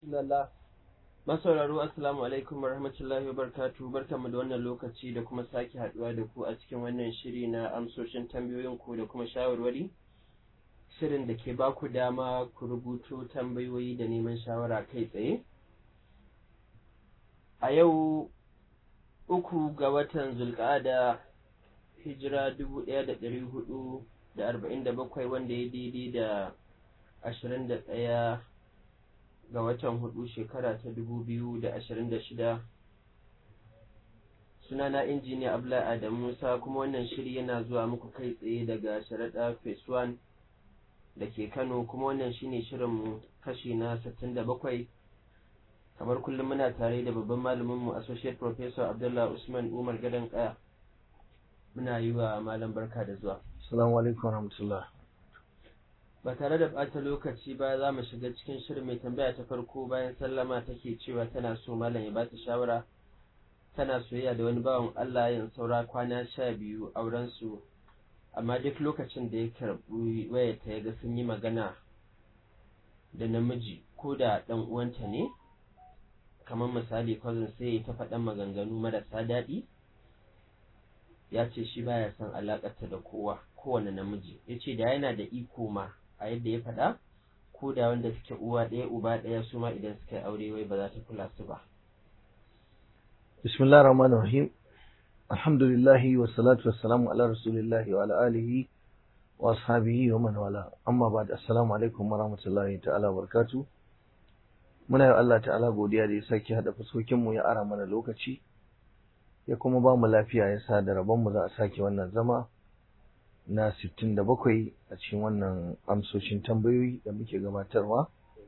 Lalla. Masauraro Assalamu alaikum wa rahmatullahi wa barkatu barkanmu da wannan lokaci da kuma sake haduwa da ku a cikin wannan shiri na amsoshin tambayoyin ku da kuma shawarwari. Shirin da ke ba ku dama ku rubuto tambayoyi da neman shawara kai tsaye. A yau uku ga watan Zulƙada hijira dubu ɗaya da ɗari hudu da arba'in da bakwai wanda ya daidai da ashirin da ɗaya ga watan hudu shekara ta dubu biyu da ashirin da shida sunana injiniya abla adam musa kuma wannan shiri yana zuwa muku kai tsaye daga sharaɗa phase one da ke kano kuma wannan shine shirinmu kashi na sittin da bakwai kamar kullum muna tare da babban malaminmu associate professor abdullah usman umar gadon kaya muna yi wa malam barka da zuwa Assalamu alaikum warahmatullah. ba tare da ɓata lokaci ba za mu shiga cikin shirin mai tambaya ta farko bayan sallama take cewa tana so malam ya bata shawara tana soyayya da wani bawan Allah yin saura kwana sha biyu auren su amma duk lokacin da ya karɓi wayarta ya ga sun yi magana da namiji ko da ɗan uwanta ne kamar misali cousin sai ya ta faɗan maganganu marasa daɗi ya ce shi baya son alaƙarta da kowa kowane namiji ya ce da yana da iko ma a yadda ya faɗa ko da wanda suke uwa ɗaya uba ɗaya su ma idan suka yi aure wai ba za ta kula su ba. Bismillah rahman rahim Alhamdulillahi wa salatu wa salamu ala rasulillahi wa ala alihi wa ashabihi wa man wala amma ba da assalamu alaikum wa rahmatullahi ta'ala wa barakatu muna yi Allah ta'ala godiya da ya sake haɗa fuskokin mu ya ara mana lokaci ya kuma ba mu lafiya ya sa da rabon mu za a sake wannan zama na 67 a cikin wannan amsoshin tambayoyi da muke gabatarwa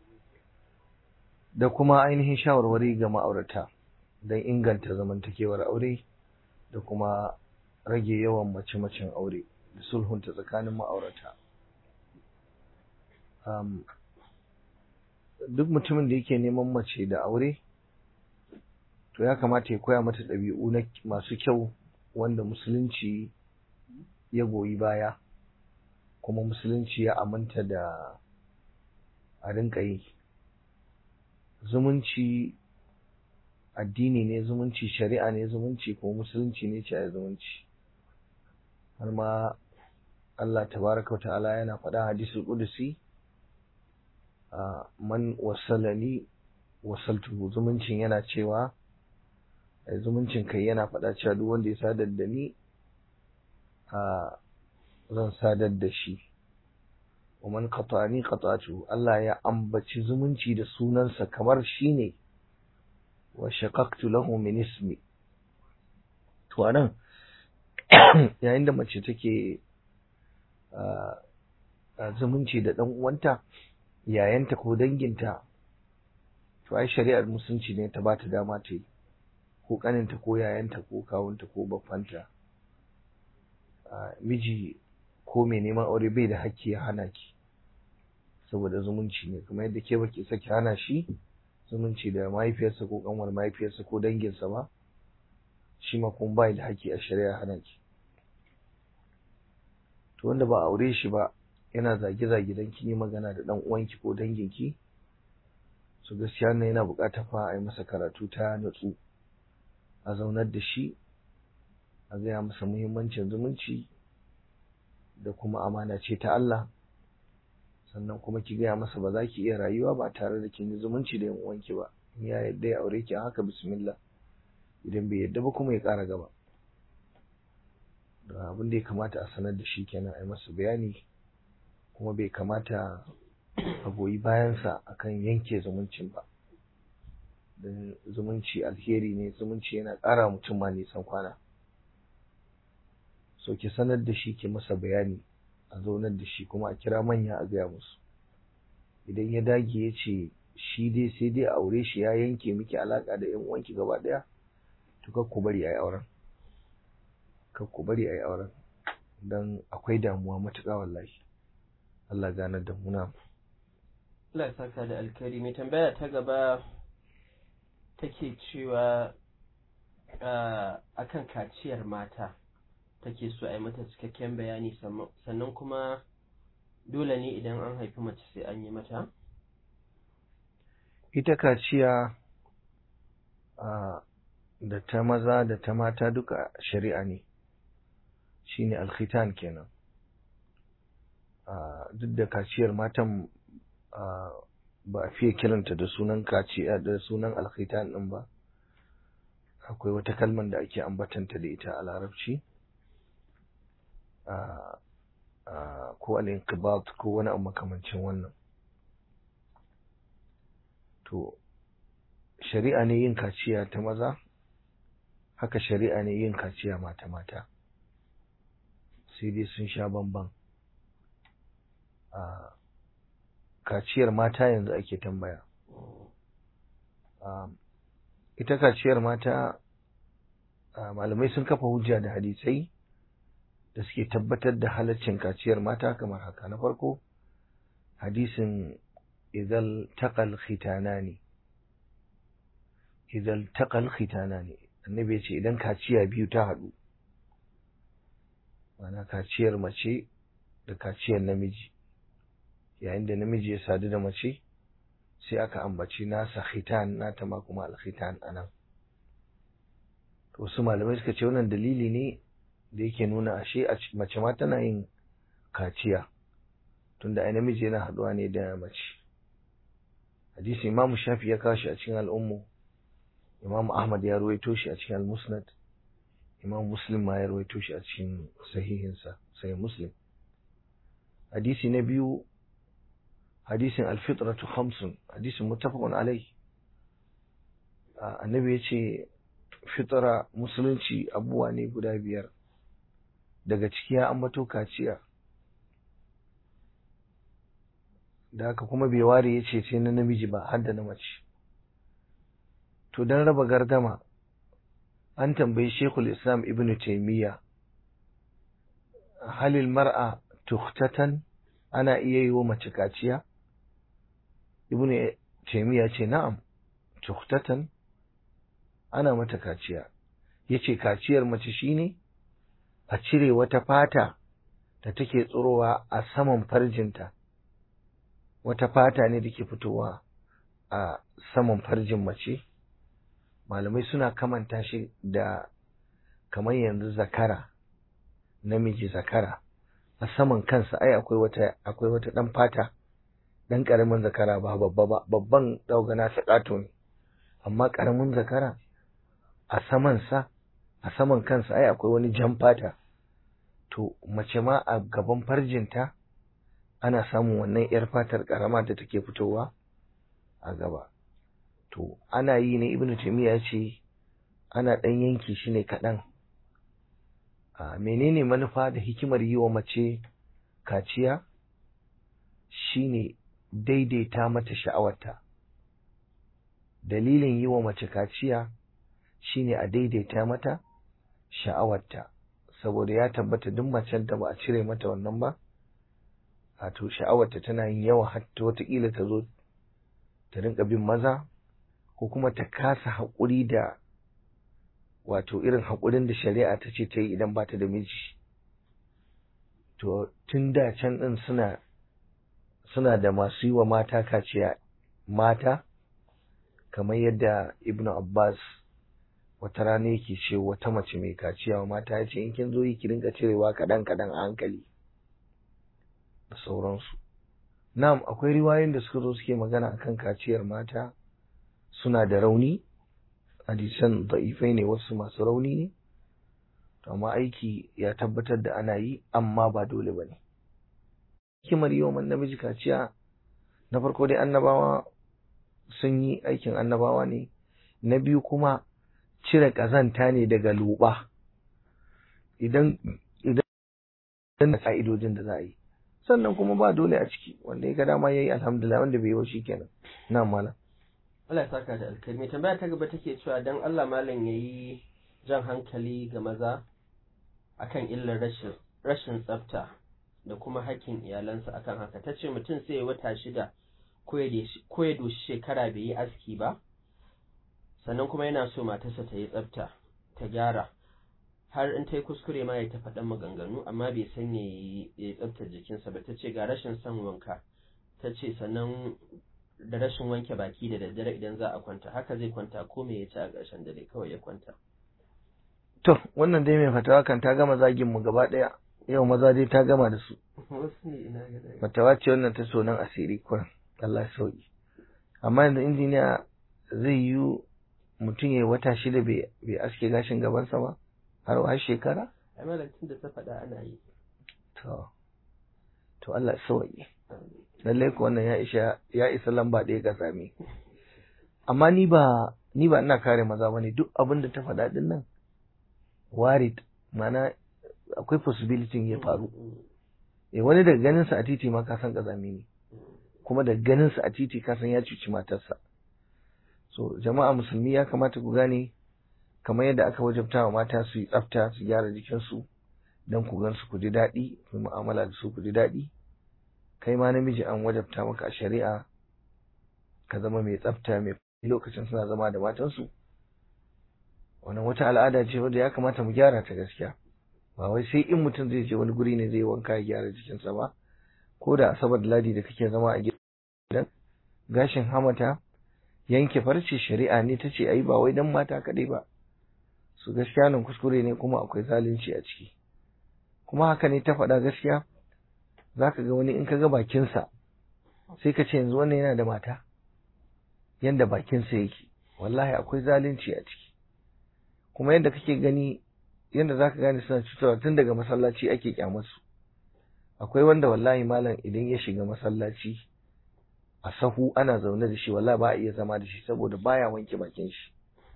da kuma ainihin shawarwari ga ma'aurata don inganta zamantakewar aure da kuma rage yawan mace-macen aure da sulhunta tsakanin ma'aurata um, duk mutumin da yake neman mace da aure to ya kamata ya koya mata ɗabi'u masu kyau wanda musulunci ya goyi baya kuma musulunci ya aminta da a rinka yi zumunci addini ne zumunci shari'a ne zumunci ko musulunci ne ce a zumunci har ma Allah tabaraka wa ta'ala yana faɗa hadisul qudusi man wasalani wasaltuhu zumuncin yana cewa zumuncin kai yana faɗa cewa duk wanda ya sadar da ni a zan sadar da shi wa man qata'ani qata'tu Allah ya ambaci zumunci da sunansa kamar shine wa shaqaqtu lahu min ismi to anan yayin da mace take zumunci da dan uwanta yayanta ko danginta to ai shari'ar musulunci ne ta bata dama ta yi ko kaninta ko yayanta ko kawunta ko baffanta miji ko mai neman aure bai da hakki ya hana ki saboda zumunci ne kuma yadda ke baki saki hana shi zumunci da mahaifiyarsa ko kanwar mahaifiyarsa ko danginsa ba shi ma kuma bai da hakki a shari'a hana ki to wanda ba aure shi ba yana zage-zage dan kin yi magana da dan uwanki ko danginki su gaskiya nan yana buƙatar fa a yi masa karatu ta natsu a zaunar da shi a gaya masa muhimmancin zumunci da kuma amana ce ta Allah sannan kuma ki gaya masa ba za ki iya rayuwa ba tare da kin yi zumunci da yan uwanki ba in ya yadda ya aure ki a haka bismillah idan bai yadda ba kuma ya ƙara gaba da abin da ya kamata a sanar da shi kenan a yi masa bayani kuma bai kamata a goyi bayansa akan yanke zumuncin ba don zumunci alheri ne zumunci yana ƙara mutum ma nisan kwana so ki sanar da shi ki masa bayani a zaunar da shi kuma a kira manya a gaya musu idan ya dage ya ce shi dai sai dai aure shi ya yanke miki alaka da yan uwanki gaba daya to kar ku bari ayi auren kar ku bari ayi auren dan akwai damuwa matuƙa wallahi Allah ganar da mu na Allah ya saka da alkari mai tambaya ta gaba take cewa akan kaciyar mata take so a yi mata cikakken bayani sannan kuma dole ne idan an haifi mace sai an yi mata ita kaciya a da ta maza da ta mata duka shari'a ne shine alkhitan kenan duk da kaciyar matan ba a fiye kiranta da sunan kaciya da sunan alkhitan din ba akwai wata kalmar da ake ambatanta da ita a larabci ko al-inqibat ko wani abu makamancin wannan to shari'a ne yin kaciya ta maza haka shari'a ne yin kaciya mata mata sai dai sun sha bamban a kaciyar mata yanzu ake tambaya ita kaciyar mata malamai sun kafa hujja da hadisai da suke tabbatar da halaccin kaciyar mata kamar haka na farko hadisin idan taqal khitanani idan taqal khitanani annabi ya ce idan kaciya biyu ta haɗu mana kaciyar mace da kaciyar namiji yayin da namiji ya sadu da mace sai aka ambaci nasa khitan nata ma kuma alkhitan anan to wasu malamai suka ce wannan dalili ne da yake nuna ashe mace ma tana yin kaciya tunda ai namiji yana haɗuwa ne da mace hadisi imamu shafi ya kawo shi a cikin al'ummu imam ahmad ya ruwaito shi a cikin al-musnad imam muslim ma ya ruwaito shi a cikin sahihinsa sai muslim hadisi na biyu hadisin al-fitratu khamsun hadisin muttafaqun alai annabi ya ce fitra musulunci abubuwa ne guda biyar daga ciki ya ambato kaciya da haka kuma bai ware ya ce sai na namiji ba har da na mace to don raba gardama an tambayi shekul islam ibn taimiyya halil mar'a tuhtatan ana iya yi wa mace kaciya ibn taimiyya ce na'am tuhtatan ana mata kaciya ya ce kaciyar mace shine a cire wata fata da take tsirowa a saman farjinta wata fata ne da ke fitowa a saman farjin mace malamai suna kamanta shi da kamar yanzu zakara namiji zakara a saman kansa ai akwai wata akwai wata dan fata dan karamin zakara ba babba ba babban daugana sakato ne amma karamin zakara a saman sa a saman kansa ai akwai wani jan fata to mace ma a gaban farjinta ana samun wannan yar fatar karama da take fitowa a gaba to ana yi ne ibnu taymiya ya ce ana dan yanki shi ne kaɗan a menene manufa da hikimar yi wa mace kaciya shine daidaita mata sha'awarta dalilin yi wa mace kaciya shine a daidaita mata sha'awarta saboda ya tabbata duk macen da ba a cire mata wannan ba a to sha'awarta tana yin yawa har ta wataƙila ta zo ta rinka bin maza ko kuma ta kasa haƙuri da wato irin haƙurin da shari'a ta ce ta yi idan ba ta da miji to tun da can ɗin suna suna da masu yi wa mata kaciya mata kamar yadda ibnu abbas wata rana yake ce wata mace mai kaciya wa mata ya ce in kin zo yi ki rinka cirewa kaɗan kaɗan a hankali da sauransu na'am akwai riwayoyin da suka zo suke magana akan kaciyar mata suna da rauni hadisan da'ifai ne wasu masu rauni ne to amma aiki ya tabbatar da ana yi amma ba dole ba ne hikimar yi wa namiji kaciya na farko dai annabawa sun yi aikin annabawa ne na biyu kuma cire ƙazanta ne daga luɓa idan idan da ka'idojin da za a yi sannan kuma ba dole a ciki wanda ya ga dama ya yi alhamdulillah wanda bai yi wa shi kenan na malam Allah ya saka da alkalmi tambaya ta gaba take cewa dan Allah malam yayi jan hankali ga maza akan illar rashin rashin tsafta da kuma hakkin iyalansa akan haka tace mutum sai ya wata shida ko ya doshi shekara bai yi aski ba sannan kuma yana so matarsa ta yi tsafta ta gyara har in ta yi kuskure ma ya ta faɗan maganganu amma bai san ya yi tsaftar jikinsa ba ta ce ga rashin son wanka ta ce sannan da rashin wanke baki da daddare idan za a kwanta haka zai kwanta ko me ya ci a ƙarshen dare kawai ya kwanta to wannan dai mai fatawa kan ta gama zagin mu gaba ɗaya yau maza dai ta gama da su wasu ne ina ga dai fatawa ce wannan ta sonan asiri kuran Allah ya sauki amma yanzu injiniya zai yi mutum ya yi wata shida bai bai aske gashin gabansa ba har har shekara ai malam tun da ta faɗa ana yi to to Allah ya sauki lallai ko wannan ya isha ya isa lamba ɗaya ga sami amma ni ba ni ba ina kare maza bane duk abin da ta faɗa din nan warid mana akwai possibility ya faru eh wani daga ganin sa a titi ma ka san kazami ne kuma da ganin sa a titi ka san ya cuci matarsa so jama'a musulmi ya kamata ku gane kamar yadda aka wajabta wa mata su yi tsafta su gyara jikinsu don ku gan su ku ji daɗi ku yi mu'amala da su ku ji daɗi kai ma namiji an wajabta maka a shari'a ka zama mai tsafta mai lokacin suna zama da matansu wannan wata al'ada ce wadda ya kamata mu gyara ta gaskiya ba wai sai in mutum zai je wani guri ne zai wanka ya gyara jikinsa ba ko da asabar da ladi da kake zama a gidan gashin hamata yanke farce shari'a ne ta ce ayi ba wai dan mata kaɗai ba su gaskiya nan kuskure ne kuma akwai zalunci a ciki kuma haka ne ta faɗa gaskiya za ka ga wani in ka ga bakinsa sai ka ce yanzu wannan yana da mata yanda bakinsa yake wallahi akwai zalunci a ciki kuma yadda kake gani yadda za ka gane suna cutarwa tun daga masallaci ake kyamarsu akwai wanda wallahi malam idan ya shiga masallaci a sahu ana zaune da shi wallahi ba a iya zama da shi saboda baya wanke bakin shi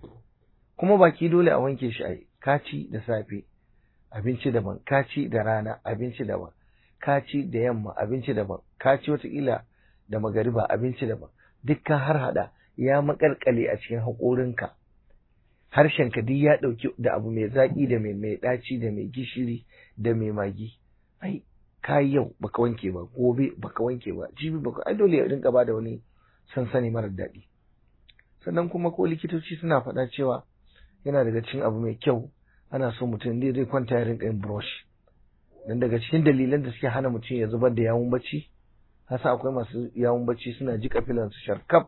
kuma baki dole a wanke shi a kaci da safe abinci daban kaci da rana abinci daban kaci da yamma abinci daban kaci watakila da magariba abinci daban dukkan har hada ya makalkale a cikin haƙorinka harshenka duk ya ɗauki da abu mai zaƙi da mai mai ɗaci da mai gishiri da mai magi ai kayi yau baka wanke ba gobe baka wanke ba jibi baka ai dole ya rinka ba da wani sansani marar daɗi sannan kuma ko likitoci suna faɗa cewa yana daga cikin abu mai kyau ana so mutum ne zai kwanta ya rinka yin brush dan daga cikin dalilan da suke hana mutum ya zubar da yawun bacci hasa akwai masu yawun bacci suna jika filan su sharkaf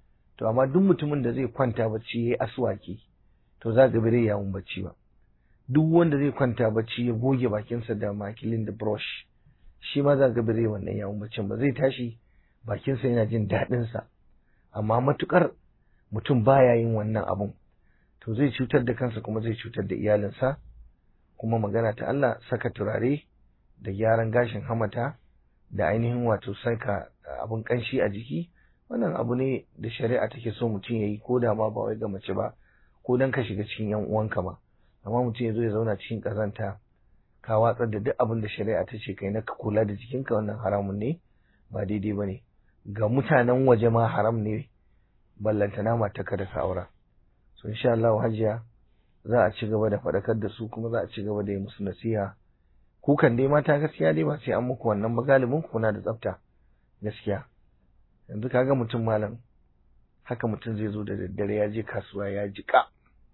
to amma duk mutumin da zai kwanta bacci yayi aswaki to za ga bare yawun bacci ba duk wanda zai kwanta bacci ya goge bakinsa da makilin da brush shi ma za ga bare wannan yawun baccin ba zai tashi bakinsa yana jin daɗin sa amma matukar mutum baya yin wannan abun to zai cutar da kansa kuma zai cutar da iyalinsa kuma magana ta Allah saka turare da gyaran gashin hamata da ainihin wato saka abun kanshi a jiki wannan abu ne da shari'a take so mutum ya yi ko da ma ba wai ga mace ba ko dan ka shiga cikin yan uwanka ba amma mutum ya zo ya zauna cikin kazanta ka watsar da duk abin da shari'a ta ce kai na ka kula da jikinka wannan haramun ne ba daidai ba ne ga mutanen waje ma haram ne ballantana mata ka da ka aura so insha Allah hajiya za a ci gaba da faɗakar da su kuma za a ci gaba da yi musu nasiha kukan dai mata gaskiya dai ba sai an muku wannan ba galibin ku na da tsafta gaskiya yanzu kaga mutum malam haka mutum zai zo da daddare ya je kasuwa ya jika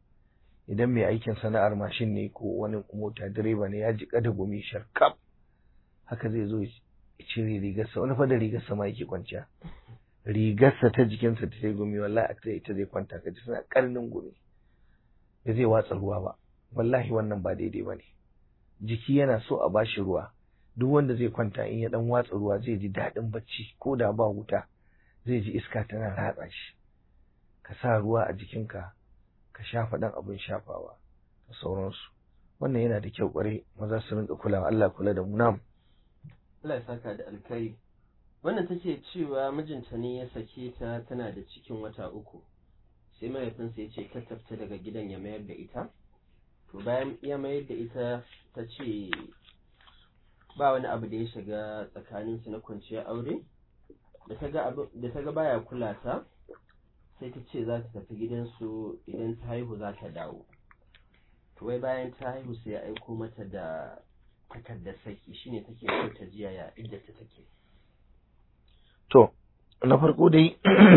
idan mai aikin sana'ar mashin ne ko wani mota direba ne ya jika da gumi sharkaf haka zai zo ya cire rigarsa wani fa da rigarsa ma yake kwanciya rigarsa ta jikinsa ta sai gumi wallahi a ita zai kwanta ka ji suna karnin gumi da zai watsa ruwa ba wallahi wannan ba daidai ba ne jiki yana so a bashi ruwa duk wanda zai kwanta in ya dan watsa ruwa zai ji daɗin bacci ko da ba wuta zai ji iska tana ratsa shi ka sa ruwa a jikinka ka shafa ɗan abin shafawa da sauransu wannan yana da kyau kwarai maza su rinka kulawa Allah kula da mu nam Allah ya saka da alkai wannan take cewa mijinta ne ya sake ta tana da cikin wata uku sai mahaifinsa ya ce ka tafta daga gidan ya mayar da ita to bayan ya mayar da ita ta ce ba wani abu da ya shiga tsakaninsu na kwanciyar aure da ta ga baya kula ta sai ta ce za ta tafi gidansu idan ta haihu za ta dawo to wai bayan ta haihu sai ya aiko mata da takardar saki shine take so ta jiya ya idda ta take to na farko dai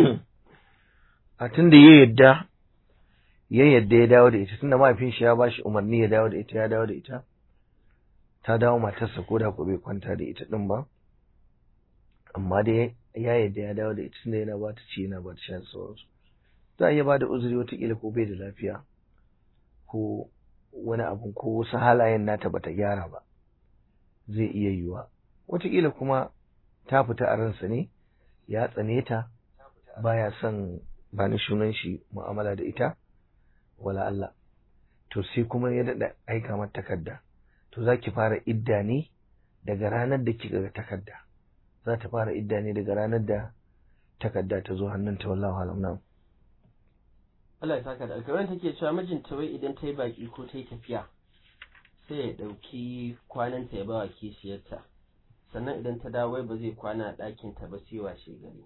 a tun da ya yadda ya yadda ya dawo da ita tunda mahaifin shi ya ba shi umarni ya dawo da ita ya dawo da ita ta dawo matarsa ko da ko bai kwanta da ita din ba amma dai ya yadda ya dawo da ita tunda yana ba ta ci yana ba ta sha da sauransu za a iya ba da uzuri watakila ko bai da lafiya ko wani abun ko wasu halayen nata bata gyara ba zai iya yiwuwa watakila kuma ta fita a ransa ne ya tsane ta baya son ba ni sunan shi mu'amala da ita wala Allah to sai kuma ya daɗa aika mata takarda to za ki fara idda ne daga ranar da kika ga takarda za ta fara idda ne daga ranar da takarda ta zo hannunta wallahu alam nan Allah ya saka da alkawarin take cewa mijinta wai idan ta yi baki ko ta yi tafiya sai ya ɗauki kwananta ya ba wa kishiyarta sannan idan ta dawo wai ba zai kwana a ɗakinta ba sai washe gari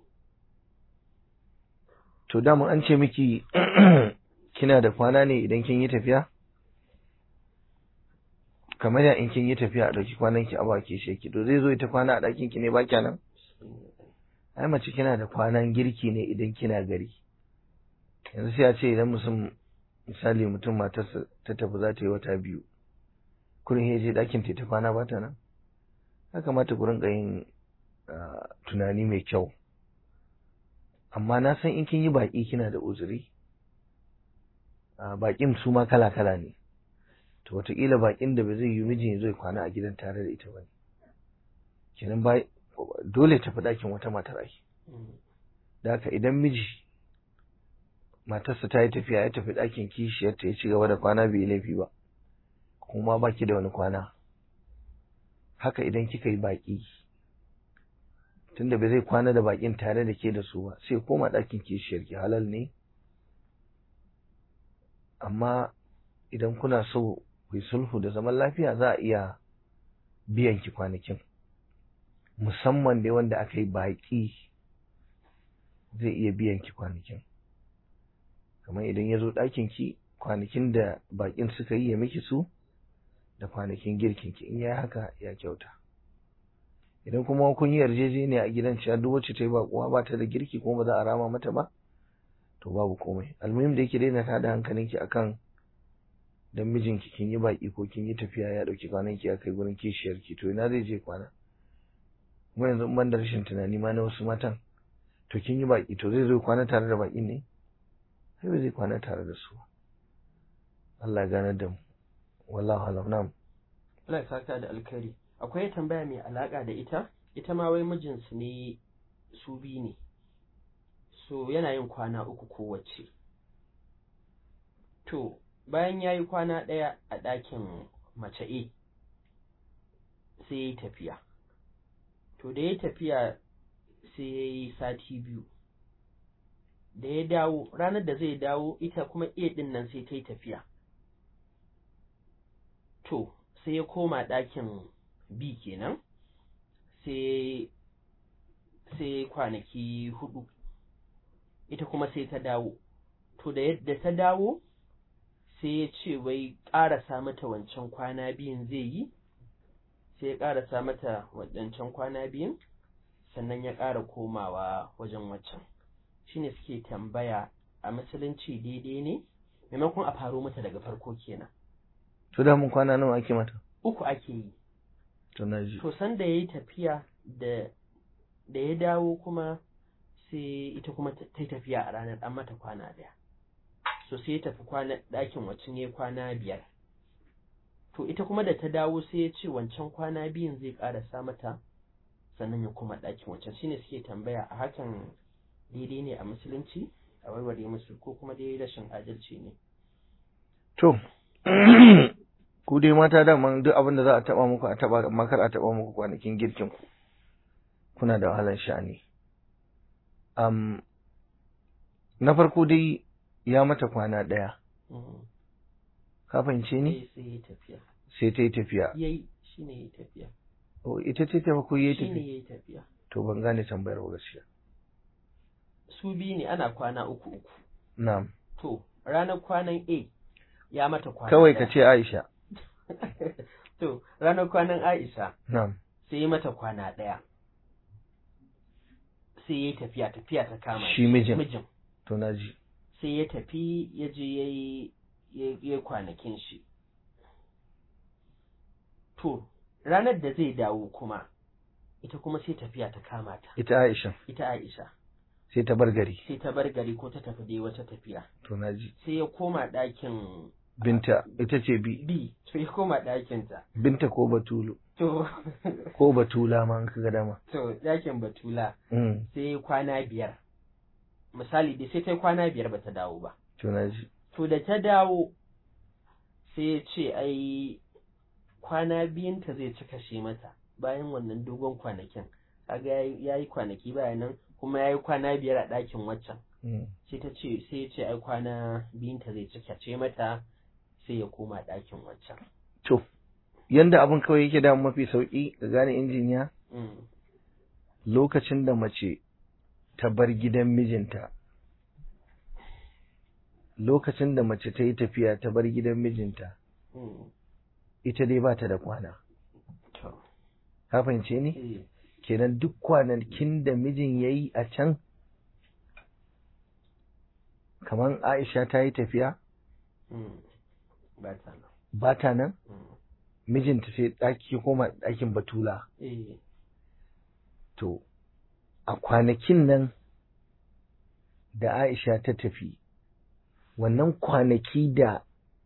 to dama an ce miki kina da kwana ne idan kin yi tafiya kamar ya in kin yi tafiya a ɗauki kwanan ki a ba kishiyarki to zai zo ita kwana a ɗakin ki ne ba kyanan ai mace kina da kwanan girki ne idan kina gari yanzu sai a ce idan mutum misali mutum matarsa ta tafi za ta yi wata biyu kurin ya je ɗakin ta kwana ba ta nan ya kamata ku rinka yin tunani mai kyau amma na san in kin yi baƙi kina da uzuri baƙin su ma kala kala ne to wataƙila baƙin da ba zai yi mijin zai kwana a gidan tare da ita ba ne kenan ba dole tafi ɗakin wata matar ai da haka idan miji matarsa ta yi tafiya ya tafi ɗakin kishiyarta ya ci gaba da kwana bai laifi ba kuma ba ki da wani kwana haka idan kika yi baƙi tunda bai zai kwana da baƙin tare da ke da su ba sai koma ɗakin kishiyarki halal ne amma idan kuna so ku yi sulhu da zaman lafiya za a iya biyan ki kwanakin musamman dai wanda aka yi baƙi zai iya biyan ki kwanakin kamar idan ya zo ɗakin ki kwanakin da baƙin suka yi ya miki su da kwanakin girkin ki in ya haka ya kyauta idan kuma kun yi yarjejeniya a gidan cewa duk wacce ta yi baƙuwa ba ta da girki kuma ba za a rama mata ba to babu komai almuhim da yake daina tada hankalinki akan dan mijinki kin yi baƙi ko kin yi tafiya ya ɗauki kwananki ya kai gurin kishiyarki to ina zai je kwana kuma yanzu in ban da rashin tunani ma na wasu matan to kin yi baƙi to zai zo kwana tare da baƙin ne sai ba zai kwana tare da su Allah ya ganar da mu wallahu alam nam Allah ya saka da alkhairi akwai tambaya mai alaka da ita ita ma wai mijinsu ne su biyu ne so yana yin kwana uku kowace to bayan ya yi kwana ɗaya a ɗakin mace A sai ya yi tafiya to da ya tafiya sai ya yi sati biyu da ya dawo ranar da zai dawo ita kuma A ɗin nan sai ta yi tafiya to sai ya koma ɗakin B kenan sai sai kwanaki hudu ita kuma sai ta dawo to da yadda ta dawo sai ya ce wai ƙarasa mata wancan kwana biyun zai yi sai ya ƙarasa mata wancan kwana biyun sannan ya ƙara komawa wajen waccan shine suke tambaya a musulunci daidai ne maimakon a faro mata daga farko kenan to da mun kwana nawa ake mata uku ake yi to na ji to san da yayi tafiya da da ya dawo kuma sai ita kuma ta yi tafiya a ranar an mata kwana daya so sai ya tafi kwana ɗakin wacin ya kwana biyar to ita kuma da ta dawo sai ya ce wancan kwana biyun zai ƙarasa mata sannan ya kuma ɗakin wancan shine suke tambaya a hakan daidai ne a musulunci a warware musu ko kuma dai rashin adalci ne to ku dai mata daman duk abin da za a taba muku a taba amma kar a taba muku kwanakin girkin ku kuna da wahalar sha'ani um, na farko dai ya mata kwana ɗaya ka fahimce ni sai ya tafiya sai ta yi tafiya yayi shine yayi tafiya oh ita ce ta ko yi shine tafiya yayi tafiya to ban gane tambayar ba gaskiya su biyu ne ana kwana uku uku na'am to ranar kwanan A ya mata kwana kawai ka ɗaya. ce Aisha to ranar kwanan Aisha na'am sai ya mata kwana ɗaya sai ya tafiya tafiya ta kama Shi mijin. mijin to na ji sai ya tafi ya je ya yi ya yi kwanakin shi to ranar da zai dawo kuma ita kuma sai tafiya ta kama ta ita Aisha ita Aisha sai ta bar gari sai ta bar gari ko ta tafi dai wata tafiya to naji sai ya koma ɗakin binta ita ce bi B to ya koma ɗakinta binta ko batulu to ko batula ma an kaga dama to ɗakin Batula mm sai kwana biyar misali dai sai ta yi kwana biyar bata dawo ba to naji to da ta dawo sai ya ce ai kwana biyunta zai ci kashe mata bayan wannan dogon kwanakin kaga ya yi kwanaki bayan nan kuma ya yi kwana biyar a ɗakin waccan mm sai ta ce sai ya ce ai kwana biyunta zai ci kashe mata sai ya koma ɗakin waccan to yanda abin kawai yake da mafi sauki ga gane injiniya Mm, lokacin da mace ta bar gidan mijinta lokacin da mace ta yi tafiya ta bar gidan mijinta mm, ita dai ba ta da kwana to, ka fahimce ni eh, kenan duk kwanakin da mijin ya yi a can kamar aisha ta yi tafiya mm, ba ta nan ba ta nan Mm, mijinta sai ɗaki ya koma ɗakin batula eh, to a kwanakin nan da aisha ta tafi wannan kwanaki da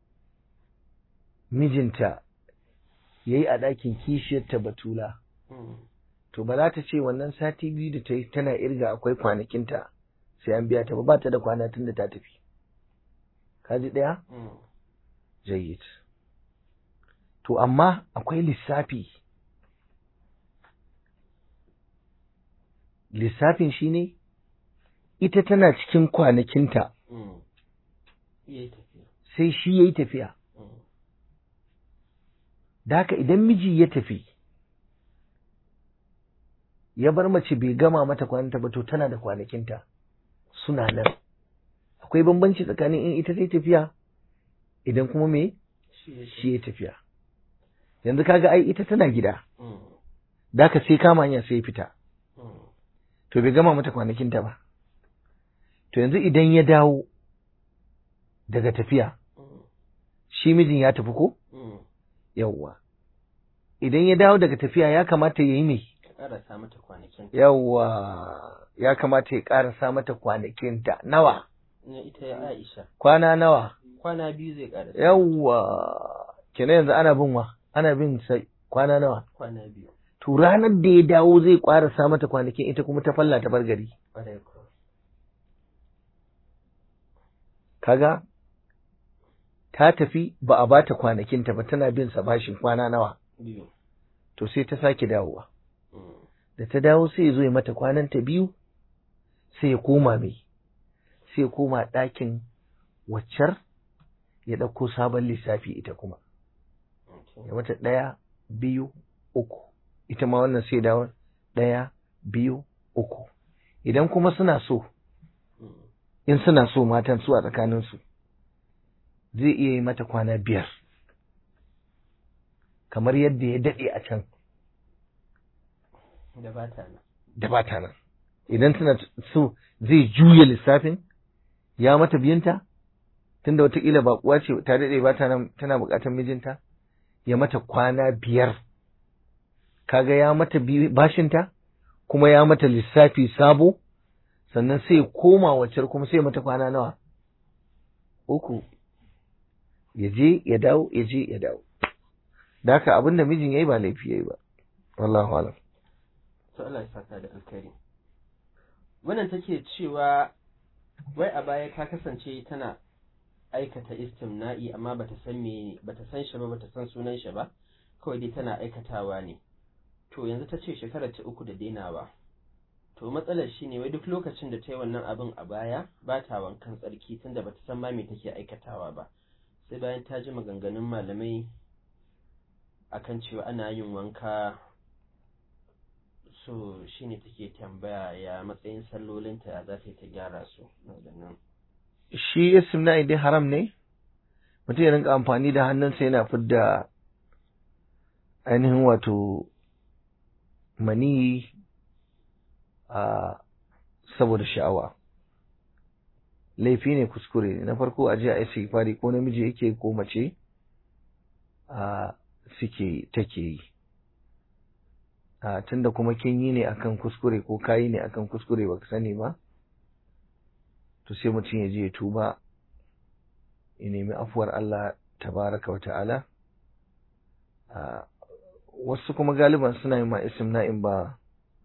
mijinta ya yi a ɗakin kishiyarta batula mm, to ba za ta ce wannan sati biyu da ta yi tana irga akwai kwanakinta sai an biya ta ba ba ta da kwana tun da ta tafi kaji ɗaya mm, jayyid to amma akwai lissafi lissafin shine ita tana cikin kwanakinta mm. Ya yi tafiya. sai shi ya yi tafiya Mm, da haka idan miji ya tafi ya bar mace bai gama mata kwananta ba to tana da kwanakinta suna nan akwai bambanci tsakanin in ita sai tafiya idan kuma me shi ya shi ya tafiya yanzu kaga ai ita tana gida Mm, da haka sai kama hanya sai ya fita mm, to bai gama mata kwanakinta ba to yanzu idan ya dawo daga tafiya mm, shi mijin ya tafi ko mm. yawwa idan ya dawo daga tafiya ya kamata ya yi mai Ka ƙarasa mata kwanakin. yawwa ya kamata ya ƙarasa mata kwanakinta nawa Na ita ya Aisha. kwana nawa Kwana biyu zai ƙarasa. yawwa kenan yanzu ana bin wa ana bin sai kwana nawa Kwana biyu. to ranar da ya dawo zai ƙarasa mata kwanakin ita kuma ta falla ta bar gari Ƙwarai ko. kaga ta tafi ba a bata kwanakinta ba tana bin sa bashin kwana nawa Biyu. to sai ta sake dawowa Mm, da ta dawo sai ya zo ya mata kwananta biyu sai ya koma mai sai ya koma ɗakin waccar ya ɗauko sabon lissafi ita kuma okay. ya mata ɗaya biyu uku ita ma wannan sai dawo ɗaya biyu uku idan kuma suna so Mm, in suna so matan su a tsakaninsu zai iya yi mata kwana biyar kamar yadda ya daɗe a can Da ba ta nan. da ba ta nan idan tana so zai juya lissafin ya mata biyunta tunda watakila baƙuwa ce ta daɗe ba ta nan tana buƙatar mijinta ya mata kwana biyar kaga ya mata bi- bashinta kuma ya mata lissafi sabo sannan sai ya koma waccar kuma sai ya mata kwana nawa uku ya je ya dawo ya je ya dawo da haka abin da mijin ya yi ba laifi ya yi ba wallahu alam To Allah ya saka da alkhairi. Wannan take cewa wai a baya ka kasance tana aikata istimna'i amma bata san me bata san shi ba bata san sunan shi ba kawai dai tana aikatawa ne. To yanzu ta ce shekarar ta uku da dainawa. To matsalar shi ne wai duk lokacin da ta yi wannan abin a baya ba ta wankan tsarki tunda bata san ma me take aikatawa ba. Sai bayan ta ji maganganun malamai akan cewa ana yin wanka so shine take tambaya ya matsayin sallolinta ya za ta yi ta gyara su nan shi istimna'i dai haram ne mutum ya rinka amfani da hannunsa yana fidda ainihin wato mani a saboda sha'awa laifi ne kuskure ne na farko a je a yi fari ko namiji yake ko mace a suke take yi a tunda kuma kin yi ne akan kuskure ko kayi ne akan kuskure baka sani ba to sai mutum ya je ya tuba ya nemi afuwar Allah tabaraka wa ta'ala wasu kuma galiban suna yin ma isim na'in ba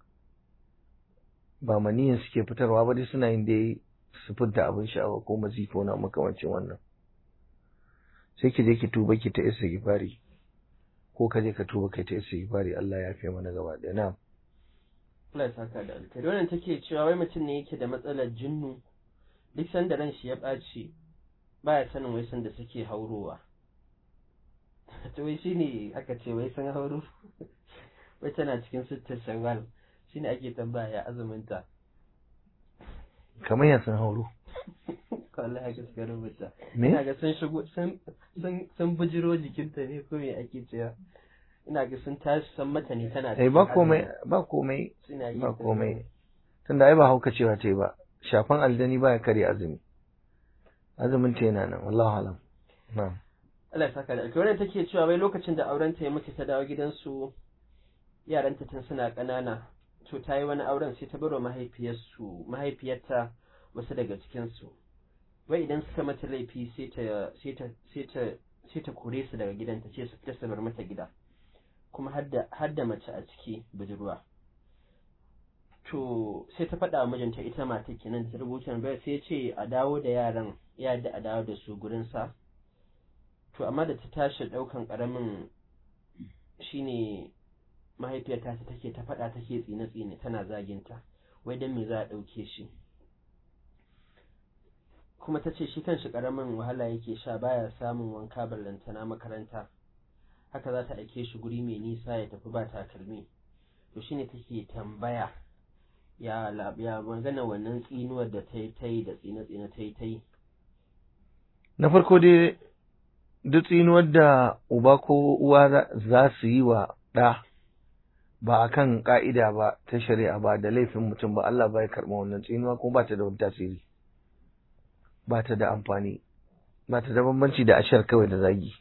ba maniyin suke fitarwa ba dai suna yin dai su fidda abin sha'awa ko mazifo na makamancin wannan sai ki je ki tuba ki ta isa gifari ko ka je ka tuba kai ta isa gifari Allah ya fi mana gaba ɗaya na Allah ya saka da alkhairi wannan take cewa wai mutum ne yake da matsalar jinnu duk sanda ran shi ya ɓaci baya sanin wai sanda suke haurowa to wai shine aka ce wai sun hauro wai tana cikin sittar shawwal shine ake tambaya ya azuminta kamar ya sun hauro wallahi haka suka rubuta me ina ga sun shigo sun sun sun bujiro jikinta ne ko me ake cewa ina ga sun tashi san mata ne tana eh ba komai ba komai suna yi ba komai tunda ai ba hauka cewa ta yi ba shafan aljani baya kare azumi azumin ta yana nan wallahu alam na'am Allah ya saka da alkhairi wannan take cewa wai lokacin da auren ta ya mutu ta dawo gidansu yaranta tun suna ƙanana to ta yi wani auren sai ta bar wa mahaifiyarsu mahaifiyarta wasu daga cikinsu wai idan suka mata laifi sai ta sai ta sai ta sai ta kore su daga gidan ta ce su fita su bar mata gida kuma har da mace a ciki budurwa to sai ta faɗa wa mijinta ita mata kenan da ta rubuta bai sai ce a dawo da yaran ya da a dawo da su gurin sa to amma da ta tashi ɗaukan ƙaramin shine mahaifiyarta ta take ta faɗa take tsine-tsine tana zaginta wai don me za a ɗauke shi kuma ta ce shi kanshi ƙaramin wahala yake sha baya samun wanka ballantana makaranta haka za ta aike shi guri mai nisa ya tafi ba takalmi to shine take tambaya ya ya magana wannan tsinuwar da ta yi ta yi da tsine-tsine ta yi ta yi na farko dai duk tsinuwar da uba ko uwa za su yi wa ɗa ba a kan ƙa'ida ba ta shari'a ba da laifin mutum ba Allah ba ya karɓa wannan tsinuwa kuma ba ta da wani tasiri ba ta da amfani ba ta da bambanci da ashar kawai da zagi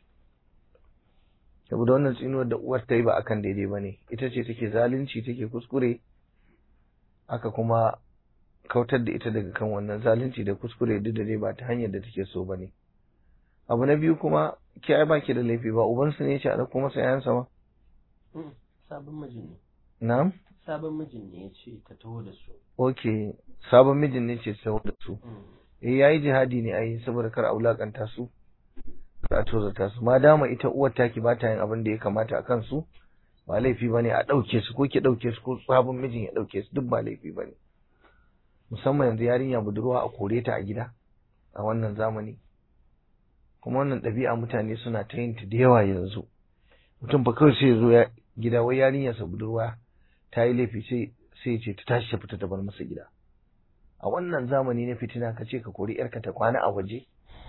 saboda wannan tsinuwar da uwar ta yi ba akan daidai ba ne ita ce take zalunci take kuskure aka kuma kautar da ita daga kan wannan zalunci da kuskure duk da dai ba ta hanyar da take so ba ne abu na biyu kuma ki ai baki da laifi ba ubansu ne ya ce a ɗauko masa yayansa ba sabon mijin ne na'am sabon mijin ne ya ce ta taho da su ok sabon mijin ne ce taho da su eh yayi jihadi ne ai saboda kar a wulakanta su kar a tozarta su ma dama ita uwar taki ba ta yin abin da ya kamata a kansu ba laifi bane a ɗauke su ko ki ɗauke su ko sabon mijin ya ɗauke su duk ba laifi bane musamman yanzu yarinya budurwa a kore ta a gida a wannan zamani kuma wannan ɗabi'a mutane suna ta yin ta da yawa yanzu mutum fa kawai sai ya zo ya gida wai yarinyarsa budurwa ta yi laifi sai sai ce ta tashi ta fita ta bar masa gida a wannan zamani na fitina ka ce ka kori yarka ta kwana a waje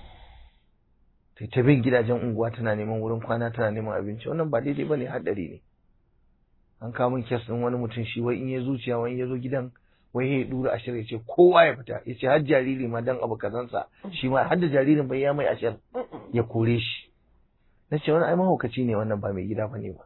ta ta bin gidajen unguwa tana neman wurin kwana tana neman abinci wannan ba daidai bane haɗari ne an kawo min kes ɗin wani mutum shi wai in ya zuciya wani ya zo gidan wai ya dura ashir ya ce kowa ya fita ya ce har jariri ma dan abu kazansa shi ma har da jaririn bai ya mai ashir ya kore shi na ce wani ai mahaukaci ne wannan ba mai gida ba ne ba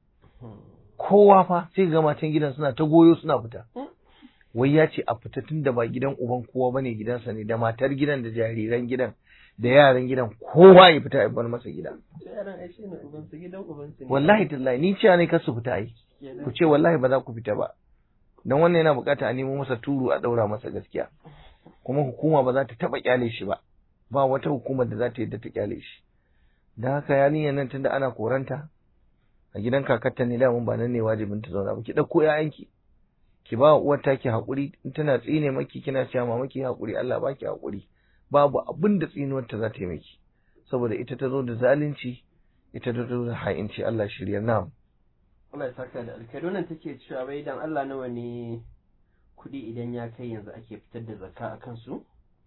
kowa fa sai ga matan gidan suna ta goyo suna fita wai ya ce a fita tun da ba gidan uban kowa bane gidansa ne da matar gidan da jariran gidan da yaran gidan kowa ya fita ya bar masa gida yaran ai shine uban su gidan uban su ne wallahi tallahi ni cewa ne kar su fita ai ku ce wallahi ba za ku fita ba dan wannan yana bukata a nemo masa turu a daura masa gaskiya kuma hukuma ba za ta taba kyale shi ba ba wata hukumar da za ta yadda ta kyale shi dan haka yarinyar nan tunda ana koranta a gidan kakarta ne da mun ba nan ne wajibin ta zauna ba ki dauko yayanki ki ba uwar taki hakuri in tana tsine maki kina cewa mama ki hakuri Allah baki hakuri babu abin da tsinuwar ta za ta yi miki saboda ita ta zo da zalunci ita ta zo da ha'inci Allah shirya na'am Allah ya saka da alkhairi wannan take cewa wai dan Allah nawa ne kuɗi idan ya kai yanzu ake fitar da zakka a kansu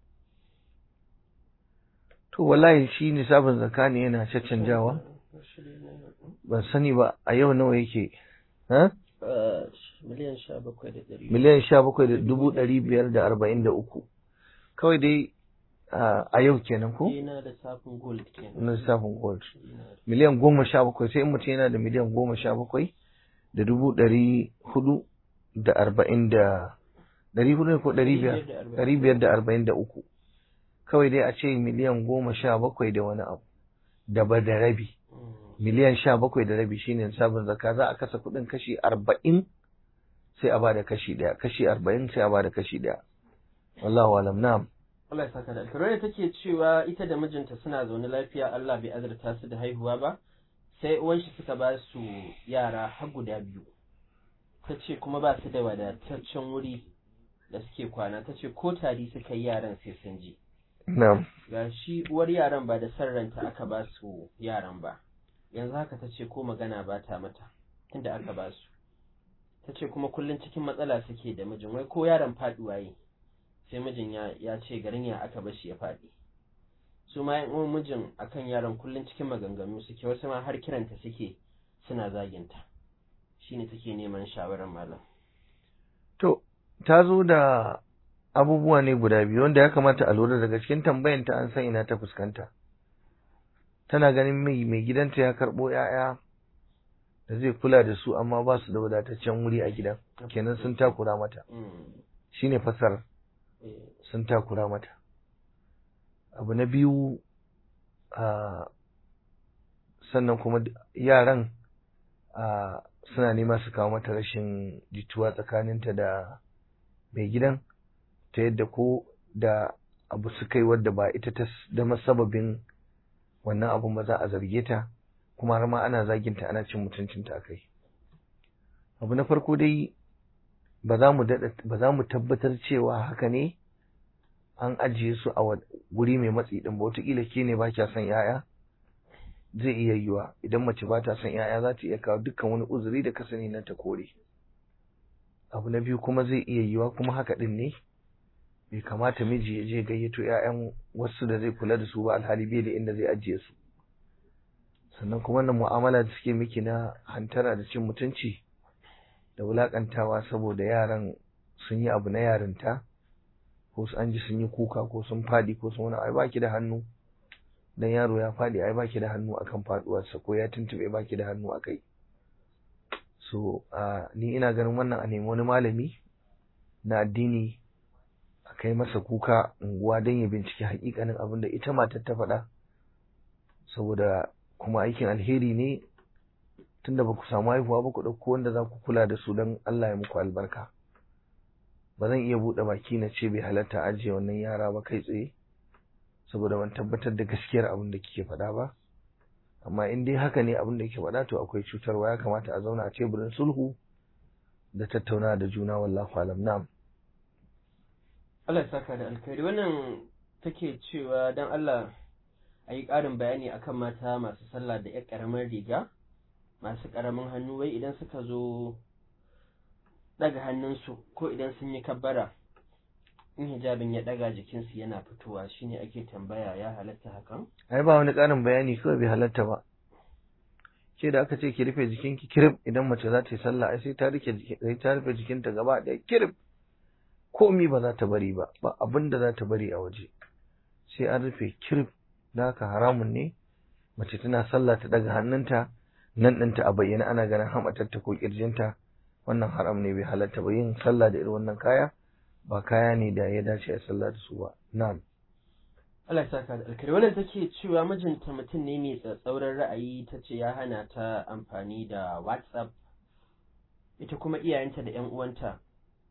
to wallahi shi nisabin zakka ne yana caccanjawa ban sani ba a yau nawa yake ha miliyan sha bakwai da ɗari miliyan sha bakwai da dubu ɗari biyar da arba'in da uku kawai dai a yau kenan ko yana da safin gold kenan na lissafin gold miliyan goma sha bakwai sai in mutum yana da miliyan goma sha bakwai da dubu ɗari hudu da arba'in da ɗari hudu ko ɗari biyar ɗari biyar da arba'in da uku kawai dai a ce miliyan goma sha bakwai da wani abu da ba da rabi miliyan sha bakwai da rabi shine sabon zakka za a kasa kuɗin kashi arba'in sai a ba da kashi ɗaya kashi arba'in sai a ba da kashi ɗaya wallahu alam na'am Allah ya saka da alkarai take cewa ita da mijinta suna zaune lafiya Allah bai azurta su da haihuwa ba sai uwan shi suka ba su yara har guda biyu ta ce kuma ba su da wadataccen wuri da suke kwana ta ce ko tari suka yi yaran sai sun ji na'am ga shi uwar yaran ba da son ranta aka ba su yaran ba yanzu haka ta ce ko magana ba ta mata tunda aka ba su ta ce kuma kullum cikin matsala suke da mijin wai ko yaron faduwa yi sai mijin ya ce garin ya aka bashi ya faɗi su ma yan uwan mijin akan yaron kullum cikin maganganu suke wasu ma har kiranta suke suna zaginta shine take neman shawarar malam to ta zo da abubuwa ne guda biyu wanda ya kamata a lura daga cikin tambayanta an san ina ta fuskanta tana ganin mai mai gidanta ya karɓo 'ya'ya da zai kula da su amma ba su da wadataccen wuri a gidan kenan sun takura mata shine fasar sun takura mata abu na biyu a sannan kuma yaran a suna nema su kawo mata rashin jituwa tsakaninta da mai gidan ta yadda ko da abu su kai wadda ba ita ta zama sababin wannan abun ba za a zarge ta kuma har ma ana zaginta ana cin mutuncinta a kai abu na farko dai ba za mu ba za mu tabbatar cewa haka ne an ajiye su a guri mai matsi din ba wataƙila ke ne ba kya son yaya zai iya yiwa idan mace ba ta son yaya za ta iya kawo dukkan wani uzuri da ka sani na ta kore abu na biyu kuma zai iya yiwa kuma haka din ne bai kamata miji ya je gayyato 'ya'yan wasu da zai kula da su ba alhali bai da inda zai ajiye su sannan kuma wannan mu'amala da suke miki na hantara da cin mutunci da wulakantawa saboda yaran sun yi abu na yarinta ko su an ji sun yi kuka ko sun fadi ko sun wani ai baki da hannu dan yaro ya fadi ai baki da hannu akan faduwarsa ko ya tuntube baki da hannu akai so ni ina ganin wannan a nemi wani malami na addini a kai masa kuka unguwa don ya binciki hakikanin abin da ita matar ta faɗa saboda kuma aikin alheri ne tunda ba ku samu haihuwa ba ku ɗauko wanda za ku kula da su don Allah ya muku albarka ba zan iya buɗe baki na ce bai halatta ajiye wannan yara ba kai tsaye saboda ban tabbatar da gaskiyar abin da kike faɗa ba amma in dai haka ne abin da kike faɗa to akwai cutarwa ya kamata a zauna a teburin sulhu da tattauna da juna wallahu alam na'am Allah ya saka da alkhairi wannan take cewa dan Allah a yi ƙarin bayani akan mata masu sallah da ƴar ƙaramar riga masu ƙaramin hannu wai idan suka zo ɗaga hannunsu ko idan sun yi kabbara in hijabin ya ɗaga jikinsu yana fitowa shine ake tambaya ya halatta hakan ai ba wani ƙarin bayani kawai bai halatta ba ke da aka ce ki rufe jikinki kirif idan mace za ta yi sallah ai sai ta rike sai ta rufe jikinta gaba ɗaya kirif komi ba za ta bari ba ba abin da za ta bari a waje sai an rufe kirif da haka haramun ne mace tana sallah ta daga hannunta nan ɗinta a bayyana ana ganin hamatarta ko ƙirjinta wannan haram ne bai halatta ba yin sallah da irin wannan kaya ba kaya ne da ya dace a sallah da su ba na'am Allah ya saka da alkhairi wannan take cewa mijinta mutum ne mai tsatsauran ra'ayi ta ce ya hana ta amfani da WhatsApp ita kuma iyayenta da 'yan uwanta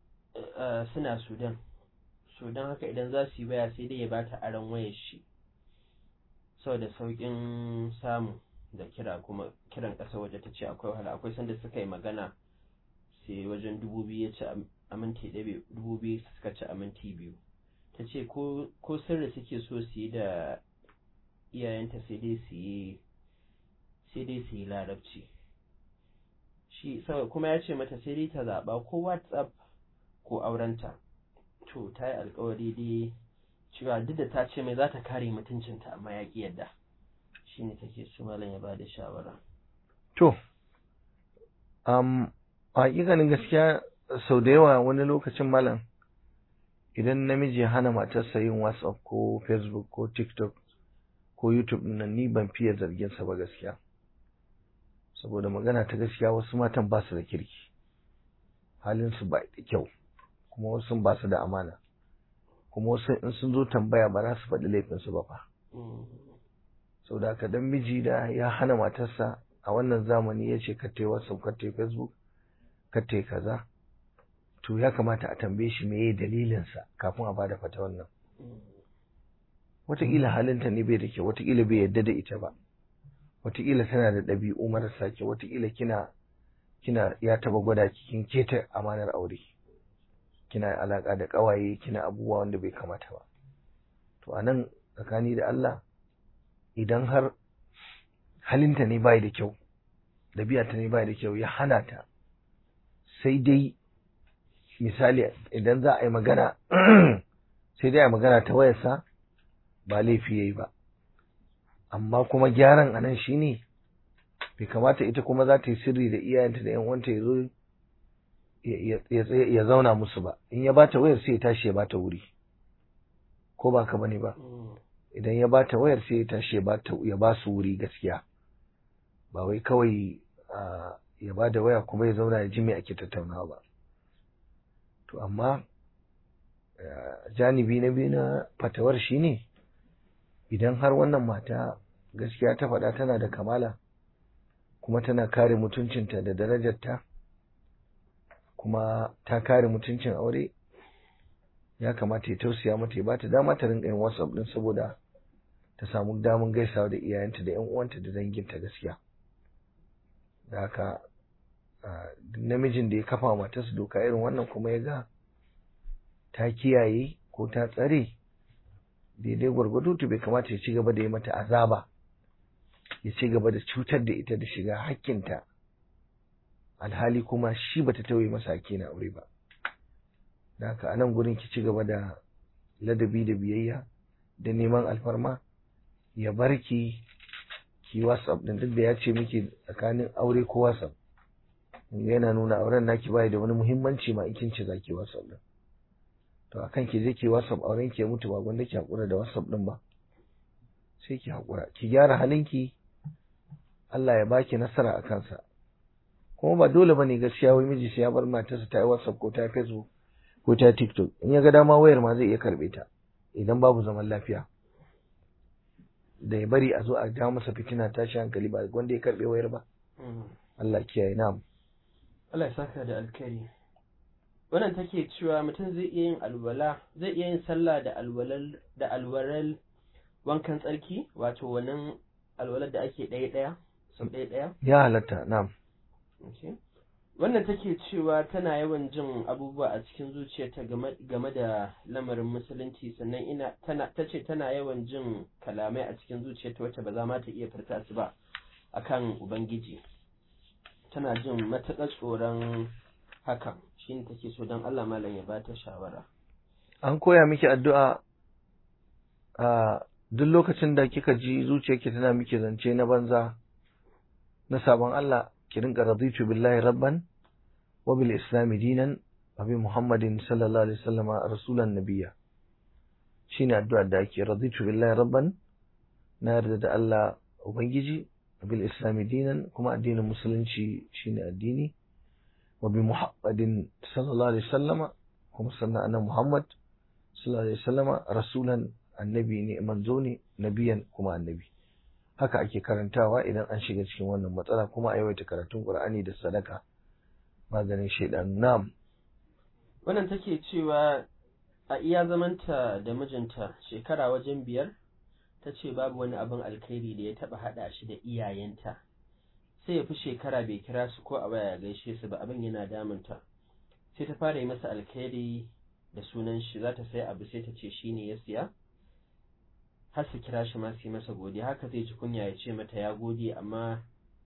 suna Sudan Sudan haka idan za su yi waya sai dai ya bata aron wayar shi saboda sauƙin samu da kira kuma kiran ƙasa waje ta ce akwai wahala akwai sanda suka yi magana sai wajen dubu biyu ya ci a minti ɗaya dubu biyu suka ci a minti biyu ta ce ko sirri suke so su yi da iyayenta sai dai su yi sai dai su yi larabci shi kuma ya ce mata sai dai ta zaɓa ko whatsapp ko aurenta to ta yi alkawari dai cewa duk da ta ce mai za ta kare mutuncinta amma ya ƙi yadda shi ne take su malam ya ba da shawara to um, a hakikanin gaskiya sau da yawa wani lokacin malam idan namiji ya hana matarsa yin whatsapp ko facebook ko tiktok ko youtube nan ni ban fiye zargin sa ba gaskiya saboda magana ta gaskiya wasu matan ba su da kirki halinsu ba da kyau kuma wasu ba su da amana kuma wasu in sun zo tambaya ba za su faɗi laifinsu ba fa sau da dan miji da ya hana matarsa a wannan zamani ya ce kattai whatsapp kattai facebook kattai kaza to ya kamata a tambaye shi meye dalilinsa kafin a bada fata wannan wataƙila halinta ne bai da kyau wataƙila bai yarda da ita ba wataƙila tana da ɗabi'u marasa kyau wataƙila kina kina ya taba gwada kin keta amanar aure kina alaƙa da ƙawaye kina abubuwa wanda bai kamata ba to anan tsakani da Allah idan har halinta ne bai da kyau ɗabi'arta ne bai da kyau ya hana ta sai dai misali idan za a yi magana sai dai a magana ta wayarsa ba laifi yayi ba amma kuma gyaran anan shine bai kamata ita kuma za ta yi sirri da iyayenta da yan uwanta ya zo ya zauna musu ba in ya bata wayar sai ya tashi ya bata wuri ko ba ka bane ba idan ya bata wayar sai ya tashi ya bata ya ba su wuri gaskiya ba wai kawai ya ba da waya kuma ya zauna ya ji me ake tattaunawa ba to amma janibi na biyu na fatawar shine idan har wannan mata gaskiya ta faɗa tana da kamala kuma tana kare mutuncinta da darajarta kuma ta kare mutuncin aure ya kamata ya tausaya mata ya bata dama ta rinka yin whatsapp din saboda ta samu damun gaisawa da iyayenta da yan uwanta da danginta gaskiya da haka namijin da ya kafa matarsa doka irin wannan kuma ya ga ta kiyaye ko ta tsare daidai gwargwado to bai kamata ya ci gaba da yi mata azaba ya ci gaba da cutar da ita da shiga hakkinta alhali kuma shi bata tauye masa hakki na aure ba da haka anan gurin ki ci gaba da ladabi da biyayya da neman alfarma ya bar ki ki whatsapp din duk da ya ce miki tsakanin aure ko whatsapp yana nuna auren naki bai da wani muhimmanci ma in kin ce zaki whatsapp din to akan ki je ki whatsapp auren ki ya mutu ba gwanda ki hakura da whatsapp din ba sai ki hakura ki gyara halinki Allah ya baki nasara a kansa kuma ba dole bane gaskiya wai miji sai ya bar matarsa ta yi whatsapp ko ta yi facebook ko ta tiktok in ya ga dama wayar ma zai iya karbe ta idan babu zaman lafiya da ya bari a zo a ja masa fitina tashi hankali ba wanda ya karbe wayar ba Allah kiyaye na'am Allah ya saka da alkhairi wannan take cewa mutum zai iya yin alwala zai iya yin sallah da alwalal da alwaral wankan tsarki wato wannan alwalar da ake ɗaya ɗaya sau ɗaya ɗaya ya halatta na'am wannan take cewa tana yawan jin abubuwa a cikin zuciyarta game da lamarin musulunci sannan ina tana tace tana yawan jin kalamai a cikin zuciyarta wacce ba za ma ta iya furta su ba akan ubangiji tana jin matuƙar tsoron hakan shine take so don Allah malam ya bata shawara an koya miki addu'a a duk lokacin da kika ji zuciyarki tana miki zance na banza na sabon Allah ki rinka raditu billahi rabban wa bil islami dinan wa bi muhammadin sallallahu alaihi wasallama rasulan nabiyya shine addu'a da ake raditu billahi rabban na yarda da Allah ubangiji wa bil islami dinan kuma addinin musulunci shine addini wa bi muhammadin sallallahu alaihi wasallama kuma sannan annabi muhammad sallallahu alaihi wasallama rasulan annabi ne manzo ne nabiyan kuma annabi haka ake karantawa idan an shiga cikin wannan matsala kuma a yawaita karatun Qur'ani da sadaka maganin shaidan nam wannan take cewa a iya zamanta da mijinta shekara wajen biyar ta ce babu wani abin alkhairi da ya taba hada shi da iyayenta sai ya fi shekara bai kira su ko a waya gaishe su ba abin yana damunta sai ta fara yi masa alkhairi da sunan shi za ta sai abu sai ta ce shine ya siya har su kira shi ma su yi masa godiya haka zai ji kunya ya ce mata ya gode amma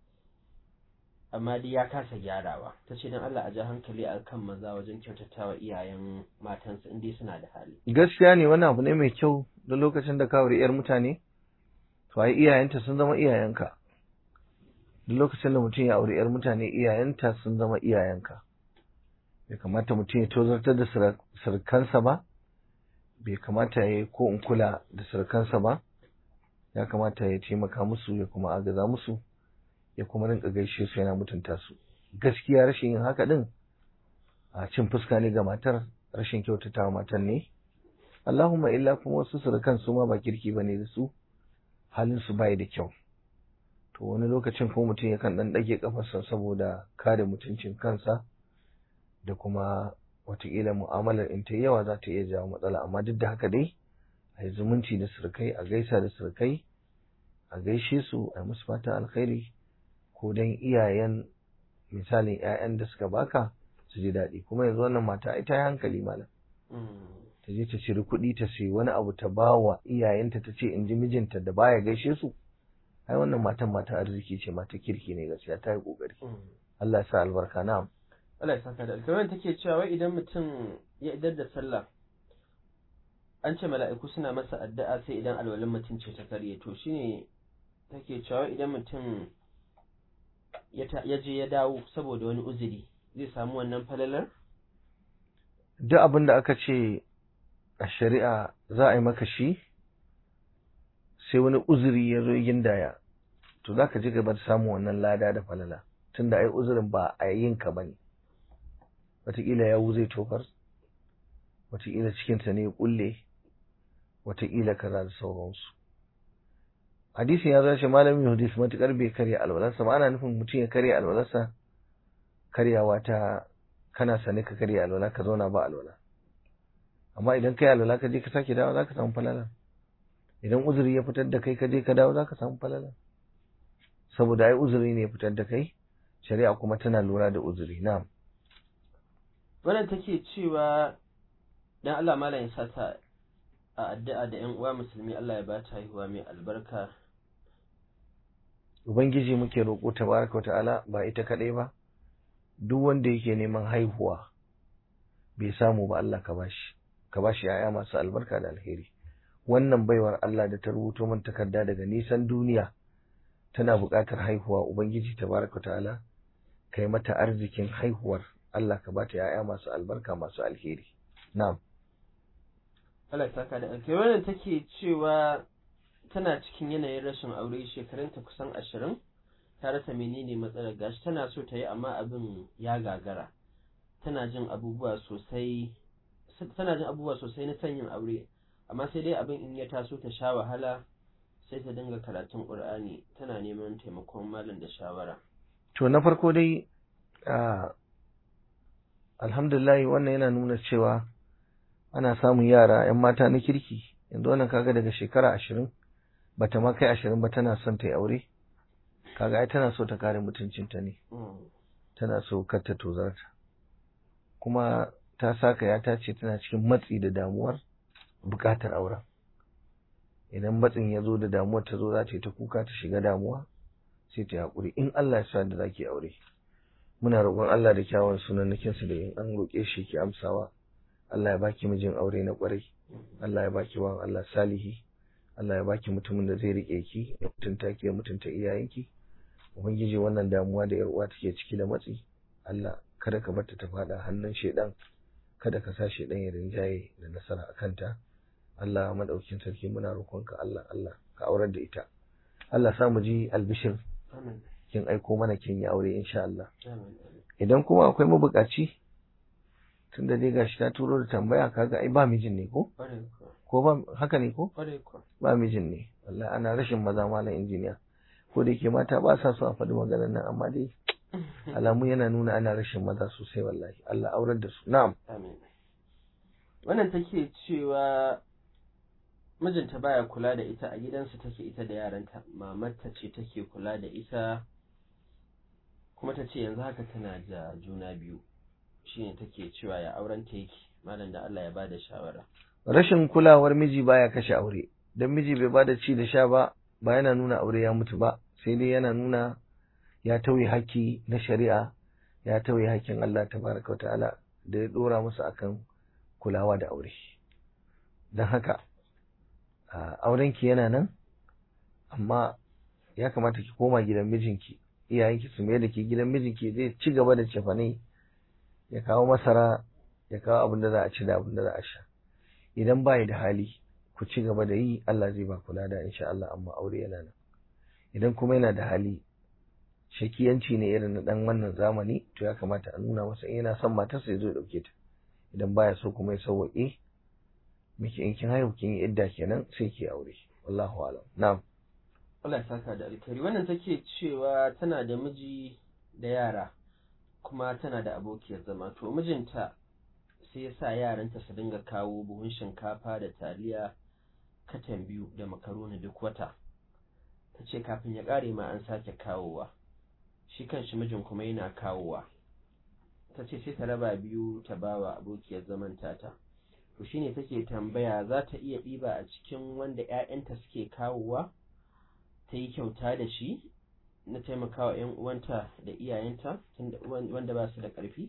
amma dai ya kasa gyarawa ta ce don Allah a ja hankali a kan maza wajen kyautatawa iyayen matansu in dai suna da hali gaskiya ne wani abu ne mai kyau da lokacin da ka aure yar mutane to ai iyayenta sun zama iyayenka duk lokacin da mutum ya aure yar mutane iyayenta sun zama iyayenka bai kamata mutum ya tozartar da surukansa ba bai kamata ya yi ko in kula da surukansa ba ya kamata ya taimaka musu ya kuma agaza musu ya kuma rinka gaishe su yana mutunta su gaskiya rashin yin haka din a cin fuska ne ga matar rashin kyautatawa matar ne Allahumma illa kuma wasu surukan su ma ba kirki bane da su halin su bai da kyau to wani lokacin ko mutum yakan dan dage kafarsa saboda kare mutuncin kansa da kuma watakila mu'amalar in ta yawa za ta iya jawo matsala amma duk da haka dai a yi zumunci da surukai a gaisa da surukai a gaishe su a musu fatan alkhairi ko dan iyayen misalin 'ya'yan da suka baka su ji daɗi kuma yanzu wannan mata ita ya hankali malam ta je ta ciri kuɗi ta sayi wani abu ta ba wa iyayenta ta ce in ji mijinta da baya gaishe su ai wannan matan mata arziki ce mata kirki ne gaskiya ta yi ƙoƙari Allah ya sa albarka na'am Allah ya saka da alkamar take cewa wai idan mutum ya idar da sallah an ce mala'iku suna masa addu'a sai idan alwalin mutum ce ta karye to shine take cewa idan mutum ya je ya dawo saboda wani uzuri zai samu wannan falalar duk abin da aka ce a shari'a za a yi maka shi sai wani uzuri ya zo gindaya to za ka ji gaba da samun wannan lada da falala tunda ai uzurin ba a yin ka bane wataƙila yawu zai tofar wataƙila cikinta ne ya ƙulle wataƙila kaza da sauransu hadisin ya zace malamin hadisi matuƙar bai karya alwalarsa ba ana nufin mutum ya karya alwalarsa karyawa ta kana sane ka karya alwala ka zauna ba alwala amma idan kai alwala ka je ka sake dawo za ka samu falala idan uzuri ya fitar da kai ka je ka dawo za ka samu falala saboda ai uzuri ne ya fitar da kai shari'a kuma tana lura da uzuri na'am wannan take cewa dan Allah malam ya sa ta a addu'a da ƴan uwa musulmi Allah ya ba ta haihuwa mai albarka ubangiji muke roƙo tabaraka wa ta'ala ba ita kadai ba duk wanda yake neman haihuwa bai samu ba Allah ka bashi ka bashi yaya masu albarka da alheri wannan baiwar Allah da ta rubuto min takarda daga nisan duniya tana buƙatar haihuwa ubangiji tabaraka wa ta'ala kai mata arzikin haihuwar Allah ka bata yaya masu albarka masu alheri na'am Allah ya saka da alkai wannan take cewa tana cikin yanayin rashin aure shekarunta kusan ashirin ta rasa menene matsalar gashi tana so ta yi amma abin ya gagara tana jin abubuwa sosai tana jin abubuwa sosai na son yin aure amma sai dai abin in ya taso ta sha wahala sai ta dinga karatun Qur'ani tana neman taimakon malam da shawara to na farko dai alhamdulillah wannan yana nuna cewa ana samun yara 'yan mata na kirki yanzu wannan kaga daga shekara ashirin bata ma kai ashirin ba tana son ta yi aure kaga ai tana so ta kare mutuncinta ne tana so kar ta tozarta kuma ta saka ya ta ce tana cikin matsi da damuwar bukatar auren idan matsin ya zo da damuwar ta zo za ta yi ta kuka ta shiga damuwa sai ta yi haƙuri in Allah ya sa da za ki aure muna roƙon Allah da kyawun sunannakinsa da in an roƙe shi ki amsawa Allah ya baki mijin aure na ƙwarai Allah ya baki wan Allah salihi Allah ya baki mutumin da zai rike ki ya mutunta ki ya mutunta iyayenki ubangiji wannan damuwa da yar uwa take ciki da matsi Allah kada ka bar ta ta fada hannun shedan kada ka sa shedan ya rinjaye da nasara a kanta Allah madaukin sarki muna roƙonka Allah Allah ka aurar da ita Allah sa mu ji albishir kin aiko mana kin yi aure insha Allah idan kuma akwai mabukaci tunda dai gashi ta turo da tambaya kaga ai ba mijin ne ko ko ba haka ne ko ba mijin ne wallahi ana rashin maza malam injiniya ko da yake mata ba sa so a faɗi maganar nan amma dai alamu yana nuna ana rashin maza sosai wallahi Allah aurar da su na'am amin wannan take cewa mijinta baya kula da ita a gidansu take ita da yaranta mamarta ce take kula da ita kuma ta ce yanzu haka tana da juna biyu shine take cewa ya auren ta yake malam da Allah ya bada shawara rashin kulawar miji baya kashe aure dan miji bai bada ci da sha ba ba yana nuna aure ya mutu ba sai dai yana nuna ya tauye haƙƙi na shari'a ya tauye haƙƙin Allah tabaraka ta'ala da ya dora musu akan kulawa da aure don haka aurenki yana nan amma ya kamata ki koma gidan mijinki iyayenki su mai da ke gidan mijinki zai ci gaba da cefane ya kawo masara ya kawo abin da za a ci da abin da za a sha idan ba da hali ku ci gaba da yi Allah zai ba kula da insha Allah amma aure yana nan idan kuma yana da hali shakiyanci ne irin na dan wannan zamani to ya kamata a nuna masa in yana son matarsa ya zo ya dauke ta idan baya so kuma ya sauwaƙe miki in kin haihu kin yi idda kenan sai ki aure wallahu alam na'am Allah ya saka da alkhairi wannan take cewa tana da miji da yara kuma tana da abokiyar zama to mijinta sai ya sa yaranta su dinga kawo buhun shinkafa da taliya katan biyu da makaroni duk wata ta ce kafin ya ƙare ma an sake kawowa shi kanshi mijin kuma yana kawowa ta ce sai ta raba biyu ta bawa abokiyar zaman tata to shine take tambaya za ta iya ɗiba a cikin wanda 'ya'yanta suke kawowa ta yi kyauta da shi na taimakawa 'yan uwanta da iyayenta wanda ba su da ƙarfi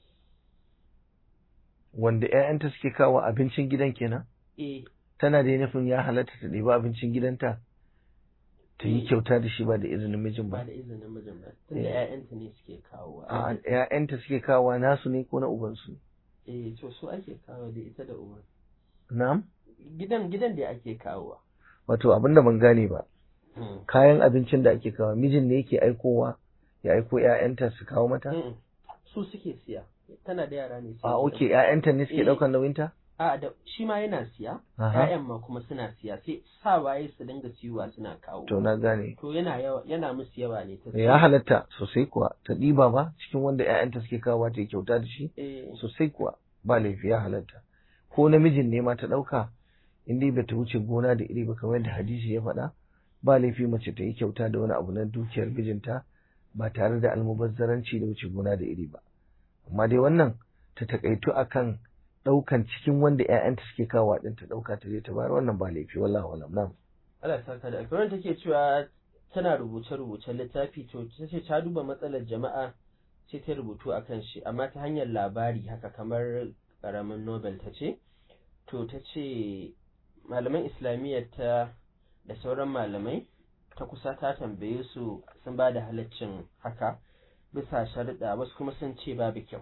wanda ƴaƴanta suke kawo abincin gidan kenan eh tana da nufin ya halatta ta ɗiba abincin gidanta ta yi Eh. kyauta da shi ba da izinin mijin ba ba da izinin mijin ba tunda Eh. 'ya'yanta ne suke kawowa a ƴaƴanta suke kawo nasu ne ko na ubansu eh to su ake kawo da ita da uban na'am gidan gidan da ake kawowa wato abinda ban gane ba Mm. kayan abincin da ake kawo mijin ne yake aikowa ya aiko ƴaƴanta su kawo mata Mm-mm. su suke siya tana da yara ne sai a su oke ƴaƴanta ne suke Eh. ɗaukar nauyinta a da shi ma yana siya Aha. ƴaƴan ma kuma suna siya sai sa waye su dinga siyowa suna kawo to na gane to yana yawa yana musu yawa ne ta ya halatta sosai kuwa ta ɗiba ba cikin wanda ƴaƴanta suke kawo ta yi kyauta da shi eh sosai kuwa ba laifi ya halatta ko namijin ne ma ta ɗauka in dai bata wuce gona da iri ba kamar yadda hadisi ya faɗa ba laifi mace ta yi kyauta da wani abu na dukiyar mijinta ba tare da almubazzaranci da wuce gona da iri ba amma dai wannan ta takaitu akan ɗaukan cikin wanda ƴaƴanta suke kawo ɗin ta ɗauka ta je ta bayar wannan ba laifi wallahi walam na'am Allah ya saka da alƙawarin take cewa tana rubuce-rubucen littafi to ta ce ta duba matsalar jama'a sai ta rubutu a kan shi amma ta hanyar labari haka kamar ƙaramin nobel ta ce to ta ce malaman islamiyyar ta da sauran malamai ta kusa ta tambaye su sun ba da halaccin haka bisa sharuɗa wasu kuma sun ce babu kyau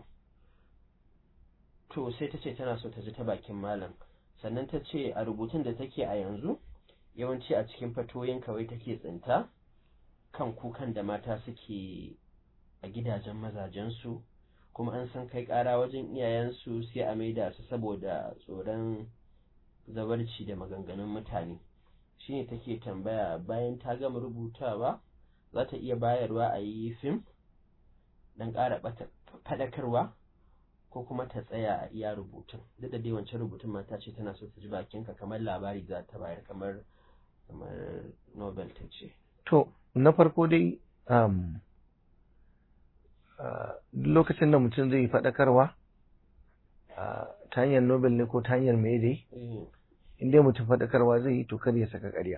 to sai ta ce tana so ta ji ta bakin malam sannan ta ce a rubutun da take a yanzu yawanci a cikin fatoyin kawai take tsinta kan kukan da mata suke a gidajen mazajensu kuma an san kai ƙara wajen iyayensu sai a maida su saboda tsoron zabarci da maganganun mutane shine take tambaya bayan ta gama rubutawa za ta iya bayarwa a yi fim don ƙara faɗakarwa ko kuma ta tsaya a iya rubutun duk da dai wancan rubutun mata ce tana so ta ji bakinka kamar labari za ta bayar kamar kamar nobel ta ce to na farko dai um, uh, lokacin da mutum zai yi faɗakarwa uh, ta hanyar nobel ne ko ta hanyar mai dai Eh, in dai mutum faɗakarwa zai yi to kar ya saka ƙarya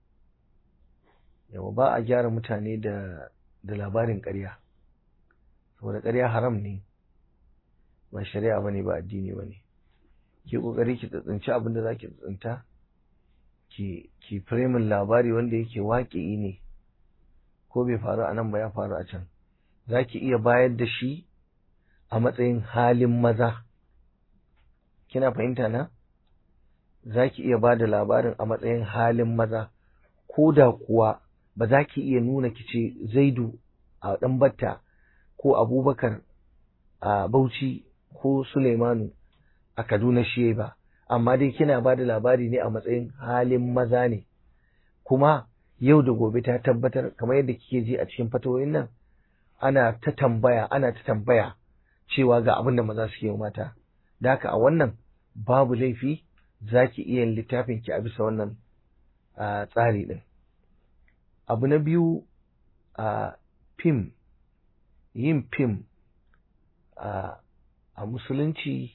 yawa ba a gyara mutane da da labarin ƙarya saboda ƙarya haram ne ba shari'a bane ba addini bane ki kokari ki tsintsinci abin da zaki tsinta ki ki firamin labari wanda yake waƙi ne ko bai faru a nan ba ya faru a can zaki iya bayar da shi a matsayin halin maza kina fahimta na za ki iya ba da labarin a matsayin halin maza ko da kuwa ba za ki iya nuna ki ce zaidu a ɗan batta ko abubakar a bauchi ko suleimanu a kaduna shi ba amma dai kina ba da labari ne a matsayin halin maza ne kuma yau da gobe ta tabbatar kamar yadda kike ji a cikin fatoyin nan ana ta tambaya ana ta tambaya cewa ga abin da maza suke yi mata da haka a wannan babu laifi za ki iya yin littafin ki a bisa wannan a tsari ɗin. Abu na biyu a fim, yin fim a musulunci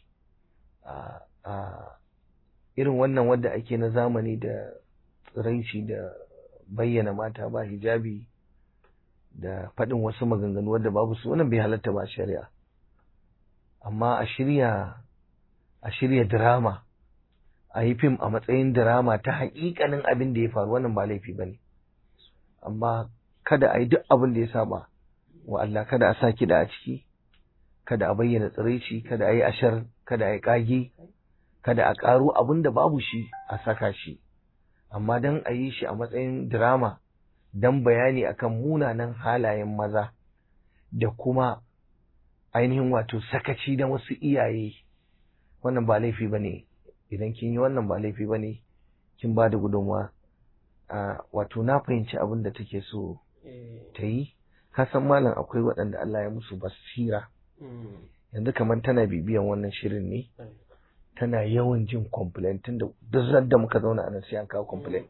a irin wannan wadda ake na zamani da tsiraici da bayyana mata ba hijabi da faɗin wasu maganganu wadda babu su wannan bai halatta ba shari'a. Amma a shirya a shirya drama a yi fim a matsayin drama ta haƙiƙanin abin da ya faru wannan ba laifi ba ne amma kada a yi duk abin da ya saba wa Allah kada a sa kiɗa a ciki kada a bayyana tsiraici kada a yi ashar kada a yi ƙage kada a ƙaro abin da babu shi a saka shi amma don a yi shi a matsayin drama don bayani akan munanan halayen maza da kuma ainihin wato sakaci da wasu iyaye wannan ba laifi ba ne idan kin yi wannan ba laifi ba ne kin ba da gudunmawa wato na fahimci abin da take so ta yi kasan malam akwai waɗanda Allah ya musu basira yanzu kamar tana bibiyan wannan shirin ne tana yawan jin complaint tunda duk da muka zauna a nan sai an kawo complaint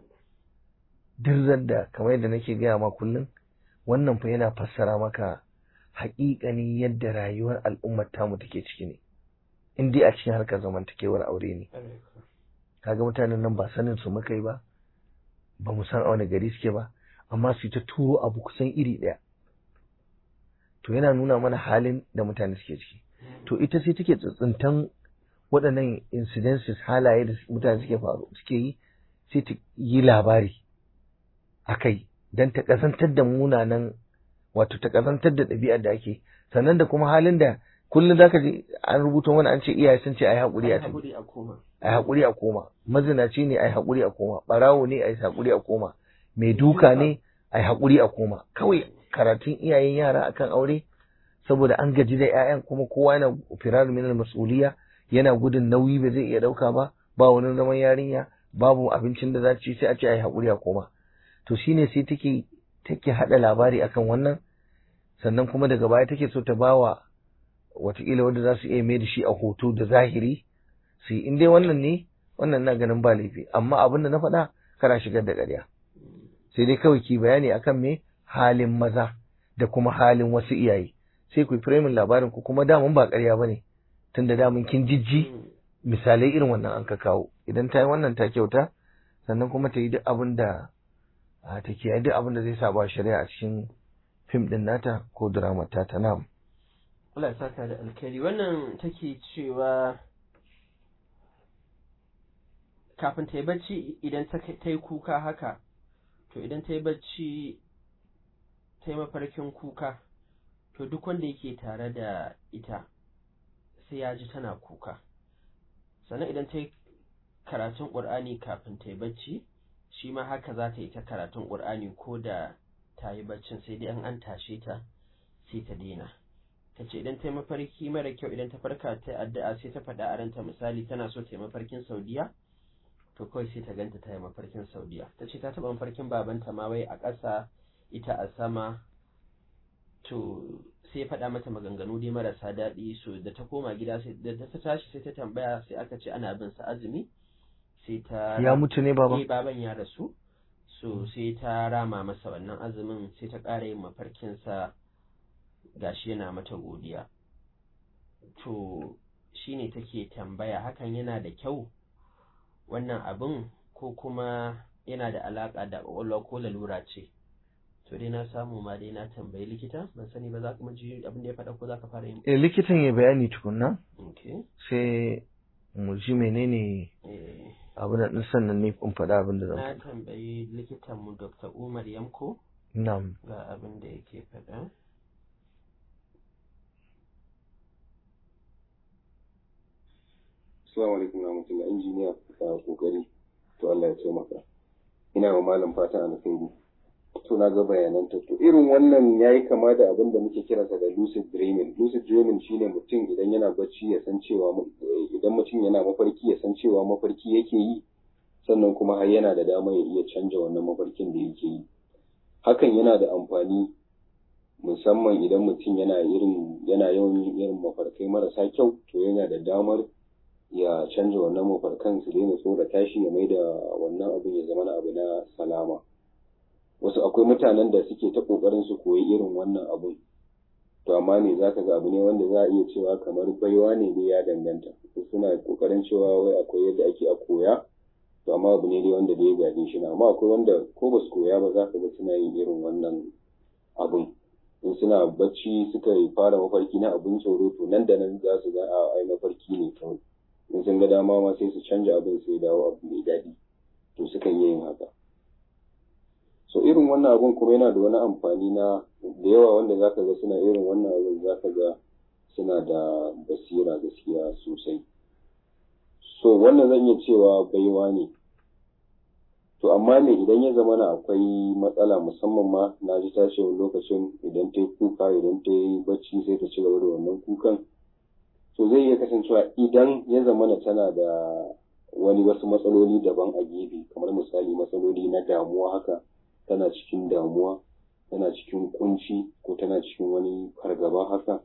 duk da kamar yadda nake gaya ma kullum wannan fa yana fassara maka haƙiƙanin yadda rayuwar al'ummar tamu take ciki ne in dai a cikin harkar zamantakewar aure ne kaga mutanen nan ba sanin su muka yi ba ba mu san a wani gari suke ba amma su ta turo abu kusan iri ɗaya to yana nuna mana halin da mutane suke ciki to ita sai take tsintsintan waɗannan incidences halaye da mutane suke faru suke yi sai ta yi labari a kai don ta ƙazantar da munanan wato ta ƙazantar da ɗabi'ar da ake sannan da kuma halin da kullum zaka ji an rubuta mana an ce iyaye sun ce ai haƙuri a tafi ai haƙuri a koma mazinaci ne ai haƙuri a koma ɓarawo ne ai haƙuri a koma mai duka ne ai haƙuri a koma kawai karatun iyayen yara akan aure saboda an gaji da 'ya'yan kuma kowa yana firar min mas'uliya yana gudun nauyi ba zai iya ɗauka ba ba wani zaman yarinya babu abincin da za ci sai a ce ai haƙuri a koma to shine sai take take haɗa labari akan wannan sannan kuma daga baya take so ta bawa wataƙila wanda za su iya mai da shi a hoto da zahiri su yi in dai wannan ne wannan na ganin ba laifi amma abin da na faɗa kana shigar da ƙarya sai dai kawai ki bayani akan me halin maza da kuma halin wasu iyaye sai ku yi firamin labarin ku kuma damun ba ƙarya ba ne tunda damun kin jijji misalai irin wannan an ka kawo idan ta yi wannan ta kyauta sannan kuma ta yi duk abin da ta kiyaye duk abin da zai saba shari'a a cikin fim din nata ko drama ta ta nam Allah ya saka da alkhairi wannan take cewa kafin ta yi bacci idan ta yi kuka haka to idan ta yi bacci ta yi mafarkin kuka to duk wanda yake tare da ita sai ya ji tana kuka sannan idan ta yi karatun ƙur'ani kafin ta yi bacci shi ma haka za ta yi ta karatun ƙur'ani ko da ta yi baccin sai dai an an tashe ta sai ta daina ta ce idan ta yi mafarki mara kyau idan ta farka ta yi addu'a sai ta faɗa a ranta misali tana so ta yi mafarkin saudiya to kawai sai ta ganta ta yi mafarkin saudiya ta ce ta taɓa mafarkin babanta ma wai a ƙasa ita a sama to sai ya faɗa mata maganganu dai marasa daɗi so da ta koma gida sai da ta tashi sai ta tambaya sai aka ce ana bin sa azumi sai ta ya mutu ne baba eh baban ya rasu so sai ta rama masa wannan azumin sai ta ƙara yin mafarkin sa gashi yana mata godiya to shine take tambaya hakan yana da kyau wannan abin ko kuma yana da alaƙa da ƙwaƙwalwa ko lalura ce to dai na samu ma dai na tambayi likita ban sani ba za ka ji abin da ya faɗa ko za ka fara yin eh likitan ya bayani tukunna okay sai mu ji menene eh abin da sannan ne in faɗa abin da zan na faɗa tambayi likitan mu Dr. Umar Yamko na'am ga abin da yake faɗa Assalamu alaikum wa rahmatullahi injiniya ka kokari to Allah ya taimaka. Ina wa malam fatan alkhairi. To na ga bayananta to irin wannan yayi kama da abin da muke kiransa da lucid dreaming. Lucid dreaming shine mutum idan yana bacci ya san cewa idan mutum yana mafarki ya san cewa mafarki yake yi sannan kuma har yana da dama ya iya canja wannan mafarkin da yake yi. Hakan yana da amfani musamman idan mutum yana irin yana yawan yin irin mafarkai marasa kyau to yana da damar ya canza wannan mafarkan su daina tsorata shi ya maida wannan abin ya zama abu na salama wasu akwai mutanen da suke ta kokarin su koyi irin wannan abun to amma ne zaka ga abu ne wanda za a iya cewa kamar baiwa ne dai ya danganta suna kokarin cewa wai akwai yadda ake a koya to amma abu ne dai wanda dai ya gaje shi na amma akwai wanda ko ba su koya ba za ka ga suna yin irin wannan abun in suna bacci suka fara mafarki na abin tsoro to nan da nan za su ga a ai mafarki ne kawai in sun ga dama ma sai su canja abin sai dawo abu mai daɗi to sukan yi yin haka so irin wannan abun kuma yana da wani amfani na da yawa wanda zaka ga suna irin wannan abun zaka ga suna da basira gaskiya sosai so wannan zan iya cewa baiwa ne to amma me idan ya zama na akwai matsala musamman ma na ji tashi wani lokacin idan ta yi kuka idan ta yi bacci sai ta ci gaba da wannan kukan to zai iya kasancewa idan ya zama na tana da wani wasu matsaloli daban a gefe kamar misali matsaloli na damuwa haka tana cikin damuwa tana cikin kunci ko tana cikin wani fargaba haka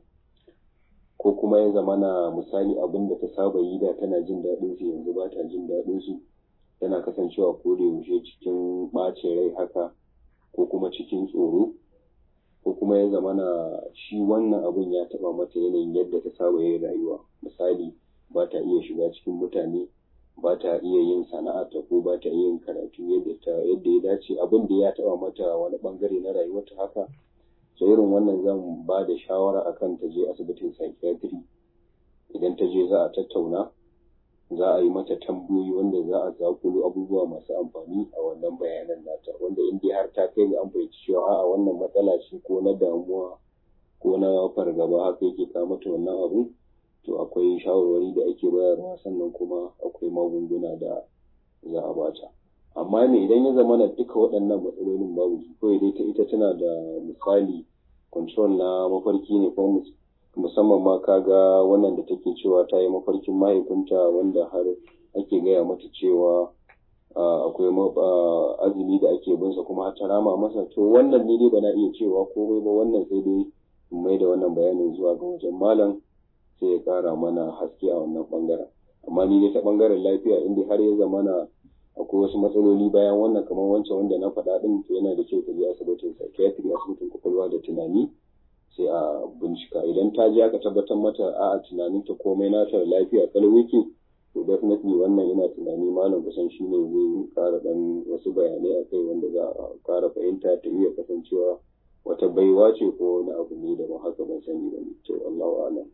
ko kuma ya zama na misali abin da ta saba yi da tana jin daɗin su yanzu ba ta jin daɗin su tana kasancewa ko da yaushe cikin ɓacin rai haka ko kuma cikin tsoro ko kuma ya zama na shi wannan abin ya taɓa mata yanayin yadda ta saba yin rayuwa misali ba ta iya shiga cikin mutane ba ta iya yin sana'arta ko ba ta iya yin karatu yadda ta yadda ya dace abin da ya taɓa mata wani ɓangare na rayuwarta haka so irin wannan zan ba da shawara akan ta je asibitin psychiatry idan ta je za a tattauna za a yi mata tambayoyi wanda za a zakulo abubuwa masu amfani a wannan bayanan nata wanda in dai har ta kai ga an fahimci cewa a'a wannan matsala ce ko na damuwa ko na fargaba haka yake kawo mata wannan abu to akwai shawarwari da ake bayarwa sannan kuma akwai magunguna da za a bata amma me idan ya zama na duka waɗannan matsalolin babu su kawai dai ta ita tana da misali control na mafarki ne ko musamman ma kaga wannan da take cewa ta yi mafarkin mahaifinta wanda har ake gaya mata cewa akwai azumi da ake binsa kuma har ta rama masa to wannan ni dai ba na iya cewa komai ba wannan sai dai mai da wannan bayanin zuwa ga wajen malam sai ya kara mana haske a wannan bangaren amma ni dai ta bangaren lafiya inda har ya zamana akwai wasu matsaloli bayan wannan kamar wancan wanda na faɗa ɗin to yana da kyau ta je asibitin psychiatry asibitin kwakwalwa da tunani sai a bincika idan ta je aka tabbatar mata a tunaninta komai nata lafiya kalau yake to definitely wannan yana tunani malam kusan shi ne zai kara dan wasu bayanai a kai wanda za a kara fahimta ta iya kasancewa wata baiwa ce ko wani abu ne da ba haka ban sani ba to Allahu a'lam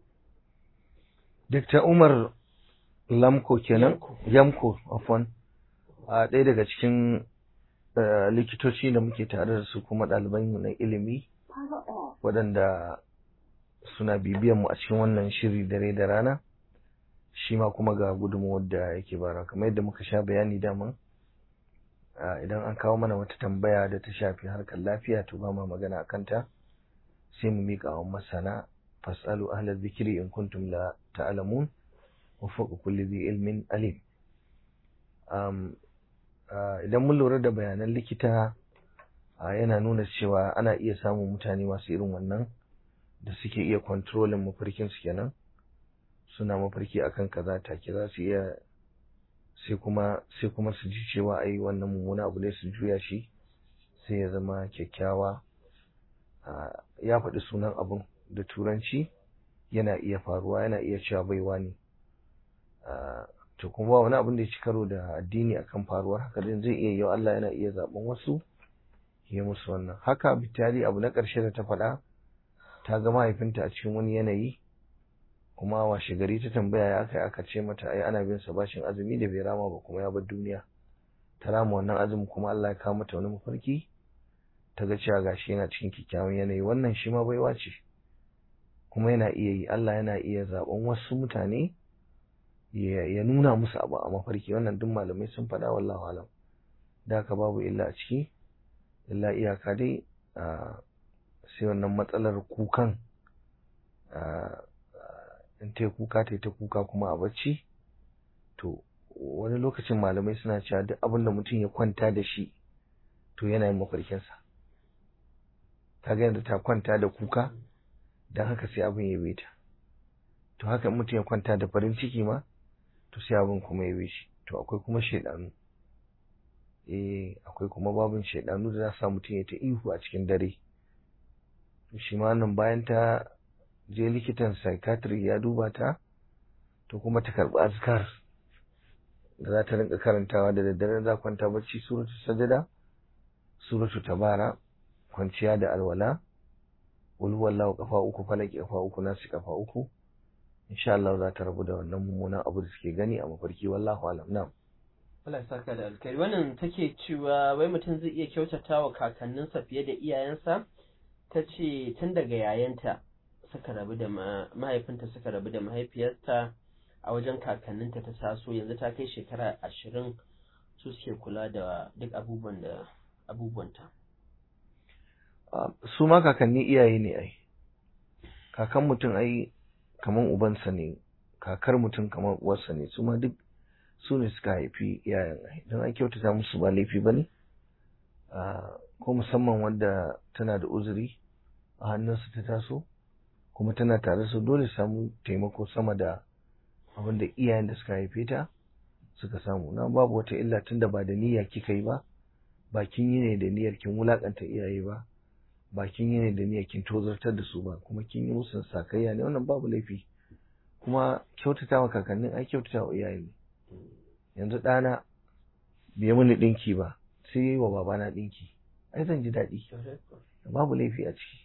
Dr. Umar Lamko kenan Yamko afwan a ɗaya daga cikin likitoci da muke tare da su kuma ɗaliban na ilimi waɗanda suna bibiyan mu a cikin wannan shiri dare da rana shi ma kuma ga gudunmuwar da yake bara kamar yadda muka sha bayani daman idan an kawo mana wata tambaya da ta shafi harkar lafiya to ba ma magana a kanta sai mu miƙa wa masana fasalu ahla zikiri in kuntum la ta'lamun wa fawqa kulli dhi ilmin alim idan mun lura da bayanan likita yana nuna cewa ana iya samun mutane masu irin wannan da suke iya kontrolin mafarkin su kenan suna mafarki akan kaza take za su iya sai kuma sai kuma su ji cewa ai wannan mummuna abu ne su juya shi sai ya zama kyakkyawa ya faɗi sunan abun da turanci yana iya faruwa yana iya cewa baiwa ne to kuma ba wani abin da ya ci karo da addini akan faruwar haka din zai iya yau Allah yana iya zaben wasu ya musu wannan haka bitali abu na ƙarshe da ta faɗa ta ga mahaifinta a cikin wani yanayi kuma washe gari ta tambaya ya aka aka ce mata ai ana bin sa bashin azumi da bai rama ba kuma ya bar duniya ta rama wannan azumi kuma Allah ya kawo mata wani mafarki ta ga cewa gashi yana cikin kyakkyawan yanayi wannan shi ma baiwa ce kuma yana iya yi Allah yana iya zaben wasu mutane ya nuna musu abu a mafarki wannan duk malamai sun faɗa wallahu alam da haka babu illa a ciki illa iyaka dai sai wannan matsalar kukan in ta kuka ta ta kuka kuma a bacci to wani lokacin malamai suna cewa duk abin da mutum ya kwanta da shi to yana yin mafarkinsa ta ga yadda ta kwanta da kuka don haka sai abin ya ta to haka mutum ya kwanta da farin ciki ma to sai abin kuma ya shi to akwai kuma shaidanu eh akwai kuma babin shaidanu da za su sa mutum ya ta ihu a cikin dare shi ma nan bayan ta je likitan psychiatry ya duba ta to kuma ta karɓi azkar da za ta rinka karantawa da daddare za kwanta bacci suratu sajada suratu tabara kwanciya da alwala wal wallahu kafa uku falaki kafa uku nasi kafa uku insha Allah za ta rabu da wannan mummunan abu da suke gani a mafarki wallahu alam na'am Allah ya saka da alkhairi wannan take cewa wai mutum zai iya kyautata wa kakanninsa fiye da iyayensa ta ce tun daga yayanta suka rabu da mahaifinta suka rabu da mahaifiyarta a wajen kakanninta ta taso yanzu ta kai shekara ashirin su suke kula da duk abubuwan da abubuwanta Ah, su ma kakanni iyaye ne ai kakan mutum ai kaman ubansa ne kakar mutum kaman uwarsa ne su ma duk su ne suka haifi iyayen ai don an kyautata musu ba laifi ba ne ko musamman wanda tana da uzuri a hannunsu ta taso kuma tana tare su dole su samu taimako sama da abin da iyayen da suka haife ta suka samu na babu wata illa tunda ba da niyya kika yi ba ba kin yi ne da niyyar kin wulakanta iyaye ba ba kin yi ne da niyyar kin tozartar da su ba kuma kin yi musu sakayya ne wannan babu laifi kuma kyautata wa kakannin ai kyautata wa iyaye ne yanzu ɗana bai mini ɗinki ba sai yi wa babana ɗinki ai zan ji daɗi babu laifi a ciki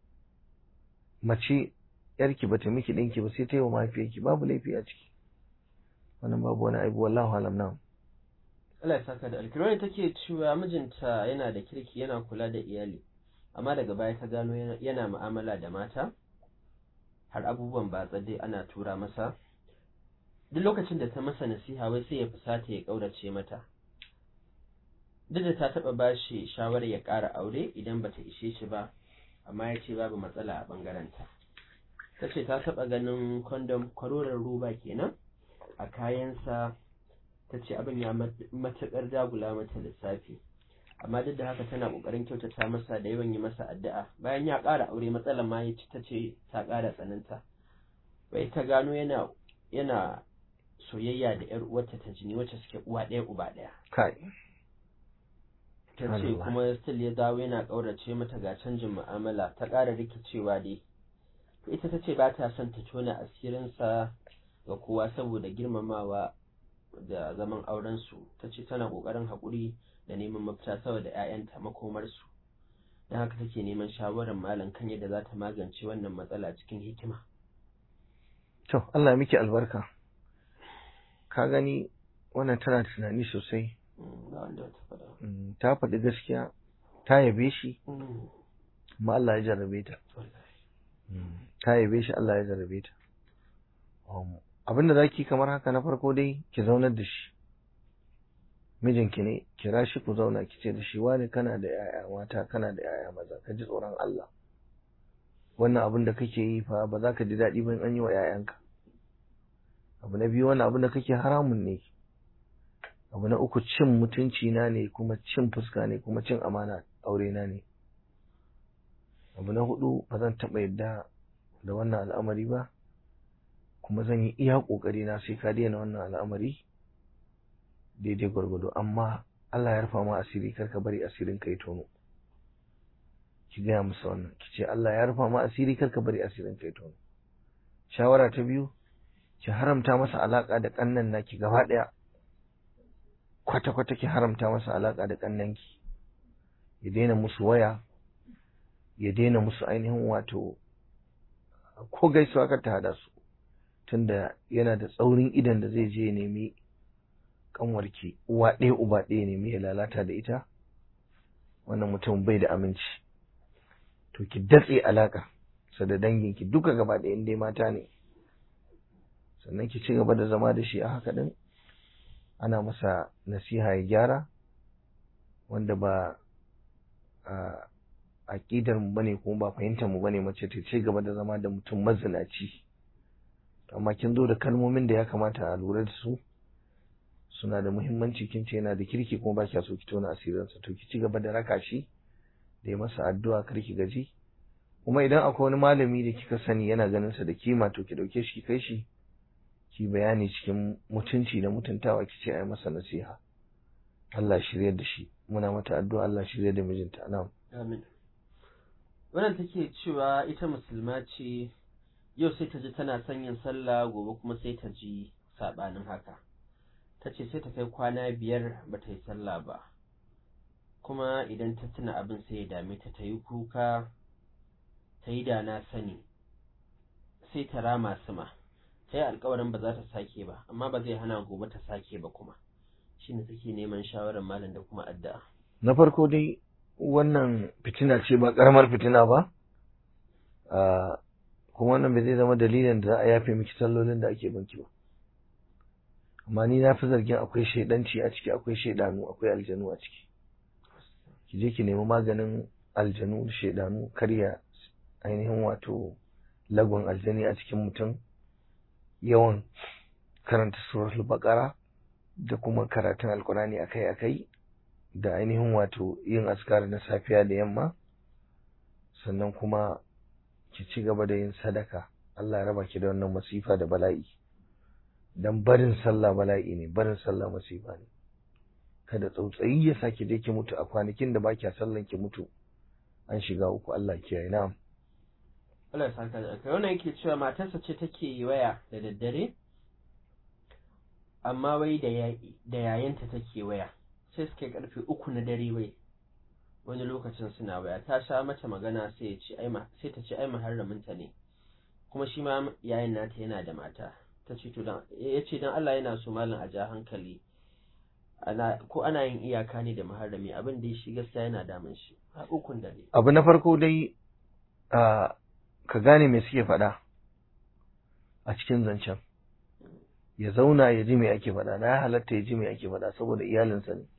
mace yarki bata miki ɗinki ba sai ta yi wa mahaifiyarki babu laifi a ciki wannan babu wani aibu wallahu alam na Allah ya saka da alkirwani take cewa mijinta yana da kirki yana kula da iyali amma daga baya ta gano yana mu'amala da mata har abubuwan ba dai ana tura masa duk lokacin da ta masa nasiha wai sai ya fusata ya ƙaurace mata duk da ta taɓa ba shi shawarar ya ƙara aure idan bata ishe shi ba amma ya ce babu matsala a ɓangarenta ta ce ta taɓa ganin kondom kwaroron roba kenan a kayansa ta ce abin ya matuƙar dagula mata lissafi amma duk da haka tana ƙoƙarin kyautata masa da yawan yi masa addu'a bayan ya ƙara aure matsalar ma ya ci ta ce ta ƙara tsananta bai ta gano yana yana soyayya da ƴar uwarta ta jini wacce suke uwa ɗaya uba ɗaya kai ta ce kuma still ya dawo yana ƙaurace mata ga canjin mu'amala ta ƙara rikicewa dai to ita ta ce ba ta son ta tona asirinsa ga kowa saboda girmamawa da zaman aurensu ta ce tana ƙoƙarin haƙuri da neman mafita saboda 'ya'yanta makomarsu don haka take neman shawarar malam kan yadda za ta magance wannan matsala cikin hikima to Allah miki albarka ka gani wannan tana tunani sosai ta faɗi gaskiya ta yabe shi amma Allah ya jarrabe ta ta yabe shi Allah ya jarrabe ta abinda zaki kamar haka na farko dai ki zaunar da shi mijinki ne kira shi ku zauna ki ce da shi wani kana da yaya mata kana da yaya maza ka ji tsoron Allah wannan abin da kake yi fa ba za ka ji daɗi ba in an yi wa yayanka abu na biyu wannan abin da kake haramun ne abu na uku cin mutunci na ne kuma cin fuska ne kuma cin amana aure na ne abu na hudu ba zan taɓa yadda da wannan al'amari ba kuma zan yi iya ƙoƙari na sai ka daina wannan al'amari daidai gwargwado amma Allah ya rufa ma asiri kar ka bari asirin ka ya tono ki gaya musu wannan ki ce Allah ya rufa ma asiri kar ka bari asirin ka ya tono shawara ta biyu ki haramta masa alaka da kannan naki gaba ɗaya kwata kwata ki haramta masa alaka da kannanki ya daina musu waya ya daina musu ainihin wato ko gaisuwa kar ta hada su tunda yana da tsaurin idan da zai je nemi kanwarki uwa ɗaya uba ɗaya nemi ya lalata da ita wannan mutum bai da aminci to ki datse alaka sa da danginki duka gaba ɗaya in dai mata ne sannan ki ci gaba da zama da shi a haka din ana masa nasiha ya gyara wanda ba a aƙidar mu bane kuma ba fahimtar mu bane mace ta ci gaba da zama da mutum mazinaci amma kin zo da kalmomin da ya kamata a lura da su suna da muhimmanci kin ce yana da kirki kuma ba kya so ki tona asirinsa to ki ci gaba da raka shi da ya masa addu'a kar ki gaji kuma idan akwai wani malami da kika sani yana ganin sa da kima to ki dauke shi ki kai shi ki bayani cikin mutunci da mutuntawa ki ce ai masa nasiha Allah shirye da shi muna mata addu'a Allah shirye da mijinta na'am amin wannan take cewa ita musulma ce yau sai ta ji tana son yin sallah gobe kuma sai ta ji sabanin haka ta ce sai ta kai kwana biyar ba ta yi sallah ba kuma idan ta tuna abin sai ya dame ta ta yi kuka ta yi da na sani sai ta rama sama ta yi alkawarin ba za ta sake ba amma ba zai hana gobe ta sake ba kuma shi ne take neman shawarar malam da kuma addu'a na farko dai wannan fitina ce ba karamar fitina ba kuma wannan bai zai zama dalilin da za a yafe miki sallolin da ake banki ba amma ni na fi zargin akwai shaidanci a ciki akwai shaidanu akwai aljanu a ciki ki je ki nemi maganin aljanu da shaidanu karya ainihin wato lagon aljani a cikin mutum yawan karanta suratul baqara da kuma karatun alkurani akai-akai da ainihin wato yin askar na safiya da yamma sannan kuma ki ci gaba da yin sadaka Allah ya raba ki da wannan masifa da bala'i dan barin sallah bala'i ne barin sallah masifa ne kada tsautsayi ya saki dai ki mutu a kwanakin da baki sallan ki mutu an shiga uku Allah kiyaye na'am Allah ya saka da kai wannan yake cewa matarsa ce take yi waya da daddare amma wai da da yayanta take waya sai suke karfe uku na dare wai wani lokacin suna waya ta sha mata magana sai ya ce ai sai ta ce ai muharraminta ne kuma shi ma yayin nata yana da mata ta ce to dan yace dan Allah yana so mallam a ja hankali ana ko ana yin iyaka ne da muharrami abin da shi gaskiya yana damun shi a ukun dare abu na farko dai ka gane me suke faɗa a cikin zancen ya zauna ya ji me ake faɗa na halatta ya ji me ake faɗa saboda iyalinsa ne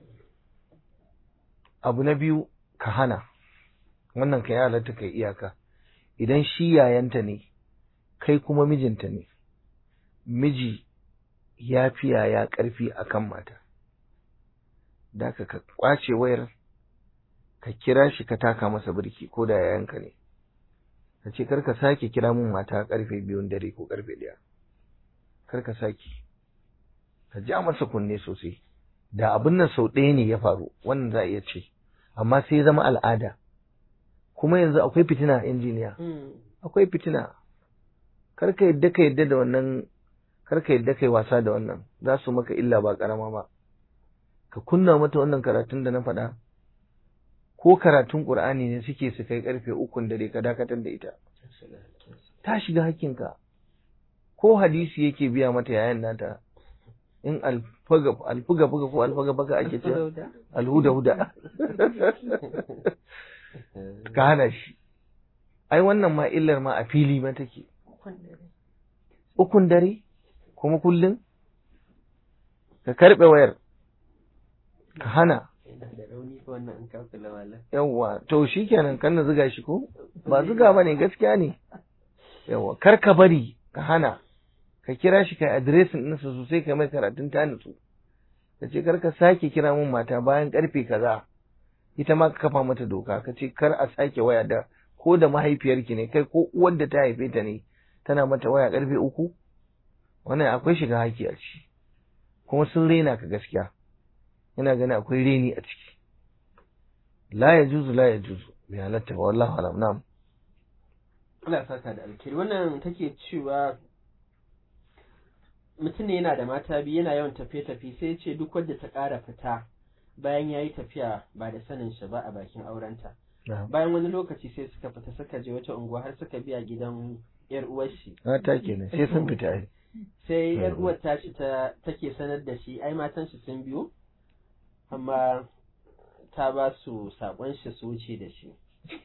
abu na biyu ka hana wannan ka ya halatta kai iyaka idan shi yayanta ne kai kuma mijinta ne miji ya fi yaya ƙarfi a kan mata da ka kwace wayar ka kira shi ka taka masa birki ko da yayanka ne ka ce kar ka sake kira mun mata karfe biyun dare ko karfe ɗaya kar ka sake ka ja masa kunne sosai da abin nan sau ɗaya ne ya faru wannan za a iya ce amma sai ya zama al'ada kuma yanzu akwai fitina a injiniya akwai fitina kar ka yadda ka yadda da wannan kar ka yadda kai wasa da wannan za su maka illa ba karama ba ka kunna mata wannan karatun da na faɗa ko karatun Qur'ani ne suke su kai karfe ukun dare ka dakatar da ita ta shiga hakkinka ko hadisi yake biya mata yayan nata in alfaga alfuga fuga ko alfaga baka ake ce alhuda huda ka hana shi ai wannan ma illar ma a fili ma take ukun dare kuma kullum ka karbe wayar ka hana yawwa to shikenan kan na ziga shi ko ba ziga bane gaskiya ne yawwa kar ka bari ka hana ka kira shi kai adiresin ɗinsa sosai ka mai karatun ta nutsu ka ce kar ka sake kira mun mata bayan karfe kaza ita ma ka kafa mata doka ka ce kar a sake waya da ko da mahaifiyarki ne kai ko uwar da ta haife ta ne tana mata waya karfe uku wannan akwai shiga haki a ciki kuma sun rena ka gaskiya ina ganin akwai reni a ciki la ya juzu la ya juzu bai halatta ba wallahu alam na'am Allah ya saka da alkhairi wannan take cewa mutum ne yana da mata biyu yana yawan tafiye-tafiye sai ya ce duk wadda ta ƙara fita bayan ya yi tafiya ba da sanin shi ba a bakin aurenta bayan wani lokaci sai suka fita suka je wata unguwa har suka biya gidan yar uwar shi mata kenan sai sun fita ai sai yar uwar ta ci ta take sanar da shi ai matan shi sun biyo amma ta ba su sakon shi su wuce da shi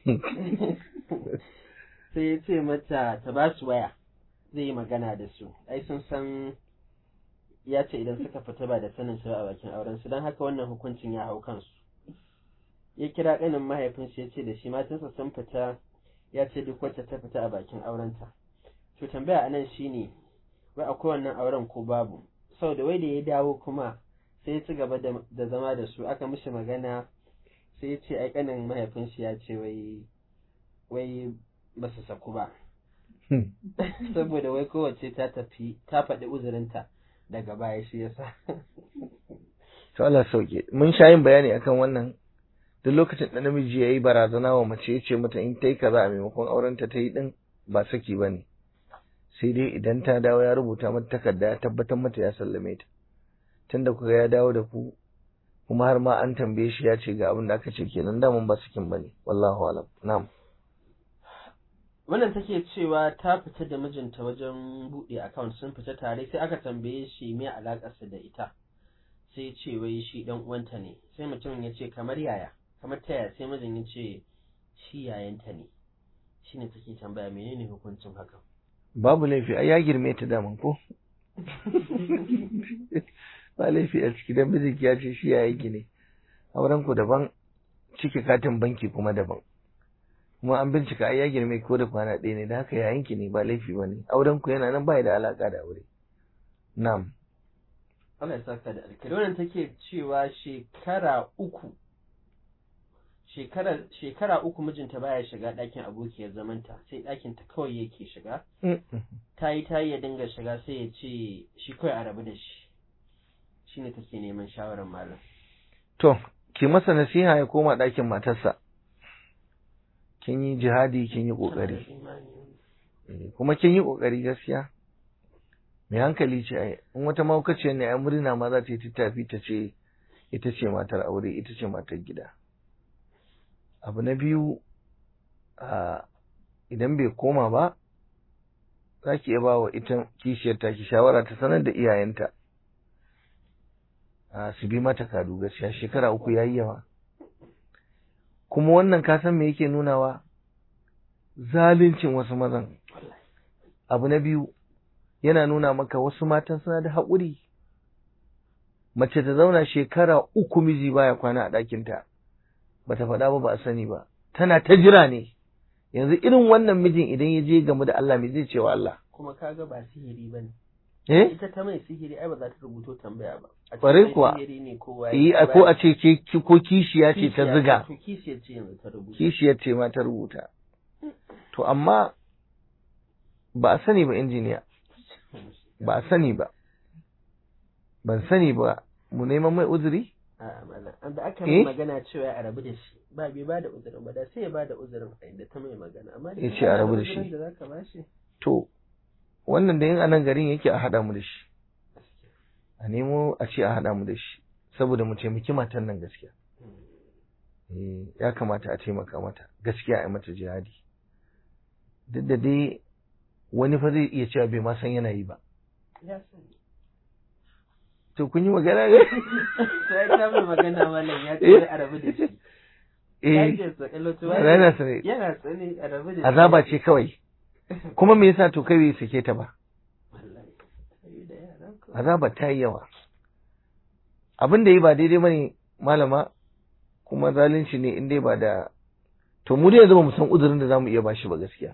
sai ya ce mata ta ba su waya zai yi magana da su ai sun san ya ce idan suka fita ba da sanin su a bakin auren su don haka wannan hukuncin ya hau kansu ya kira ƙanin mahaifinsa ya ce da shi matansa sun fita ya ce duk wacce ta fita a bakin aurenta to tambaya anan shine wai akwai wannan auren ko babu sau da wai da ya dawo kuma sai ya ci gaba da zama da su aka mishi magana sai ya ce ai ƙanin mahaifinsa ya ce wai wai ba su saku ba saboda wai kowace ta tafi ta faɗi uzurinta daga baya shi yasa to Allah sauke mun sha yin bayani akan wannan duk lokacin da namiji yayi barazana wa mace ya ce mata in ta yi kaza a maimakon aurenta ta yi din ba saki ba ne sai dai idan ta dawo ya rubuta mata takarda ya tabbatar mata ya sallame ta tunda kuka ya dawo da ku kuma har ma an tambaye shi ya ce ga abin da aka ce kenan daman ba sakin bane wallahu alam na'am wannan take cewa ta fita da mijinta wajen buɗe account sun fita tare sai aka tambaye shi me alakarsa da ita sai ya ce wai shi dan uwanta ne sai mutumin ya ce kamar yaya kamar ta yaya sai mijin ya ce shi yayanta ne shine take tambaya menene hukuncin hakan babu laifi ai ya girme ta daman ko ba laifi a ciki dan mijinki ya ce shi yayanki ne auren ku daban cike katin banki kuma daban kuma an bincika ai ya girme ko da kwana ɗaya ne da haka yayanki ne ba laifi ba ne auren ku yana nan ba da alaka da aure na'am Allah ya saka da alkhairi wannan take cewa shekara uku shekara shekara uku mijinta baya shiga ɗakin abokiyar zamanta sai ɗakin ta kawai yake shiga ta yi ta yi ya dinga shiga sai ya ce shi kawai a rabu da shi shine take neman shawarar malam to ki masa nasiha ya koma ɗakin matarsa kin yi jihadi kin yi ƙoƙari kuma kin yi ƙoƙari gaskiya mai hankali ce ai in wata mahaukaciyar ne ai murna ma za ta yi tattafi ta ce ita ce matar aure ita ce matar gida abu na biyu idan bai koma ba za ki iya ba wa ita kishiyar ta ki shawara ta sanar da iyayenta su bi mata kadu gaskiya shekara uku yayi yawa kuma wannan ka san me yake nunawa zaluncin wasu mazan abu na biyu yana nuna maka wasu matan suna da haƙuri mace ta zauna shekara uku miji baya kwana a ɗakinta ba ta faɗa ba ba a sani ba tana ta jira ne yanzu irin wannan mijin idan ya je game da Allah me zai ce wa Allah kuma kaga ba sihiri ba ne eh ita ta mai sihiri ai ba za ta rubuto tambaya ba a Ƙwarai kuwa. sihiri ne kowa yi ko a ce ke ko kishiya ce ta ziga to kishiyar ce yanzu ta rubuta kishiyar ce ma ta rubuta to amma ba a sani ba injiniya ba a sani ba ban sani ba mu neman mai uzuri A'a malam an da aka Eh? mai magana cewa a rabu da shi ba bai ba da uzurin ba da sai ya ba da uzurin a inda ta mai magana amma da Ya in ce a kana rabu da uzurin shi. da zaka ba shi to wannan da yin anan garin yake a haɗa mu da shi a nemo a ce a haɗa mu da shi saboda mu taimaki matan nan gaskiya Eh, ya kamata a taimaka mata gaskiya a yi mata jihadi duk da dai wani fa zai iya cewa bai ma san yana yi ba ya sani to kun yi magana ne sai ta mai magana malam ya ce Eh? a rabu da shi ya eh ce sakalo to yana sane yana tsane a rabu da shi azaba ce kawai kuma me yasa to kai bai sake ta ba wallahi sai da yara ko azaba ta yi yawa abin da yi ba daidai bane malama kuma zalunci ne in dai ba da to mu dai yanzu ba mu san uzurin da zamu iya bashi ba gaskiya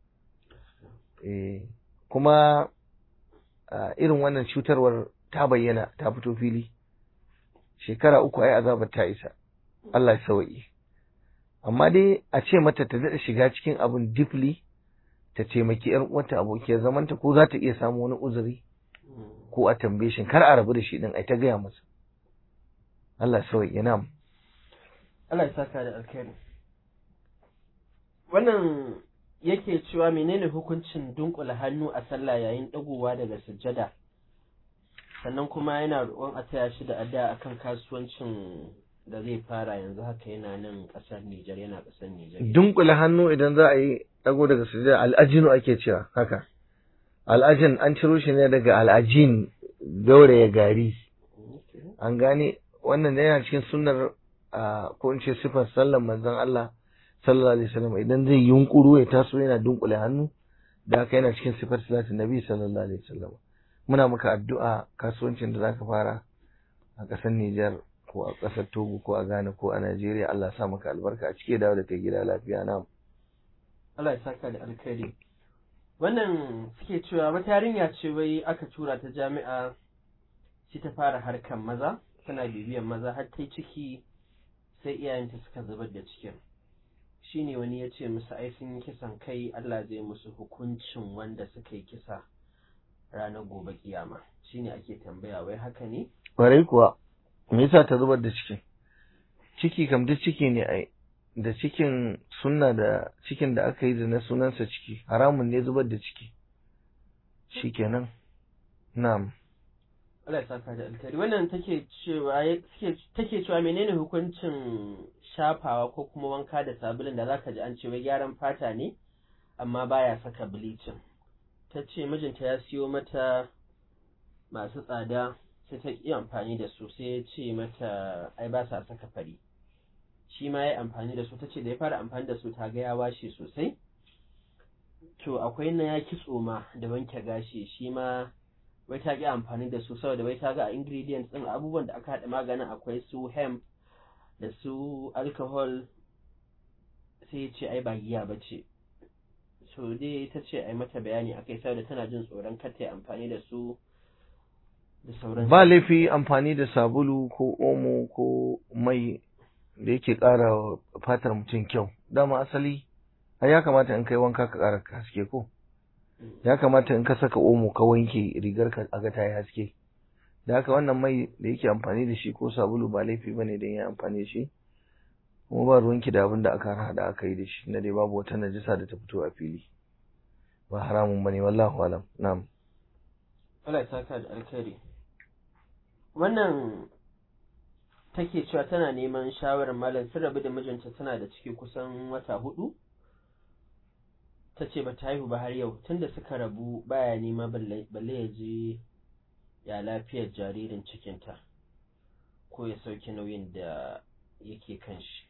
eh kuma a, irin wannan cutarwar ta bayyana ta fito fili shekara uku ai azabar ta isa Allah ya sauki amma dai a ce mata ta daɗa shiga cikin abin deeply ta taimaki yar uwarta abokiyar zamanta ko za ta iya samu wani uzuri ko a tambaye shi kar a rabu da shi din ai ta gaya masa Allah sauyi ya nam Allah ya saka da alkhairi wannan yake cewa menene hukuncin dunkula hannu a sallah yayin dagowa daga sujjada sannan kuma yana roƙon a taya shi da addu'a akan kasuwancin da zai fara yanzu haka yana nan ƙasar Nijar yana ƙasar Nijar dunkule hannu idan za a yi dago daga sujada al'ajinu ake cewa haka al'ajin an ciro shi ne daga al'ajin gauraya gari an gane wannan yana cikin sunnar a ko in ce sifar sallar manzon Allah sallallahu alaihi wasallam idan zai yunkuru ya taso yana dunkule hannu da haka yana cikin sifar salatin nabi sallallahu alaihi wasallam muna maka addu'a kasuwancin da zaka fara a ƙasar Nijar ko a ƙasar Togo ko a Ghana ko a Najeriya Allah ya sa maka albarka a cike dawo da kai gida lafiya na Allah ya saka da alkhairi wannan suke cewa wata yarinya ce wai aka tura ta jami'a sai ta fara harkan maza tana bibiyan maza har ta yi ciki sai iyayenta suka zubar da cikin shine wani ya ce musu ai sun yi kisan kai Allah zai musu hukuncin wanda suka yi kisa ranar gobe kiyama shine ake tambaya wai haka ne Kwarai kuwa, me yasa ta zubar da ciki? Ciki kam duk ciki ne ai, da cikin sunna da cikin da aka yi da na sunansa ciki, haramun ne zubar da ciki. Shikenan. Na'am. Allah ya saka da alkhairi wannan take cewa take take cewa menene hukuncin shafawa ko kuma wanka da sabulun da zaka ji an ce wai gyaran fata ne amma baya saka bleaching ta ce mijinta ya siyo mata masu tsada sai ta ƙi amfani da su sai ya ce mata ai ba sa saka fari shi ma ya amfani da su ta ce da ya fara amfani da su ta ga ya washe sosai to akwai na ya kitso ma da wanke gashi shi ma wai ta ƙi amfani da su saboda wai ta ga a ingredients ɗin abubuwan da aka haɗa maganin akwai su hemp da su alcohol sai ce ai ba giya ba ce so dai ta ce ai mata bayani akai saboda tana jin tsoron kar ta yi amfani da su da sauran ba laifi amfani da sabulu ko omo ko mai da yake ƙara wa fatar mutum kyau dama asali ai ya kamata in kai wanka ka ƙara haske ko ya kamata in ka saka omo ka wanke rigar ka aga ta yi haske da haka wannan mai da yake amfani da shi ko sabulu ba laifi bane dan ya amfani da shi kuma ba ruwanki da abin da aka hada aka yi da shi na dai babu wata najisa da ta fito a fili ba haramun bane wallahu alam na'am Allah ya saka da alkhairi wannan take cewa tana neman shawarar malam sun rabu da mijinta tana da ciki kusan wata hudu ta ce ba ta haihu ba har yau tunda suka rabu baya nema balle ya je ya lafiyar jaririn cikinta ko ya sauke nauyin da yake kan shi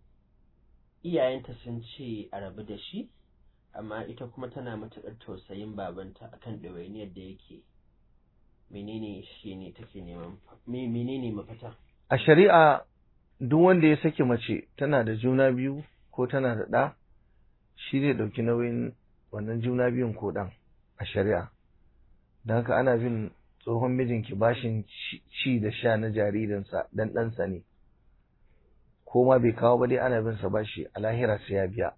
iyayenta sun ce a rabu da shi amma ita kuma tana matuƙar tausayin babanta akan ɗawainiyar da yake menene shi ne take neman menene mafita a shari'a duk wanda ya saki mace tana da juna biyu ko tana da ɗa shi zai ɗauki nauyin wannan juna biyun ko ɗan a shari'a don haka ana bin tsohon mijinki bashin ci da sha na jaririnsa dan ɗansa ne ko ma bai kawo ba dai ana bin sa bashi a lahira sai ya biya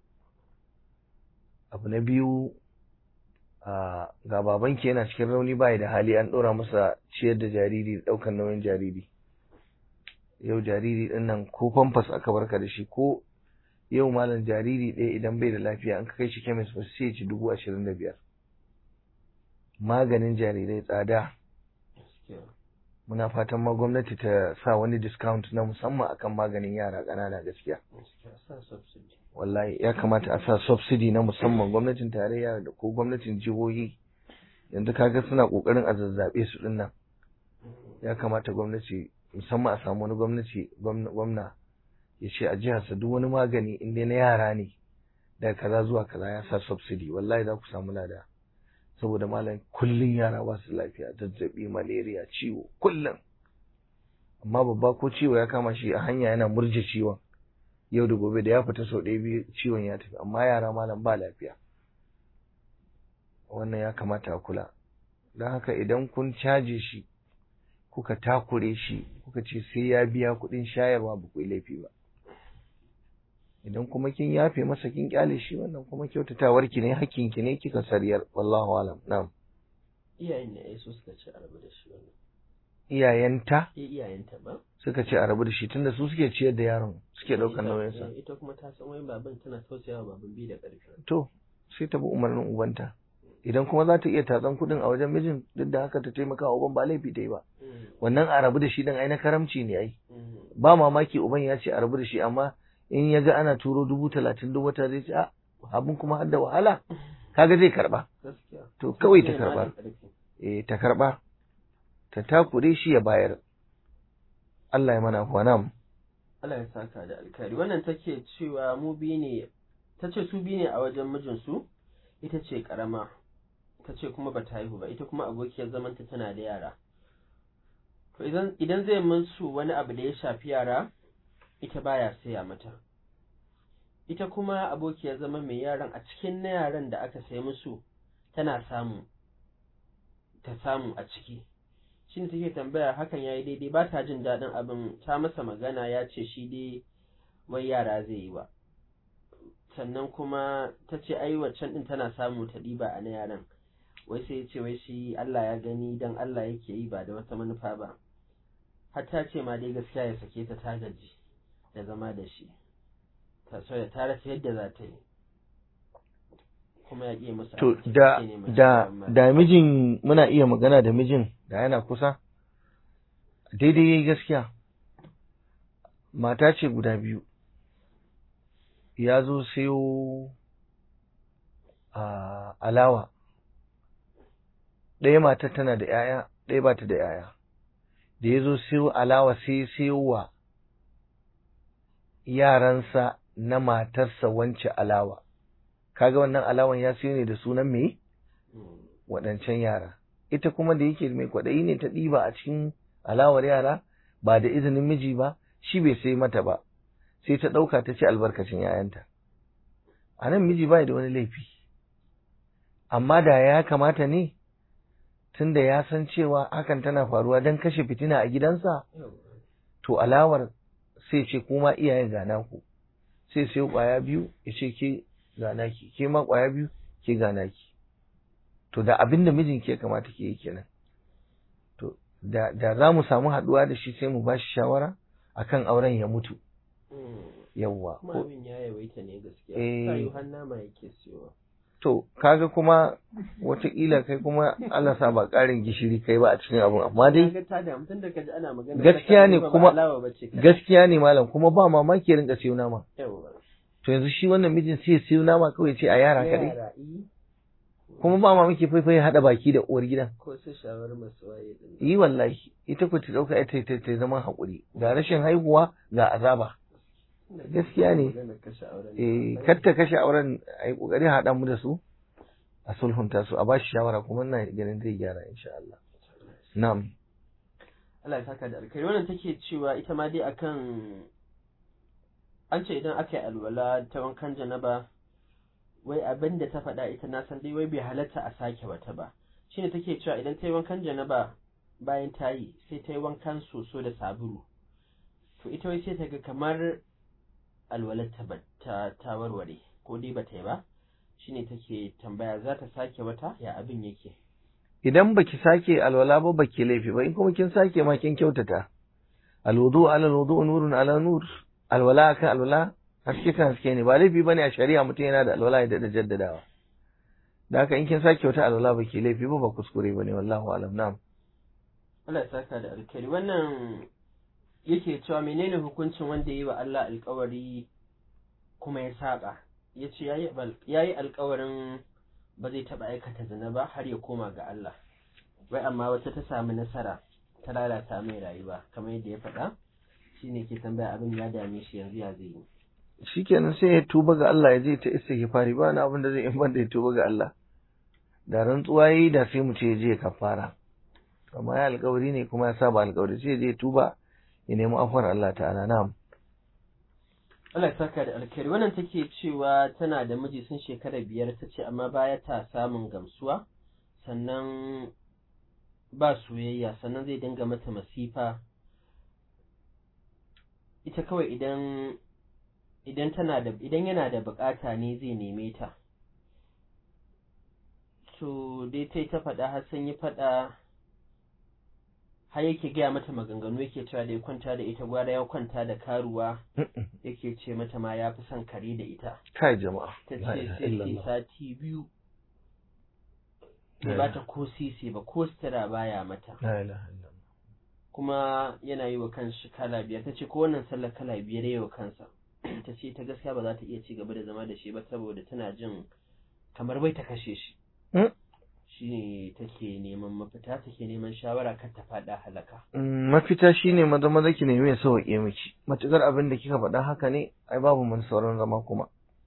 abu na biyu ga babanki yana cikin rauni bai da hali an ɗora masa ciyar da jariri da ɗaukar nauyin jariri yau jariri ɗin nan ko famfas aka barka da shi ko yau malam jariri ɗaya idan bai da lafiya an kai shi kemis ba sai ci dubu ashirin da biyar maganin jarirai tsada muna fatan ma gwamnati ta sa wani discount na musamman akan maganin yara ƙanana gaskiya wallahi ya kamata a sa subsidy na musamman gwamnatin tarayya da ko gwamnatin jihohi yanzu kaga suna kokarin a zazzabe su din nan ya kamata gwamnati musamman a samu wani gwamnati gwamna ya ce a jihar duk wani magani in dai na yara ne daga kaza zuwa kaza ya sa subsidy wallahi za ku samu lada saboda malam kullun yara ba su lafiya zazzabi malaria ciwo kullum amma babba ko ciwo ya kama shi a hanya yana murje ciwon yau da gobe da ya fita sau ɗaya biyu ciwon ya tafi amma yara malam ba lafiya wannan ya kamata a kula don haka idan kun caje shi kuka takure shi kuka ce sai ya biya kuɗin shayarwa ba ku yi laifi ba idan kuma kin yafe masa kin kyale shi wannan kuma kyautatawar ki ne hakkin ki ne kika sariyar wallahu alam na'am iyayen ne su suka ce a rabu da shi wannan iyayenta eh iyayenta ba suka ce a rabu da shi tunda su suke ciyar da yaron suke ɗaukar nauyinsa ita kuma ta san wai baban tana tausayawa baban bi da ƙarfi to sai ta bi umarnin ubanta idan kuma za ta iya tatsan kuɗin a wajen mijin duk da haka ta taimaka wa uban ba laifi ta yi ba wannan a rabu da shi din ai na karamci ne ai ba mamaki uban ya ce a rabu da shi amma in ya ga ana turo dubu talatin duk wata zai ce a abin kuma har da wahala kaga zai karba to kawai ta karba eh ta karba ta takure shi ya bayar Allah ya mana kwana Allah ya saka da alkhairi wannan take cewa mu bi ne tace su bi ne a wajen mijinsu ita ce karama ta ce kuma ba ta haihu ba ita kuma abokiyar zamanta tana da yara to idan idan zai musu wani abu da ya shafi yara ita baya saya mata ita kuma abokiyar zama mai yaran a cikin na yaran da aka sai musu tana samu ta samu a ciki shine take tambaya hakan yayi daidai ba ta jin daɗin abin ta masa magana ya ce shi dai wai yara zai yi ba sannan kuma ta ce ai waccan din tana samu ta ɗiba a na yaran wai sai ya ce wai shi Allah ya gani dan Allah yake yi ba da wata manufa ba har ta ce ma dai gaskiya ya sake ta ta gaji da zama da shi ta so ya tara ta yadda za ta yi kuma ya ƙi musu to da da da mijin muna iya magana da mijin da yana kusa daidai yayi gaskiya mata ce guda biyu ya zo sayo a alawa ɗaya mata tana da ‘ya'ya ɗaya ba ta da ‘ya'ya da ya zo sayo alawa sai sayo wa yaransa na matarsa wance alawa kaga wannan alawan ya siyo ne da sunan me waɗancan yara ita kuma da yake mai kwaɗayi ne ta ɗiba a cikin alawar yara ba da izinin miji ba shi bai sai mata ba sai ta ɗauka ta ci albarkacin yayanta a nan miji bai da wani laifi amma da ya kamata ne tunda ya san cewa hakan tana faruwa don kashe fitina a gidansa to alawar sai ce kuma iyayen gana ku sai sai kwaya biyu ya ce ke gana ki ke ma kwaya biyu ke gana ki to da abin da mijin ke kamata ke yi kenan to da da za mu samu haɗuwa da shi sai mu ba shi shawara akan auren ya mutu yawwa kuma abin ya yawaita ne gaskiya Eh. kayu har nama yake siyowa to kaga kuma wataƙila kai kuma Allah sa ba ƙarin gishiri kai ba a cikin abun amma dai Kaga ta damu tun da kaji ana magana Gaskiya ne ba kuma- alawa bace ka gaskiya ne malam kuma ba mamaki ya rinka siyo nama yawa to yanzu shi wannan mijin sai ya siyo nama kawai ce a yara kaɗai yara i kuma ba mamaki faifai haɗa baki da uwar gidan ko su shawar masu waye din yi wallahi ita ku ta ɗauka ita ta ta zama haƙuri ga rashin haihuwa ga azaba gaskiya ne. Magana kashe auren eh kar ta kashe auren a yi ƙoƙari haɗa mu da su a sulhunta su a ba shi shawara kuma ina ganin zai gyara insha Allah na'am Allah ya saka da alkhairi wannan take cewa ita ma dai akan an ce idan aka yi alwala ta wankan janaba wai abin da ta faɗa ita na san dai wai bai halatta a sake wata ba shine take cewa idan ta yi wankan janaba bayan ta yi sai ta yi wankan soso da sabulu to ita wai sai ta ga kamar alwalar ta ba- ta ta warware ko dai bata yi ba shine take tambaya za ta sake wata ya abin yake idan baki sake alwala ba baki laifi ba in kuma kin sake ma kin kyautata alwudu ala alwudu nurun ala nur alwala akan alwala haske kan haske ne ba laifi bane a shari'a mutum yana da alwala ya da jaddadawa da haka in kin sake wata alwala baki laifi ba ba kuskure bane wallahu alam na'am Allah ya saka da alkhairi wannan yake cewa menene hukuncin wanda ya yi wa Allah alkawari kuma ya saba ya ce ya yi alkawarin ba zai taɓa aikata zina ba har ya koma ga Allah wai amma wata ta sami nasara ta lalata mai rayuwa kamar yadda ya faɗa shine ke tambaya abin ya dame shi yanzu ya zai yi shikenan sai ya tuba ga Allah ya je ta istighfari ba na abin da zai in banda ya tuba ga Allah da rantsuwa yayi da sai mu ce ya je ya kafara amma ya alkawari ne kuma ya saba alkawari sai ya je ya tuba ya nemi afuwar Allah ta'ala na'am Allah ya saka da alkhairi wannan take cewa tana da miji sun shekara biyar ta ce amma baya ta samun gamsuwa sannan ba soyayya sannan zai dinga mata masifa ita kawai idan idan tana da idan yana da bukata ne zai neme ta to dai tai ta faɗa har sun yi faɗa har yake gaya mata maganganu yake cewa da ya kwanta da ita gwara ya kwanta da karuwa yake ce mata ma ya fi son kare da ita kai jama'a ta La ce ilaha sai ce illallah. sati biyu bai La bata ko sisi ba ko sutura baya mata La ilaha illallah. kuma yana yi wa kanshi kala biyar ta ce ko wannan sallar kala biyar yi wa kansa ta ce ta gaskiya ba za ta iya ci gaba da zama da shi ba saboda tana jin kamar bai ta kashe shi Mm. shi ne take neman mafita take neman shawara kar ta faɗa halaka Mm, mafita shine maza maza ki nemi ya sauke miki matukar abin da kika faɗa haka ne ai babu mun sauran zama kuma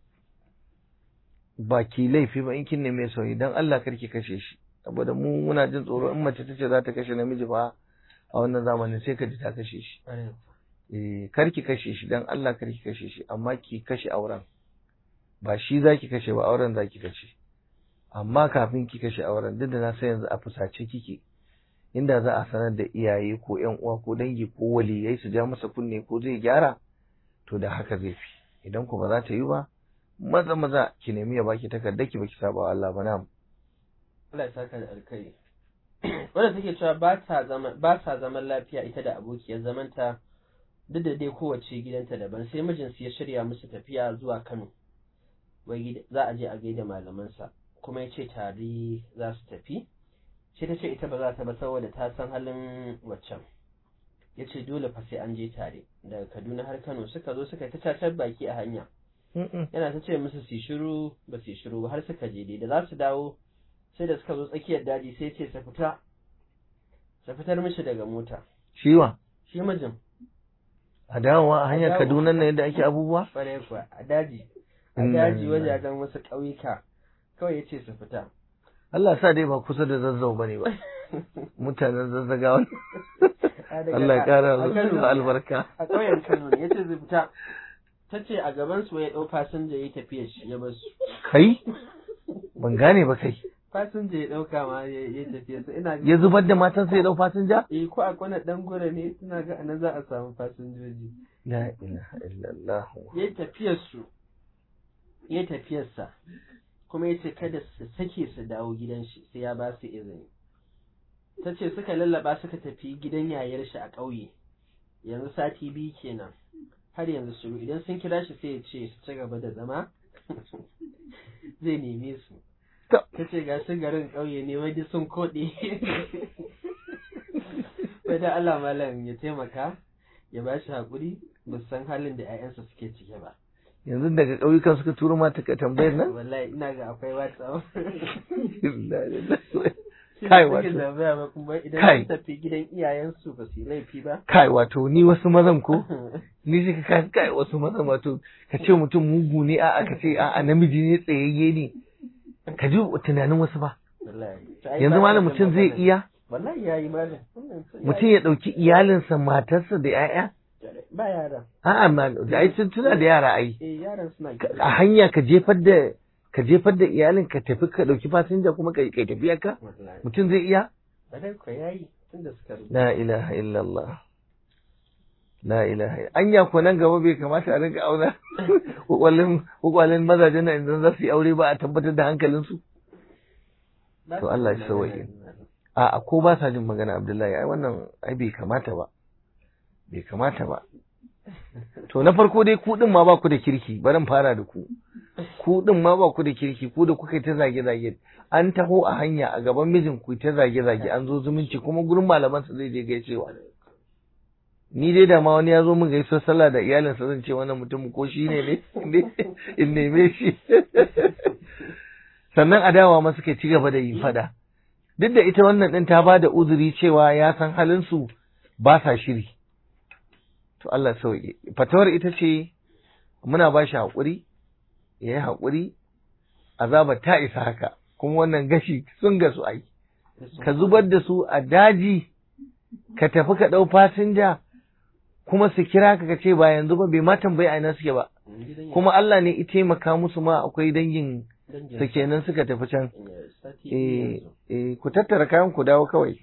ba ki laifi ba in kin nemi ya sauki dan Allah kar ki kashe shi saboda mu muna jin tsoro in mace tace za ta kashe namiji ba a wannan zamanin sai ka ji ta kashe shi eh kar ki kashe shi dan Allah kar ki kashe shi amma ki kashe auren ba shi zaki kashe ba auren zaki kashe amma kafin ki kashe auren duk da na san yanzu a fusace kike inda za a sanar da iyaye ko ƴan uwa ko dangi ko waliyai su ja masa kunne ko zai gyara to da haka zai fi idan ku ba za ta yi ba maza maza ki nemi ya baki takarda ki baki saba wa Allah ba na'am Allah ya saka da alkai wanda take cewa ba ta zaman ba sa zaman lafiya ita da abokiyar zamanta duk da dai kowace gidanta daban sai mijinsu ya shirya musu tafiya zuwa Kano wai gida- za a je a gaida malamansa kuma ya ce tare za su tafi sai ta ce ita ba za ta ba saboda ta san halin waccan ya ce dole fa sai an je tare daga Kaduna har Kano suka zo suka ta cacar baki a hanya yana ta ce musu su shiru ba su shiru ba har suka je dai da za su dawo sai da suka zo tsakiyar daji sai ce su fita su fitar mishi daga mota Shiwa shi mijin a dawowa a hanyar dawo. Kaduna ne yadda ake abubuwa kwarai kuwa a daji a Inna daji lillahi. wajajen wasu ƙauyuka kawai ya ce su fita Allah sa dai ba kusa da zazzau bane ba mutanen zazzagawa A daga- Allah ya kara a Kano. musu albarka a ƙauyen Kano ne yace zai fita ta ce a gaban su ya ɗau fasinja ya tafiya shi ya basu kai ban gane ba kai fasinja ya ɗauka ma ya ya tafiya su ina ga ya zubar da matan sai ya dau fasinja eh ko a kwana dan gura ne suna ga anan za a samu fasinjoji la ilaha illallah ya tafiyar su ya tafiyar sa kuma yace kada su sake su dawo gidan shi sai ya ba su izini ta ce suka lallaba suka tafi gidan yayar shi a ƙauye yanzu sati biyu kenan har yanzu shiru idan sun kira shi sai ya ce su ci gaba da zama zai neme su To. ta ce ga su garin ƙauye ne wai duk sun koɗe sai da Allah malam ya taimaka ya ba shi haƙuri ba su san halin da 'ya'yansa suke ciki ba yanzu daga ƙauyukan suka turo mata ka tambayar nan wallahi ina ga akwai whatsapp Shi Kai, ba suke wato. tambaya ba kuma idan Kai. sun tafi gidan iyayensu ba su yi laifi ba kai wato ni wasu mazan ko ni sai ka kai kai wasu mazan wato ka ce mutum mugu ne a'a ka ce a'a namiji ne tsayayye ne ka ji tunanin wasu ba Wallahi. To, ai yanzu ba malam da mutum zai magana. iya wallahi ya yi malam Wannan sun- mutum ya ɗauki iyalinsa matarsa da 'ya'ya ba yara a'a ma da ai sun tuna da yara ai eh yaran suna Ka- a hanya ka jefar da ka jefar da iyalin ka tafi ka ɗauki fasinja kuma ka kai tafiya ka wallahi mutum zai iya badai ko yayi tunda suka rubuta la ilaha illallah la ilaha illa- anya ko nan gaba bai kamata a rinka auna kwakwalin kwakwalin mazajen nan idan za su yi aure ba a tabbatar da hankalinsu Ba To su Allah ya magana sauwaƙe. ne. A'a ko ba sa jin magana Abdullahi ai wannan ai bai kamata ba bai kamata ba to na farko dai ku din ma ba ku da kirki bari in fara da ku ku din ma ba ku da kirki ku da kuka yi ta zage zage an taho a hanya a gaban mijin ku ta zage zage an zo zumunci kuma gurin malaman sa zai je gaishewa ni dai da ma wani ya zo min gaisuwar sallah da iyalinsa zan ce wannan mutum ko shi ne ne in neme shi sannan adawa ma suka ci gaba da yin fada duk da ita wannan din ta bada uzuri cewa ya san halin su ba sa shiri to Allah sauke fatawar ita ce muna ba shi haƙuri ya yi haƙuri azaba ta isa haka kuma wannan gashi sun gasu ai ka zubar da su a daji ka tafi ka ɗau fasinja kuma su kira ka ka ce ba yanzu ba bai ma tambayi a ina suke ba Gidan kuma Allah ne ya taimaka musu ma akwai dangin dangin su kenan suka tafi can eh, sati eh biyu yanzu. eh ku tattara kayan ku dawo kawai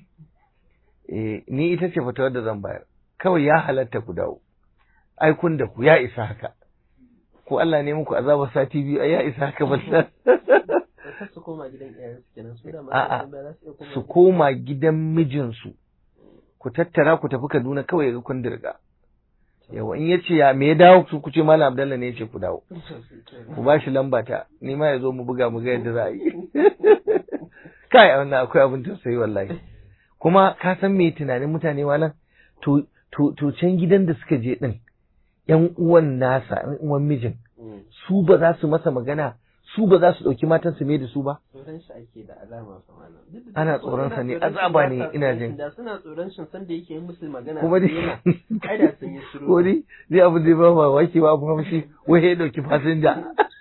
eh ni ita ce fatawar da zan bayar kawai ya halatta ku dawo ai kun da ku ya isa haka ko Allah ne muku azaba sati biyu ai ya isa haka ba Kar su koma gidan iyayensu kenan su da ma A'a, sun ba za su iya koma su gidan- koma gidan mijinsu ku tattara ku tafi Kaduna kawai ga kun dirga yawa in yace ya me ya dawo su ku ce Malam Abdallah ne yace ku dawo ku ba shi lamba ta ni ma ya zo mu buga mu ga yadda za a yi kai a wannan akwai abin tausayi wallahi kuma ka san me tunanin mutane malam to to to can gidan da suka je din yan uwan nasa yan uwan mijin Mm. su ba za su masa magana su ba za su ɗauki matan su me da su ba tsoron shi ake da alama fa malam Duk da Ana suna tsoron sa ne, tsoron shi azaba ba ne, sa ina tsoron jin. shi, da suna tsoron shi san da yake yi musu magana kuma su dai daina. ai da sun yi shiru ko dai zai abu zai ba mamaki ba abu haushi wai ya ɗauki fasinja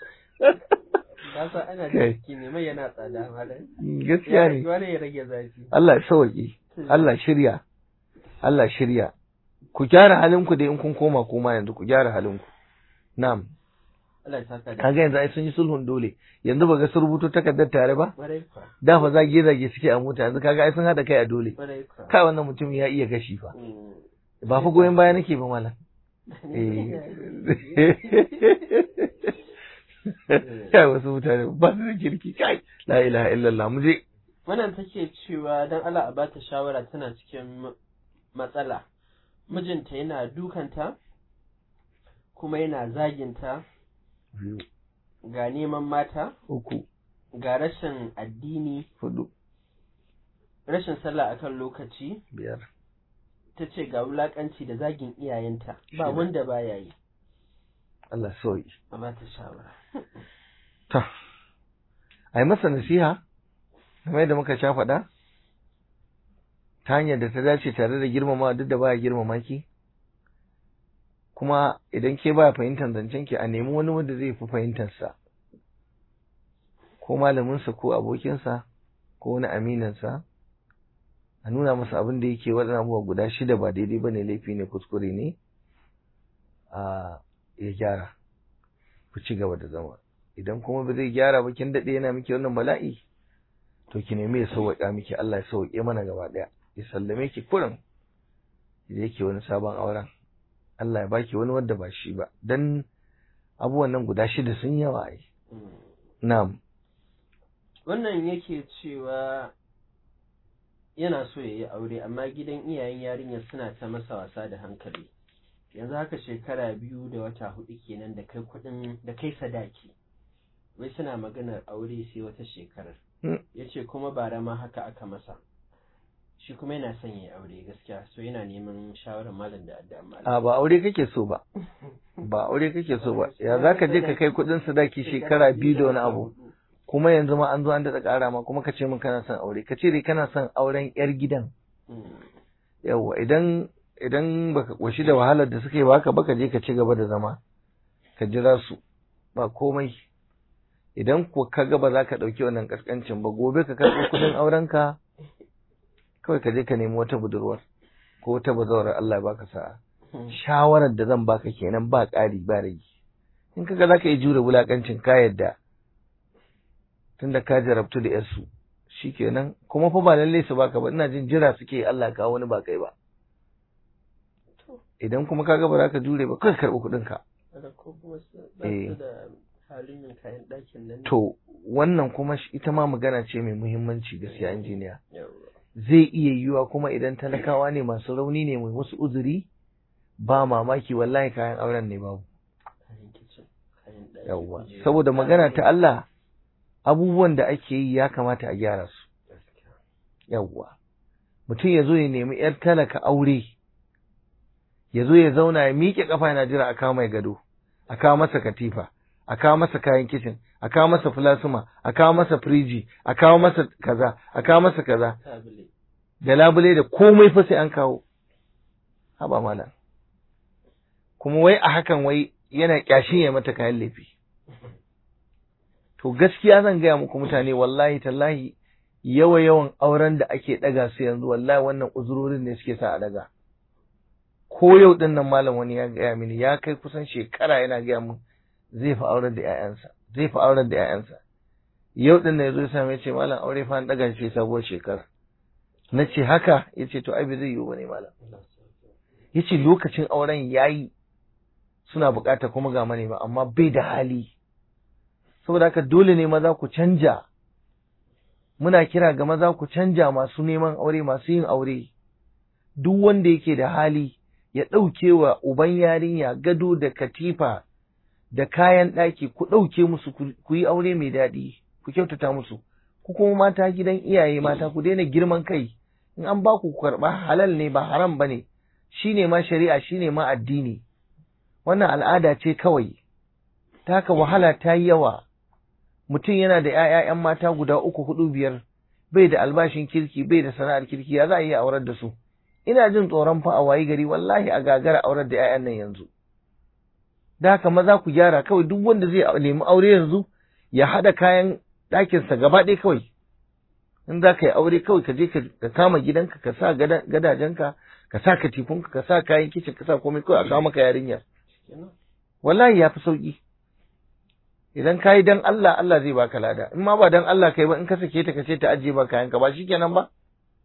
ba sa ana da Kai. ciki ne mai yana tsada malam gaskiya ya ne wani ya rage zafi Allah ya sauke Allah shirya Allah shirya ku gyara halinku da in kun koma koma yanzu ku gyara halinku na'am Allah ya saka da kaga yanzu ai sun yi sulhun dole yanzu ba ga sun rubuto takardar tare ba kwarai kwa da fa zage zage suke a mota yanzu kaga ai sun hada kai a dole kwarai kwa kai wannan mutum ya iya gashi fa Mm. ba fa goyon baya nake ba malam eh kai wasu mutane ba su da kirki kai la ilaha illallah mu je wannan take cewa dan Allah a bata shawara tana cikin ma- matsala mijinta yana dukanta kuma yana zaginta biyu ga neman mata uku ga rashin addini hudu rashin sallah akan lokaci biyar ta ce ga wulakanci da zagin iyayenta ba Shida. wanda baya yi Allah sauki a bata shawara ta ai masa nasiha kamar yadda muka sha faɗa ta hanyar da ta dace tare da girmama duk da baya girmama ki kuma idan ke baya fahimtar zancen ki a nemi wani wanda zai fi fahimtar sa ko malaminsa ko abokinsa ko wani aminansa a nuna masa abin da yake waɗannan abubuwa guda shida ba daidai ba ne laifi ne kuskure ne a ya gyara ku ci gaba da zama idan kuma ba zai gyara ba kin daɗe yana miki wannan bala'i to ki nemi ya sauwaƙa miki Allah ya sauwaƙe mana gaba ɗaya ya sallame ki kurin da yake wani sabon auren Allah ya baki wani wanda ba shi ba dan abubuwan nan guda shida sun yawa ai na'am wannan yake cewa yana so ya yi aure amma gidan iyayen yarinyar suna ta masa wasa da hankali yanzu haka shekara biyu da wata hudu kenan da kai kudin da kai sadaki wai suna maganar aure sai wata shekarar ya ce kuma bara ma haka aka masa shi kuma yana son ya aure gaskiya so yana neman shawarar malam da addu'a malam a ba aure kake so ba ba aure kake so ba ya zaka je ka kai kudin sadaki shekara biyu da wani abu kuma yanzu ma an zo an daɗa ƙara ma kuma ka ce min kana son aure ka ce dai kana son auren yar gidan yawwa idan idan baka koshi da wahalar da suka yi baka baka je ka ci gaba da zama ka jira su ba komai idan ko ka ga ba za ka ɗauki wannan ƙasƙancin ba gobe ka karɓi kuɗin aurenka kawai ka je ka nemi wata budurwar ko wata bazawarar Allah ya baka sa'a shawarar da zan baka kenan ba ƙari ba rage in kaga za ka yi jure wulaƙancin ka yadda tunda ka jarabtu da yarsu shikenan kuma fa ba lalle su baka ba ina jin jira suke Allah ya kawo wani ba kai ba idan kuma kaga ba za ka jure ba kai karɓi kuɗin ka ko kuma su ba su da halin yin kayan ɗakin nan ne. to wannan kuma shi- ita ma magana ce mai muhimmanci gaskiya injiniya Yawwa. zai iya yiwuwa kuma idan talakawa ne masu rauni ne mai musu uzuri ba mamaki wallahi kayan auren ne babu kayan kicin kayan ɗaki yawwa kujeru, saboda magana ta kayan- Allah abubuwan da ake yi ya kamata a gyara su Gaskiya. yawwa mutum ya zo ya nemi yar talaka aure ya zo ya zauna ya miƙe kafa yana jira a kawo mai gado a kawo masa katifa a kawo masa kayan kicin a kawo masa filasuma a kawo masa firiji a kawo masa kaza a kawo masa kaza Tabule. da labule da komai fa sai an kawo haba malam kuma wai a hakan wai yana kyashin ya mata kayan laifi to gaskiya zan gaya muku mutane wallahi tallahi yawa yawan auren da ake daga su yanzu wallahi wannan uzurorin ne suke sa a daga ko yau din nan malam wani ya gaya mini ya kai kusan shekara yana gaya min zai fi auren da 'ya'yansa zai fi auren da 'ya'yansa yau din nan yazo ya same ce malam aure fa an daga shi sabuwar shekara na ce haka ya ce to ai bai zai yiwu ba ne malam ya ce lokacin auren ya yi suna bukata kuma ga manema amma bai da hali saboda haka dole ne maza ku canja muna kira ga maza ku canja masu neman aure masu yin aure duk wanda yake da hali ya ɗauke wa uban yarinya gado da katifa da kayan ɗaki ku ɗauke musu ku- ku yi aure mai daɗi ku kyautata musu ku kuma mata gidan iyaye mata ku daina girman kai in an ba ku karɓa halal ne ba haram ba ne shi ne ma shari'a shi ne ma addini wannan al'ada ce kawai ta haka wahala ta yi yawa mutum yana da ‘ya'ya mata guda uku hudu biyar bai da albashin kirki bai da sana'ar kirki ya za a iya aurar da su ina jin tsoron fa a wayi gari wallahi a gagara aurar da ‘ya'yan nan yanzu da haka maza ku gyara kawai duk wanda zai nemi aure yanzu ya haɗa kayan ɗakinsa gaba ɗaya kawai in za ka yi aure kawai ka je ka ka kama gidanka ka sa gada- gadajenka ka sa katifunka ka sa kayan kicin ka sa komai kawai a kawo maka yarinya Kenan. wallahi ya fi sauki idan ka yi dan Allah Allah zai baka lada in ma ba dan Allah kai ba in ka sake ta ka ce ta ajiye ba kayanka ba shikenan ba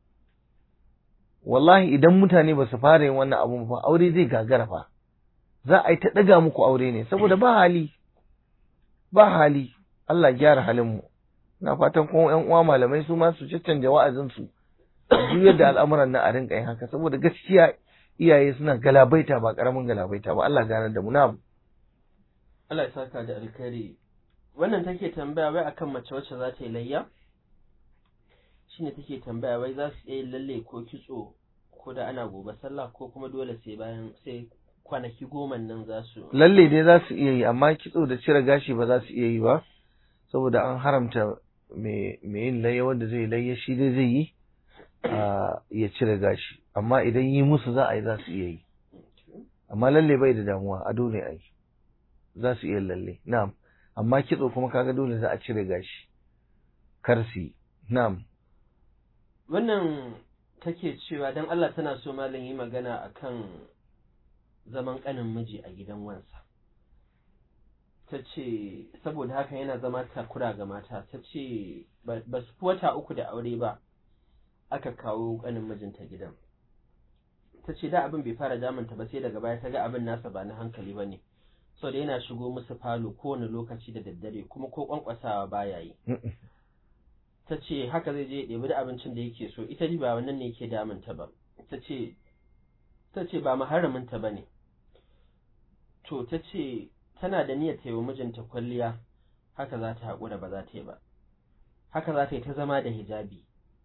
wallahi idan mutane ba su fara yin wannan abun ba aure zai gagara fa za a yi ta ɗaga muku aure ne saboda ba hali ba hali Allah gyara halin mu ina fatan kuma ƴan uwa malamai su ma su caccanja wa'azin su juyar da al'amuran nan a rinka yin haka saboda gaskiya iyaye suna galabaita ba karamin galabaita ba Allah ganar da mu na Allah ya saka da alkhairi wannan take tambaya wai akan mace wacce za ta yi layya shine take tambaya wai za su iya yin lalle ko kitso ko da ana gobe sallah ko kuma dole sai bayan sai kwanaki goma nan za su lalle dai za su iya yi amma kitso da cire gashi ba za su iya yi ba saboda an haramta mai yin layya wanda zai layya shi dai zai yi a ya cire gashi amma idan yi musu za a yi za su iya yi amma lalle bai da damuwa ado ne a yi za su iya lalle na'am amma kitso kuma kaga dole za a cire gashi kar su yi na'am wannan take cewa don Allah tana so malam yi magana akan zaman ƙanin miji a gidan wansa ta ce saboda haka yana zama takura ga mata ta ce ba su fi wata uku da aure ba aka kawo ƙanin mijinta gidan ta ce da abin bai fara damunta ba sai daga baya ta ga abin nasa ba na hankali ba ne sau da yana shigo musu falo kowane lokaci da daddare kuma ko kwankwasawa baya yi ta ce haka zai je ɗebi da abincin da yake so ita ba wannan ne yake damunta ba ta ce ta ce ba maharaminta ba ne to ta ce tana da niyyar ta yi wa mijinta kwalliya haka za ta haƙura ba za ta yi ba haka za ta yi ta zama da hijabi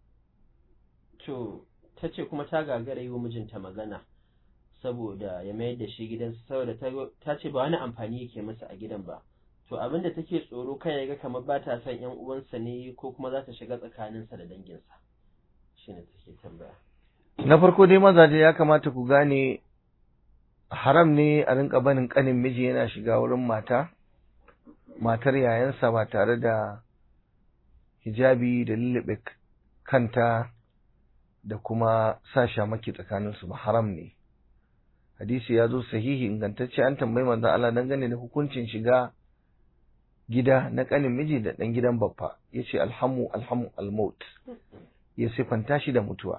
to ta ce kuma ta gagara yi wa mijinta magana saboda ya mayar da shi gidansa saboda ta ce ba wani amfani yake masa a gidan ba to abin da take tsoro kai ya ga kamar ba ta son yan uwansa ne ko kuma za ta shiga tsakaninsa da danginsa shine take tambaya na farko dai mazaje ya kamata ku gane haram ne a rinka banin kanin miji yana shiga wurin mata matar yayansa ba tare da hijabi da lullube kanta da kuma sa shamaki tsakaninsu ba haram ne hadisi ya zo sahihi ingantacce an tambayi manzon Allah dangane da hukuncin shiga gida na kanin miji da dan gidan baffa yace alhamu alhamu almaut ya sifanta shi da mutuwa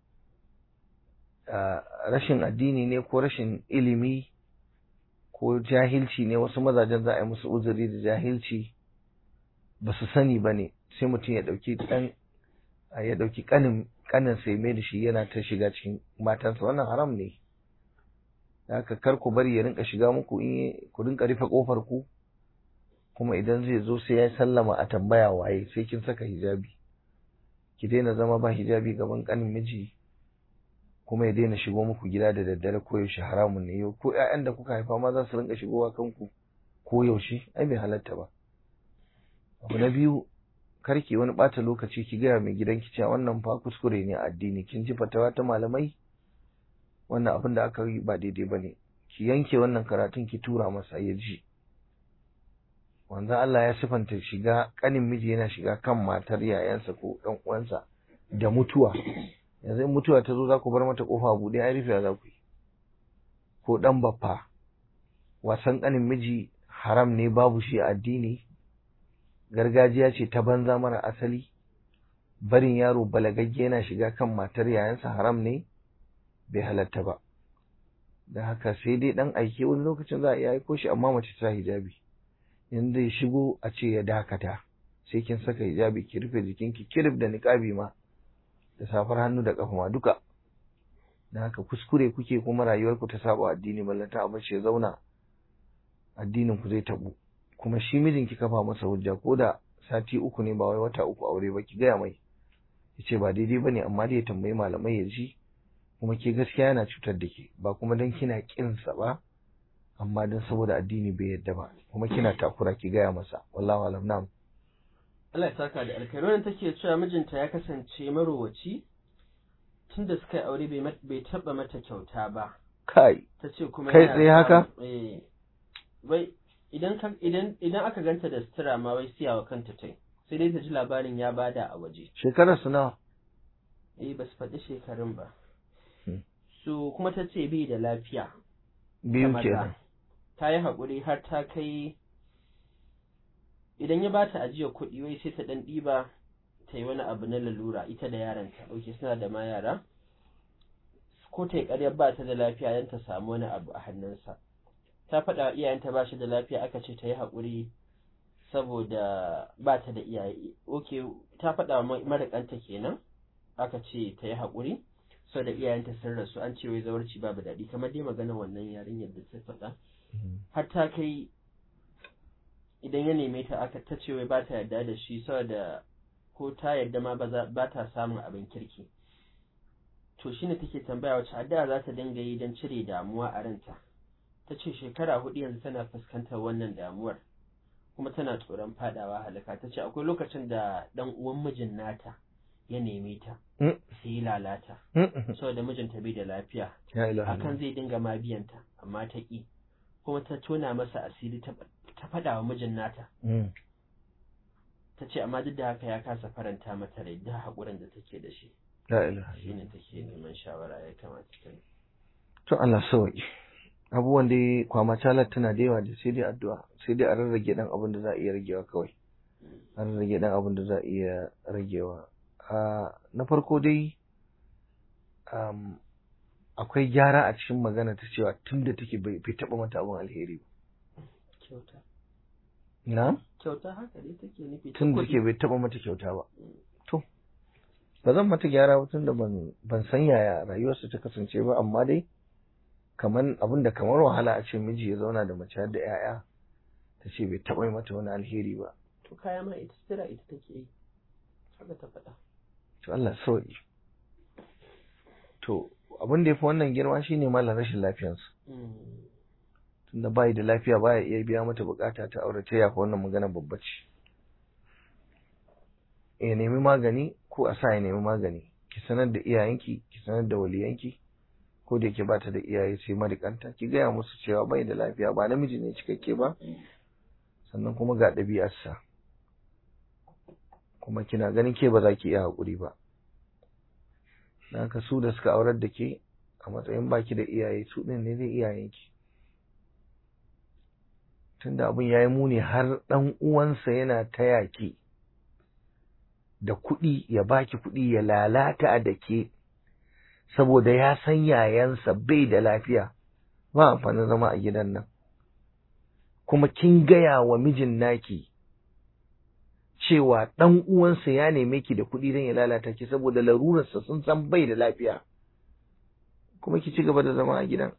rashin addini ne ko rashin ilimi ko jahilci ne wasu mazajen za a yi musu uzuri da jahilci ba su sani ba ne sai mutum ya ɗauki ɗan ya ɗauki ƙanin ƙanin sai mai da shi yana ta shiga cikin matansa wannan haram ne haka kar ku bari ya rinka shiga muku in ku rinka rufe ƙofar ku kuma idan zai zo sai ya sallama a tambaya waye sai kin saka hijabi ki daina zama ba hijabi gaban ƙanin miji kuma ya daina shigo muku gida da daddare ko yaushe haramun ne yau ko ƴaƴan da kuka haifa ma za su rinka shigowa kanku ko yaushe ai bai halatta ba abu na biyu karki wani ɓata lokaci ki gaya mai gidanki cewa wannan fa kuskure ne a addini kin ji fatawa ta malamai wannan abin da aka yi ba daidai ba ne ki yanke wannan karatun ki tura masa ya ji wanzan Allah ya sifanta shiga kanin miji yana shiga kan matar yayansa ko ɗan uwansa da mutuwa yanzu in mutuwa ta zo za ku bar mata kofa buɗe ai rufe za ku yi ko ɗan baffa wasan ƙanin miji haram ne babu shi a addini gargajiya ce ta banza mara asali barin yaro balagagge yana shiga kan matar yayansa haram ne bai halatta ba da haka sai dai ɗan aike wani lokacin za a iya aiko shi amma mace ta hijabi in zai shigo a ce ya dakata sai kin saka hijabi ki rufe jikinki kirif da niƙabi ma da safar hannu da ƙafa ma duka da haka kuskure kuke kuma rayuwarku ta saba addini ballanta a bace zauna addinin ku zai tabu kuma shi mijin ki kafa masa hujja ko da sati uku ne ba wai wata uku aure ba ki gaya mai yace ba daidai bane amma dai ya tambayi malamai ya ji kuma ke gaskiya yana cutar da ke ba kuma dan kina kin sa ba amma dan saboda addini bai yadda ba kuma kina takura ki gaya masa wallahi alam na'am Allah ya saka da alkhairi wannan take cewa mijinta ya kasance marowaci tunda suka yi aure bai taba mata kyauta ba kai ta ce kuma kai tsaye haka eh wai idan idan idan aka ganta da sutura ma wai siyawa kanta tai sai dai ta ji labarin ya bada a waje shekarar su nawa eh ba su faɗi shekarun ba su kuma ta ce bai da lafiya biyu ta kenan maza. ta yi haƙuri har ta kai idan ya bata ajiyar kuɗi wai sai ta ɗan ɗiba ta yi wani abu na lalura ita da yaranta ɗauke suna da ma yara ko ta yi ƙaryar ba ta da lafiya don ta samu wani abu a hannunsa ta faɗa wa iyayenta ba shi da lafiya aka ce ta yi haƙuri saboda ba ta da iyaye ok ta faɗa wa maraƙanta kenan aka ce ta yi haƙuri saboda iyayenta sun rasu an ce wai zawarci babu daɗi kamar dai maganar wannan yarinyar da ta faɗa har ta kai idan ya neme ta aka ta ce wai ba ta yarda da shi saboda ko ta yarda ma ba ta samun abin kirki to shine take tambaya wace addu'a za ta dinga yi don cire damuwa a ranta ta ce shekara hudu yanzu tana fuskantar wannan damuwar kuma tana tsoron fadawa halaka ta ce akwai lokacin da dan uwan mijin nata ya neme ta sai yi lalata saboda mijinta bai da lafiya ya ilaha akan zai dinga ma biyanta amma ta ƙi kuma ta tona masa asiri ta faɗa wa mijin nata ta ce amma duk da haka ya kasa faranta mata rai da haƙurin da take da shi la ilaha shine take neman shawara ya kamata ta yi to Allah sauki abubuwan da kwama talar tana da yawa da sai dai addu'a sai dai a rarrage dan abin da za a iya ragewa kawai a rarrage dan abin da za a iya ragewa a na farko dai um, akwai gyara a cikin magana ta cewa tun da take bai bai taɓa mata abin alheri ba kyauta na kyauta haka dai take nufi ta tun da kuɗi. take bai taɓa mata kyauta ba to ba zan mata gyara ba tun da ban ban san yaya rayuwarsa ta kasance ba amma dai kaman abin da kamar wahala a ce miji ya zauna da mace har da 'ya'ya ta ce bai taɓa yi mata wani alheri ba to kaya ma ita sira ita take yi haka ta faɗa to Allah sauki to abin da yafi wannan girma shine malam rashin lafiyarsa Mm. tunda bai da lafiya baya iya biya mata bukata ta aure ta yafa wannan magana babba ce ya nemi magani ko a sa ya nemi magani ki sanar da iyayenki ki sanar da waliyanki ko da yake bata da iyaye sai marikanta ki gaya musu cewa bai da lafiya ba namiji ne cikakke ba sannan kuma ga ɗabi'arsa kuma kina ganin ke ba za ki iya haƙuri ba dan haka su da suka aurar da ke a matsayin baki da iyaye su ɗin ne zai iyayenki tunda abin ya yi muni har ɗan uwansa yana taya ki da kuɗi ya baki kuɗi ya lalata da ke saboda ya san yayansa bai da lafiya ba amfanin zama a gidan nan kuma kin gaya wa mijin naki cewa ɗan uwansa ya neme ki da kuɗi don ya lalata ki saboda larurarsa sun san bai da lafiya kuma ki ci gaba da zama a gidan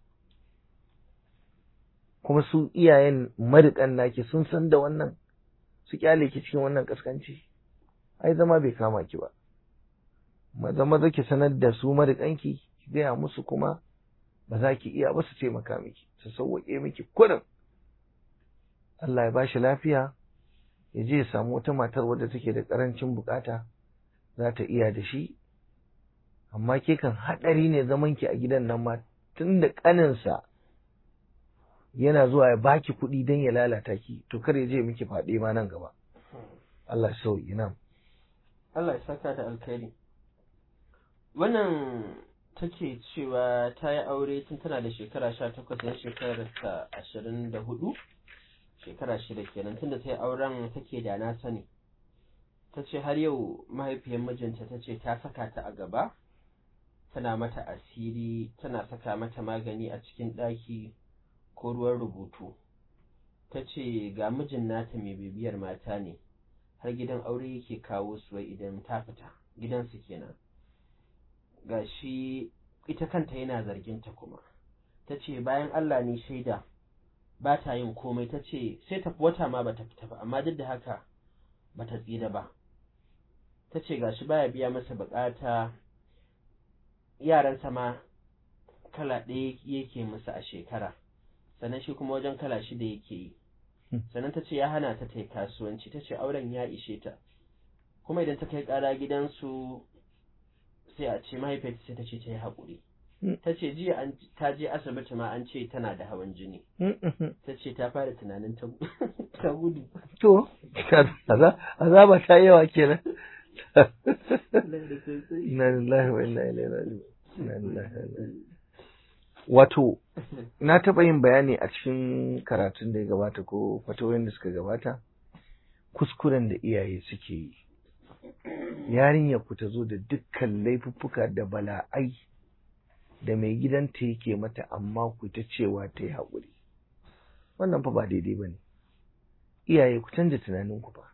kuma su iyayen mariƙan naki sun san da wannan su kyale ki cikin wannan kaskanci ai zama bai kama ki ba maza maza ki sanar da su mariƙanki ki gaya musu kuma ba za ki iya ba su taimaka miki su sauwaƙe miki kurin Allah ya ba shi lafiya ya je ya samu wata matar wadda take da ƙarancin bukata za ta iya da shi amma ke kan haɗari ne zaman ki a gidan nan ma tun da ƙaninsa yana zuwa ya baki kuɗi don ya lalata ki to kar ya je miki faɗe ma nan gaba Allah ya sauyi nan Allah ya saka da alkhairi wannan take cewa ta yi aure tun tana da shekara sha takwas yan shekarar ta ashirin da hudu shekara shida kenan tunda ta yi auren take da na sani ta ce har yau mahaifiyar mijinta ta ce ta saka ta a gaba tana mata asiri tana saka mata magani a cikin ɗaki ko ruwan rubutu ta ce ga mijin nata mai bibiyar mata ne har gidan aure yake kawo su wai idan ta fita gidansu kenan ga shi ita kanta yana zarginta kuma ta ce bayan Allah ne shaida ba ta yin komai ta ce sai tafi wata ma bata fita ba amma duk da haka bata tsira ba ta ce gashi baya biya masa bukata yaransa ma kala ɗaya yake musu a shekara sannan shi kuma wajen kala shida yake yi sannan ta ce ya hana ta ta yi kasuwanci ta ce auren ya ishe ta kuma idan ta kai ƙara gidansu sai a ce mahaifiyarta sai ta ce ta yi haƙuri ta ce jiya an ta je asibiti ma an ce tana da hawan jini ta ce ta fara tunanin ta ta gudu to azaba ta yawa kenan inna lillahi wa inna ilaihi raji'un inna lillahi wa inna ilaihi wato na taɓa yin bayani a cikin karatun da ya gabata ko fatawoyin da suka gabata kuskuren da iyaye suke yi yarinya ku ta zo da dukkan laifuffuka da bala'ai da mai gidanta yake mata amma ku ta cewa ta yi haƙuri wannan fa ba daidai ba ne iyaye ku canza tunaninku ba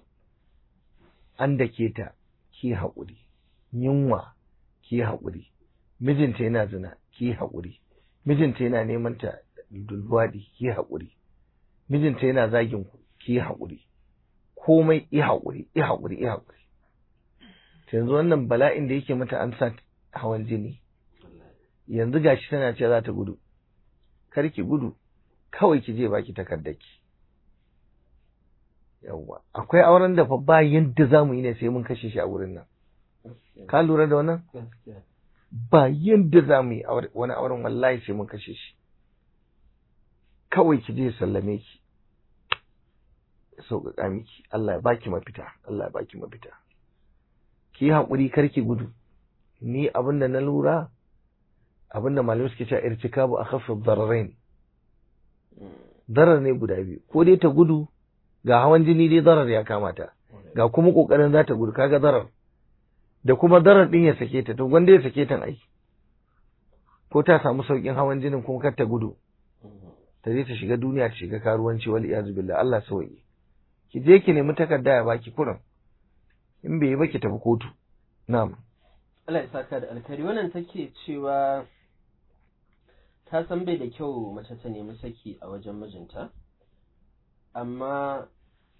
an da ke ta ki haƙuri yunwa ki haƙuri mijinta yana zina ki haƙuri mijinta yana neman ta dulwadi ki haƙuri mijinta yana zagin ku ki haƙuri komai i haƙuri i haƙuri i haƙuri yanzu wannan bala'in da yake mata an sa hawan jini yanzu gashi tana ce za ta gudu kar ki gudu kawai ki je baki takardaki yawwa akwai auren da fa ba yadda za mu yi ne sai mun kashe shi a wurin nan ka lura da wannan ba yadda za mu yi wani auren wallahi sai mun kashe shi kawai ki je sallame ki sauƙaƙa miki Allah ya baki mafita Allah ya baki mafita ki yi haƙuri kar ki gudu ni abinda na lura abinda malamai suke cewa irtikabu akhaffu dararain darar ne guda biyu ko dai ta gudu ga hawan jini dai darar ya kamata ga kuma kokarin za ta gudu kaga darar da kuma darar din ya sake ta to gwanda ya sake ta ai ko ta samu saukin hawan jinin kuma kar ta gudu ta je ta shiga duniya ta shiga karuwanci wal iyazu billah Allah sauki ki je ki nemi takarda ya baki kurin in bai yi ba ki tafi kotu na'am Allah ya saka da alkhairi wannan take cewa ta san bai da kyau mace ta nemi saki a wajen mijinta amma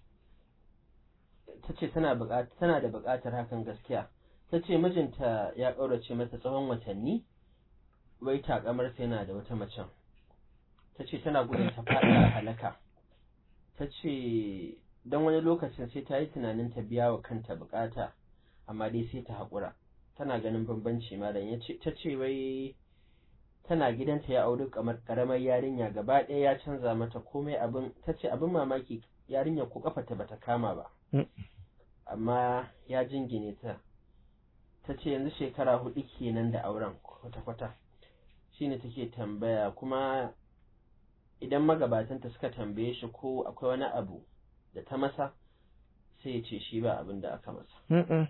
ta ce tana da buƙatar hakan gaskiya ta ce mijinta ya ƙaurace mata tsawon watanni wai takamarsa yana da wata macen ta ce tana gudun ta faɗa halaka ta ce don wani lokacin sai ta yi tunanin ta biya wa kanta buƙata amma dai sai ta haƙura tana ganin bambanci malam ta ce wai tana gidanta ya auri kamar karamar yarinya gaba ɗaya ya canza mata komai abin ta ce abin mamaki yarinya ko kafata bata kama ba amma ya jingine ta ta ce yanzu shekara hudu kenan da auren kwata-kwata shine take tambaya kuma idan magabatanta suka tambaye shi ko akwai wani abu da ta masa sai ya ce shi ba abin da aka masa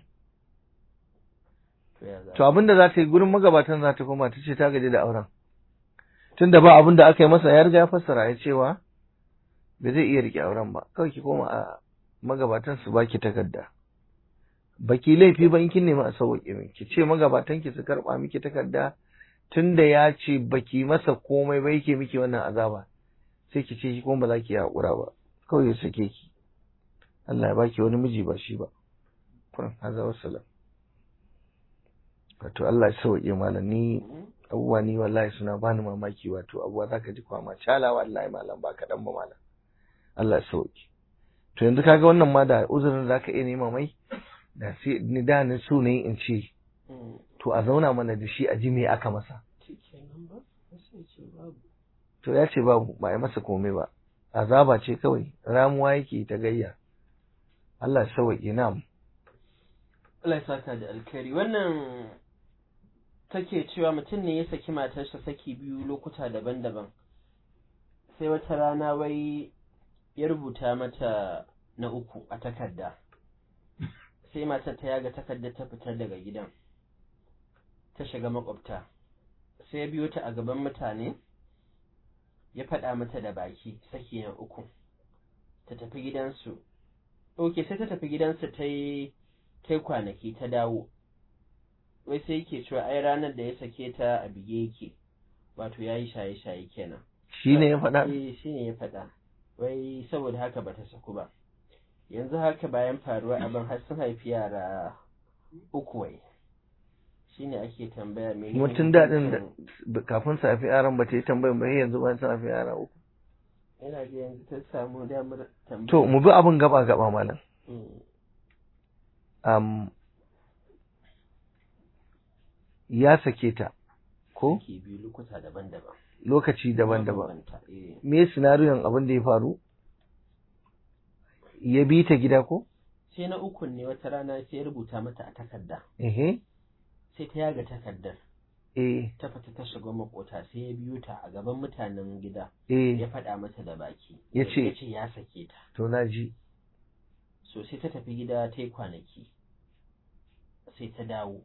To abin da za ta yi gurin magabatan za ta koma ta ce ta gaji da auren. Tun da ba abin da aka yi masa ya riga ya fassara ya cewa ba zai iya rike auren ba. Kawai ki koma a magabatan su baki takarda. Baki laifi ba in kin nemi a sauƙi min. Ki ce magabatan ki su karɓa miki takarda tun da ya ce baki masa komai ba yake miki wannan azaba. Sai ki ce ki kuma ba za ki yi haƙura ba. Kawai ya sake ki. Allah ya baki wani miji ba shi ba. Kuran haza wassalam. wato Allah ya sauke malam ni abubuwa ni wallahi suna bani mamaki wato abubuwa zaka ji kwama cala wallahi malam ba kaɗan ba malam Allah ya sauke to yanzu kaga wannan ma da uzurin zaka iya nema mai da sai ni da ni so ne in ce to a zauna mana da shi a ji me aka masa to ya ce babu ba a masa komai ba azaba ce kawai ramuwa yake ta gayya Allah ya sauke na'am Allah ya saka da alkhairi wannan take cewa mutum ne ya saki matarsa saki biyu lokuta daban-daban sai wata rana wai ya rubuta mata na uku a takarda sai matar ta yaga takarda ta fitar daga gidan ta shiga makwabta sai ya biyo ta a gaban mutane ya faɗa mata da baki saki na uku ta tafi gidansu ok sai ta tafi gidansu ta yi ta yi kwanaki ta dawo wai sai yake cewa ai ranar da ya sake ta a bige yake wato ya yi shaye-shaye kenan shi ne ya faɗa eh shi ne ya faɗa wai saboda haka bata saku ba yanzu haka bayan faruwa abin har sun haifi yara uku wai shi ne ake tambaya me mutum daɗin da kafin su haifi yaran ba ta yi tambayin ba yanzu ba sun haifi yara uku ina ji yanzu ta samu damar tambaya to mu bi abin gaba gaba malam um, ya sake ta ko Saki biyu lokuta daban-daban lokaci daban-daban Mabambanta, eh. me sinariyon abin da ya faru ya bi ta gida ko sai na ukun ne wata rana sai ya rubuta mata a takarda ehe sai ta yaga takardar eh ta fita ta shiga makota sai ya biyo ta a gaban mutanen gida eh ya faɗa mata da baki Ya ce- ya ce ya sake ta to na ji so sai ta tafi gida ta yi kwanaki sai ta dawo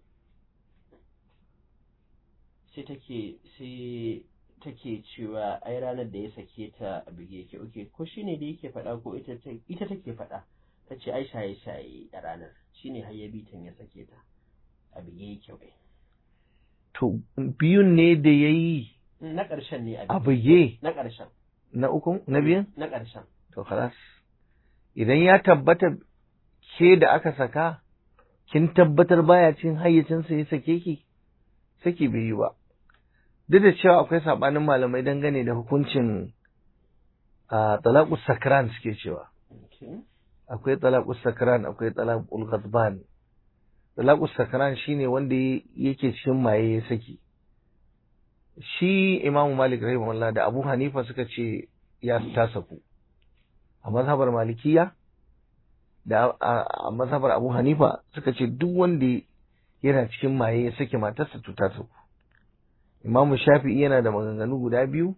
sai take sai take cewa ai ranar da ya sake ta a bige yake oke ko shine da yake faɗa ko ita ta- ita take faɗa ta ce ai shaye shaye a ranar shine har ya bitan ya sake ta a bige yake wai to biyun ne da ya yi na ƙarshen ne a buge na ƙarshen na uku na biyun na ƙarshen to khalas idan ya tabbata ke da aka saka kin tabbatar baya cin hayyacinsa ya sake ki saki bai yi ba duk da cewa akwai sabanin malamai dangane da hukuncin a talaqus sakran suke cewa Okay. akwai talaqus sakran akwai talaqul ghadban talaqus sakran shine wanda yake cikin maye ya saki shi Imam Malik rahimahullah da Abu Hanifa suka ce ya ta saku a mazhabar Malikiya da a a mazhabar Abu Hanifa suka ce duk wanda yana cikin maye ya sake matarsa to ta saku imamu shafi'i yana da maganganu guda biyu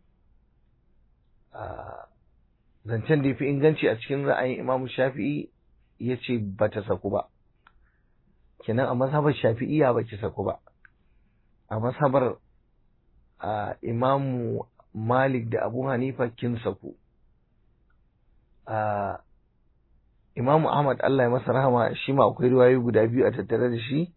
a zancen da ya fi inganci a cikin ra'ayin imamu shafi'i ya ce ba ta saku ba kenan a mazhabar shafi'iya ba ki saku ba a mazhabar a imamu malik da abu hanifa kin saku a imamu ahmad allah ya masa rahama shi ma akwai riwayoyi guda biyu a tattare da shi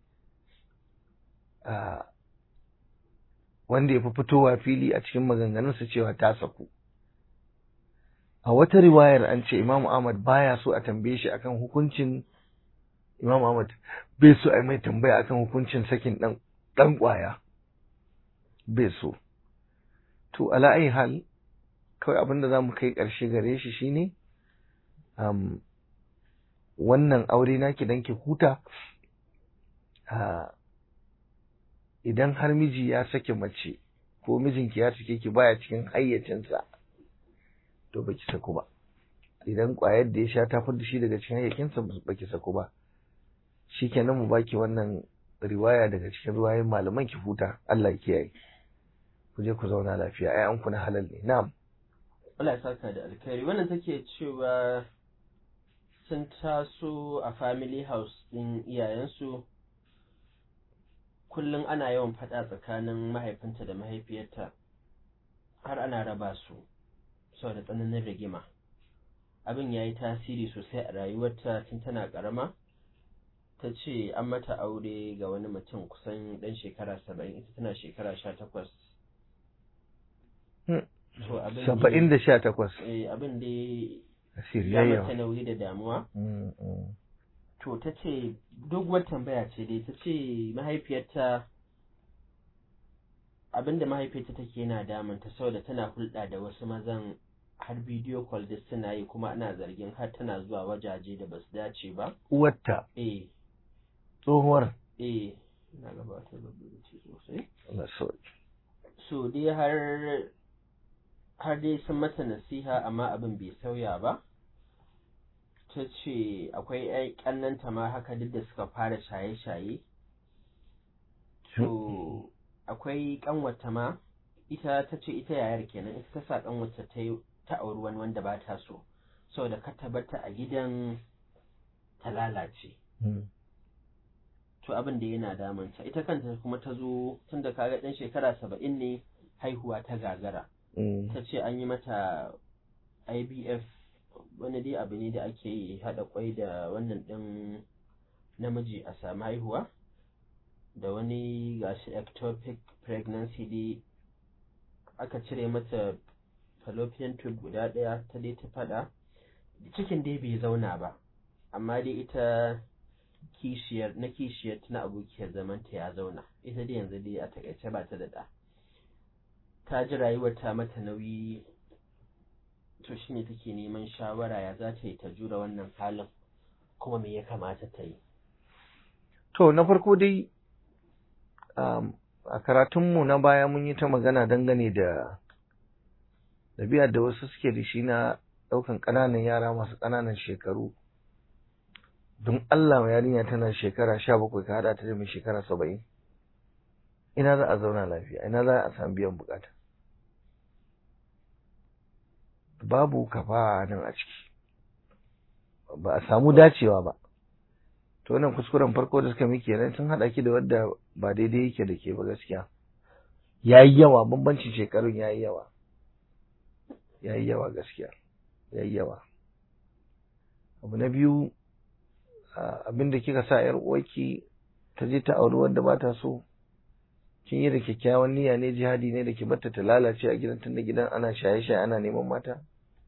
a wanda ya fi fitowa fili a cikin maganganunsa cewa ta saku a wata riwayar an ce imamu ahmad baya so a tambaye shi akan hukuncin Imam Ahmad bai so a mai tambaya akan hukuncin sakin dan dan kwaya bai so to ala ayi hal kawai abin da zamu kai karshe gare shi shine um, wannan aure naki dan ki huta uh, idan har miji ya sake mace ko mijinki ya sake ki baya cikin hayyacinsa to baki saku ba idan kwayar da ya sha ta da shi daga cikin hayyacinsa baki saku ba shikenan mu baki wannan riwaya daga cikin ruwayen malaman ki huta Allah ya kiyaye ku je ku zauna lafiya ai an ku na halal ne na'am Allah ya saka da alkhairi wannan take cewa sun taso a family house din iyayensu kullum ana yawan faɗa tsakanin mahaifinta da mahaifiyarta har ana raba su saboda tsananin rigima abin ya yi tasiri sosai a rayuwarta tun tana ƙarama ta ce an mata aure ga wani mutum kusan ɗan shekara saba'in ita tana shekara sha takwas saba'in da sha takwas abin da ya siriyayya mata nauyi da damuwa to ta ce doguwar tambaya ce dai ta ce mahaifiyarta abinda mahaifiyarta take yana damunta saboda tana hulɗa da wasu mazan har bidiyo call duk suna yi kuma ana zargin har tana zuwa wajaje da basu dace ba uwarta eh tsohuwar eh na gabatar da ce sosai Allah sauki so dai har har dai sun mata nasiha amma abin bai sauya ba ta ce akwai ‘yan ƙannanta ma haka duk da suka fara shaye-shaye to akwai ƙanwata ma ita ta ce ita yayar kenan ita ta sa ƙanwata ta yi ta auri wani wanda ba ta so saboda ka tabbata a gidan ta lalace to abin da yana damunta ita kanta kuma ta zo tun da kaga ɗan shekara saba'in ne haihuwa ta gagara ta ce an yi mata IBF wani dai abu ne da ake yi haɗa kwai da wannan ɗin namiji a sami haihuwa da wani gashi ectopic pregnancy dai aka cire mata fallopian tube guda ɗaya ta dai ta faɗa cikin dai bai zauna ba amma dai ita kishiyar na kishiyar na abokiyar zamanta ya zauna ita dai yanzu dai a takaice ba ta da ɗa ta ji rayuwar ta mata nauyi to shi ne take neman shawara ya za ta yi ta jura wannan halin kuma me ya kamata ta yi to na farko dai a karatunmu na baya mun yi ta magana dangane da ɗabi'ar da wasu suke da shi na ɗaukan ƙananan yara masu ƙananan shekaru don Allah ma yarinya tana shekara sha bakwai ka haɗa ta da mai shekara saba'in ina za a zauna lafiya ina za a samu biyan bukata babu kafa nan a ciki ba a samu dacewa ba to wannan kuskuren farko da suka miki nan sun haɗa ki da wadda ba daidai yake da ke ba gaskiya yayi yawa bambancin shekarun yayi yawa yayi yawa gaskiya yayi yawa abu na biyu abin da kika sa yar uwarki ta je ta auri wanda ba ta so kin yi da kyakkyawan niyya ne jihadi ne da ke batta ta lalace a gidan tunda gidan ana shaye-shaye ana neman mata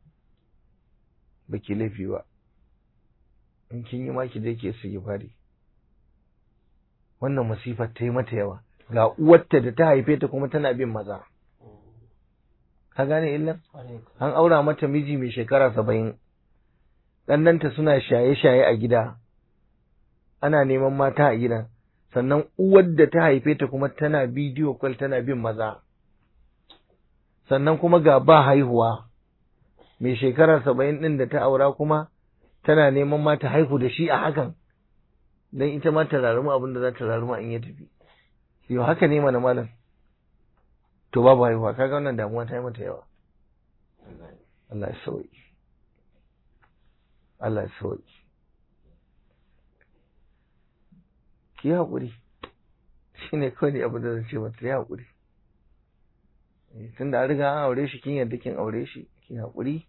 baki laifi ba in kin yi maki dai ke su fari wannan masifar ta yi mata yawa ga uwarta da ta haife ta kuma tana bin maza ka gane illar an aura mata miji mai shekara saba'in ɗannanta suna shaye-shaye a gida ana neman mata a gidan sannan uwar da ta haife ta kuma tana bidiyo kwal tana bin maza sannan kuma ga ba haihuwa mai shekara saba'in ɗin da ta aura kuma tana neman mata haihu da shi a hakan dan ita ma ta raruma abin da za ta raruma in ya tafi yau haka ne mana malam to babu haihuwa kaga wannan damuwa ta yi mata yawa Allah ya sauki Allah ya sauki ki yi haƙuri shi ne kawai ne abin da zan ce mata ya haƙuri tun da an riga an aure shi kin yadda kin aure shi ki haƙuri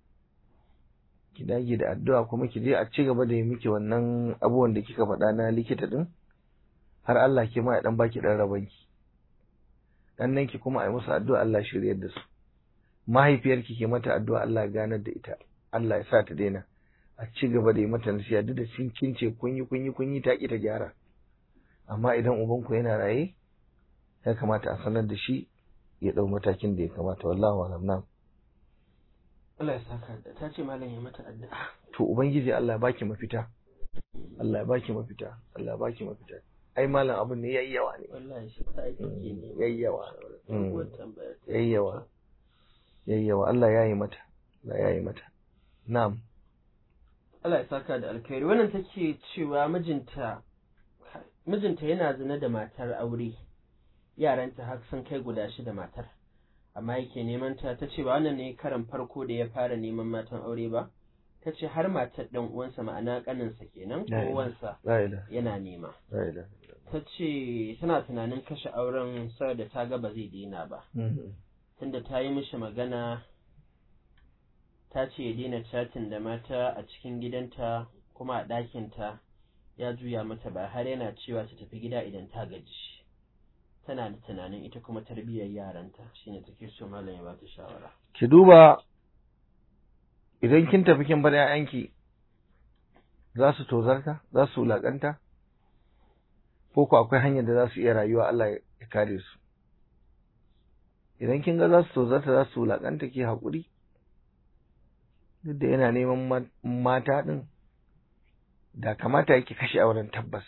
ki dage da addu'a kuma ki je a ci gaba da yi miki wannan abubuwan da kika faɗa na likita din har Allah ke ma ya dan baki dan rabanki dan nan ki kuma a yi musu addu'a Allah shiryar da su mahaifiyarki ke mata addu'a Allah ya ganar da ita Allah ya sa ta daina a ci gaba da yi mata nasiha duk da sun kince kun yi kun yi kun yi ta ki ta gyara amma idan ubanku yana raye ya kamata a sanar da shi ya dau matakin da ya kamata wallahu alam na Allah ya saka da ta ce malam ya mata addu'a to ubangiji Allah ya baki mafita Allah ya baki mafita Allah ya baki mafita ai malam abin ne yayi yawa ne wallahi shi ta aiki ke ne yayi yawa Doguwar tambaya ta. yayi yawa yayi yawa Allah ya yi mata Allah ya yi mata na'am Allah ya saka da alkhairi wannan take cewa mijinta mijinta yana zina da matar aure yaranta har sun kai guda shida matar amma yake neman ta ta ce ba wannan ne karan farko da ya fara neman matan aure ba ta ce har matar dan uwansa ma'ana kaninsa kenan ko La ilaha- uwansa la ilaha yana nema la ilaha ta ce tana tunanin kashe auren saboda ta ga ba zai daina ba Mhm. tunda ta yi mishi magana ta ce ya daina chatin da mata a cikin gidanta kuma a ɗakinta ya juya mata ba har yana cewa ta tafi gida idan ta gaji tana da tunanin ita kuma tarbiyyar yaranta shine take so malam ya bata shawara ki duba idan kin tafi kin bar 'ya'yanki za su tozarta za su wulaƙanta ko ko akwai hanyar da za su iya rayuwa Allah ya kare su idan kin ga za su tozarta za su wulaƙanta ki haƙuri duk da yana neman ma- mata ɗin da kamata yake kashe auren tabbas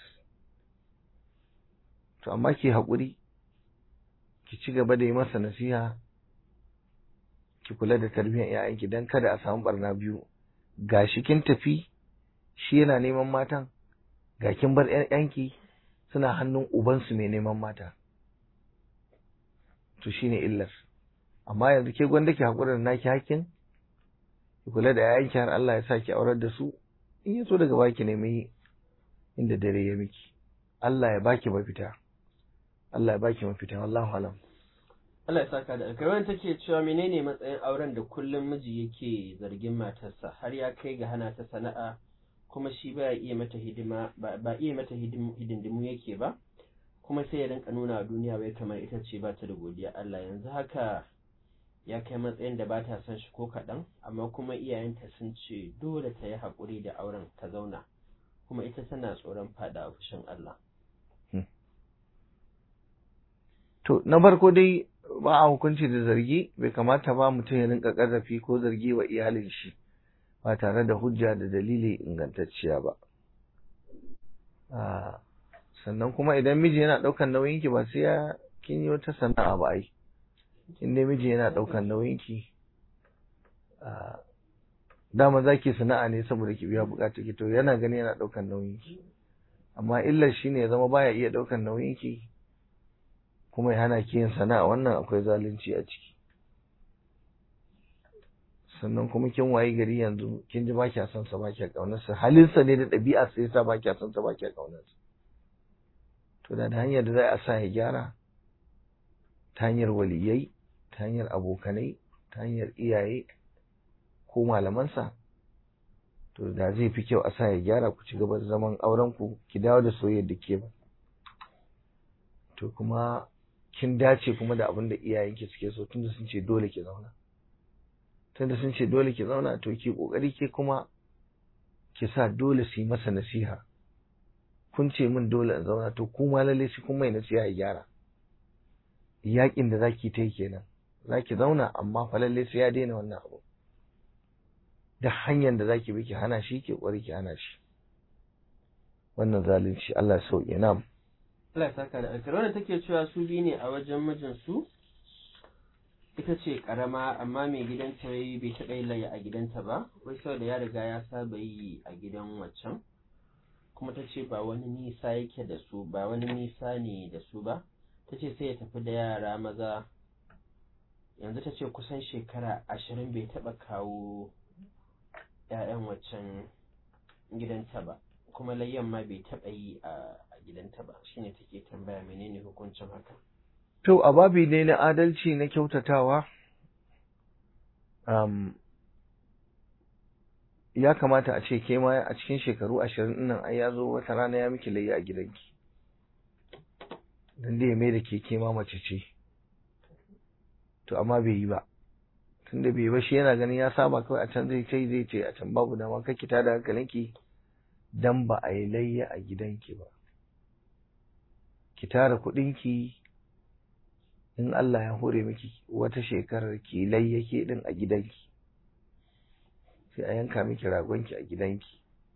to amma ki haƙuri ki ci gaba da yi masa nasiha ki kula da tarbiyyar ‘ya'yanki don kada a samu barna biyu ga shi kin tafi shi yana neman matan ga kin bar ‘ya'yanki suna hannun ubansu mai neman mata to shine illar amma yanzu ke gwanda ki haƙura da naki hakkin ki kula da ‘ya'yanki har Allah ya sa ki aurar da su in ya so daga baki nemi inda dare ya miki Allah ya baki mafita Allah ya baki mafita wallahu alam Allah ya saka da alkai wannan take cewa menene matsayin auren da kullum miji yake zargin matarsa har ya kai ga hana ta sana'a kuma shi ba iya mata hidima ba ba iya mata hidim- hidindimu yake ba kuma sai ya rinka nuna wa duniya wai kamar ita ce ba ta da godiya Allah yanzu haka ya kai matsayin da ba ta son shi ko kaɗan amma kuma iyayenta sun ce dole ta yi haƙuri da auren ta zauna kuma ita tana tsoron faɗa a fushin Allah To, na farko dai ba a hukunci da zargi bai kamata ba mutum ya rinka ƙarfafi ko zargi wa iyalin shi ba tare da hujja da dalili ingantacciya ba. Ah, Sannan kuma idan miji yana ɗaukan nauyinki ba sai ya kin yi wata sana'a ba ai. In dai miji yana ɗaukan nauyinki, ah, dama za ki sana'a ne saboda ki biya buƙatar ki to yana gani yana ɗaukan nauyinki. Amma illar shi ne ya zama baya iya ɗaukan nauyinki. kuma ya hana ki yin sana'a wannan akwai zalunci a ciki sannan kuma kin waye gari yanzu kin ji ba kya son sa ba kya kaunar sa halin sa ne da ɗabi'a sai sa ba kya son sa ba kya kaunar sa to da hanyar da za a sa ya gyara ta hanyar waliyai ta hanyar abokanai ta hanyar iyaye ko malamansa to da zai fi kyau a sa ya gyara ku ci gaba da zaman auren ku ki dawo da soyayyar da ke ba to kuma kin dace kuma da abin da iyayenki suke so tunda sun ce dole ki zauna tunda sun ce dole ki zauna to ki kokari ke kuma ki sa dole su yi masa nasiha kun ce min dole in zauna to kuma lalle shi kun mai nasiha ya gyara yakin da zaki ta yi kenan zaki zauna amma fa lalle sai ya daina wannan abu da hanyar da zaki bi ki hana shi ki kokari ki hana shi wannan zalunci Allah ya sauke na'am Allah ya saka da alkhairi wannan take cewa su biyu ne a wajen mijinsu ita ce karama amma mai gidanta wai bai taɓa yin layya a gidanta ba wai saboda ya riga ya saba yi a gidan waccan kuma ta ce ba wani nisa yake da su ba wani nisa ne da su ba ta ce sai ya tafi da yara maza yanzu ta ce kusan shekara ashirin bai taɓa kawo 'ya'yan waccan gidanta ba kuma layyan ma bai taɓa yi a gidanta ba shine take tambaya menene hukuncin haka To, a babi ne na adalci na kyautatawa, um, ya kamata a ce ke ma a cikin shekaru ashirin nan ai ya zo wata rana ya miki layya a gidanki. Don da ya mai da ke ke ma mace ce. To, amma bai yi ba. Tunda bai yi ba shi yana ganin ya saba kawai a can zai ce zai ce a can babu dama kake tada hankalinki dan ba a yi layya a gidanki ba. Ki tara kuɗinki in Allah ya hore miki wata shekarar ki layyake din a gidanki sai a yanka miki ragonki a gidanki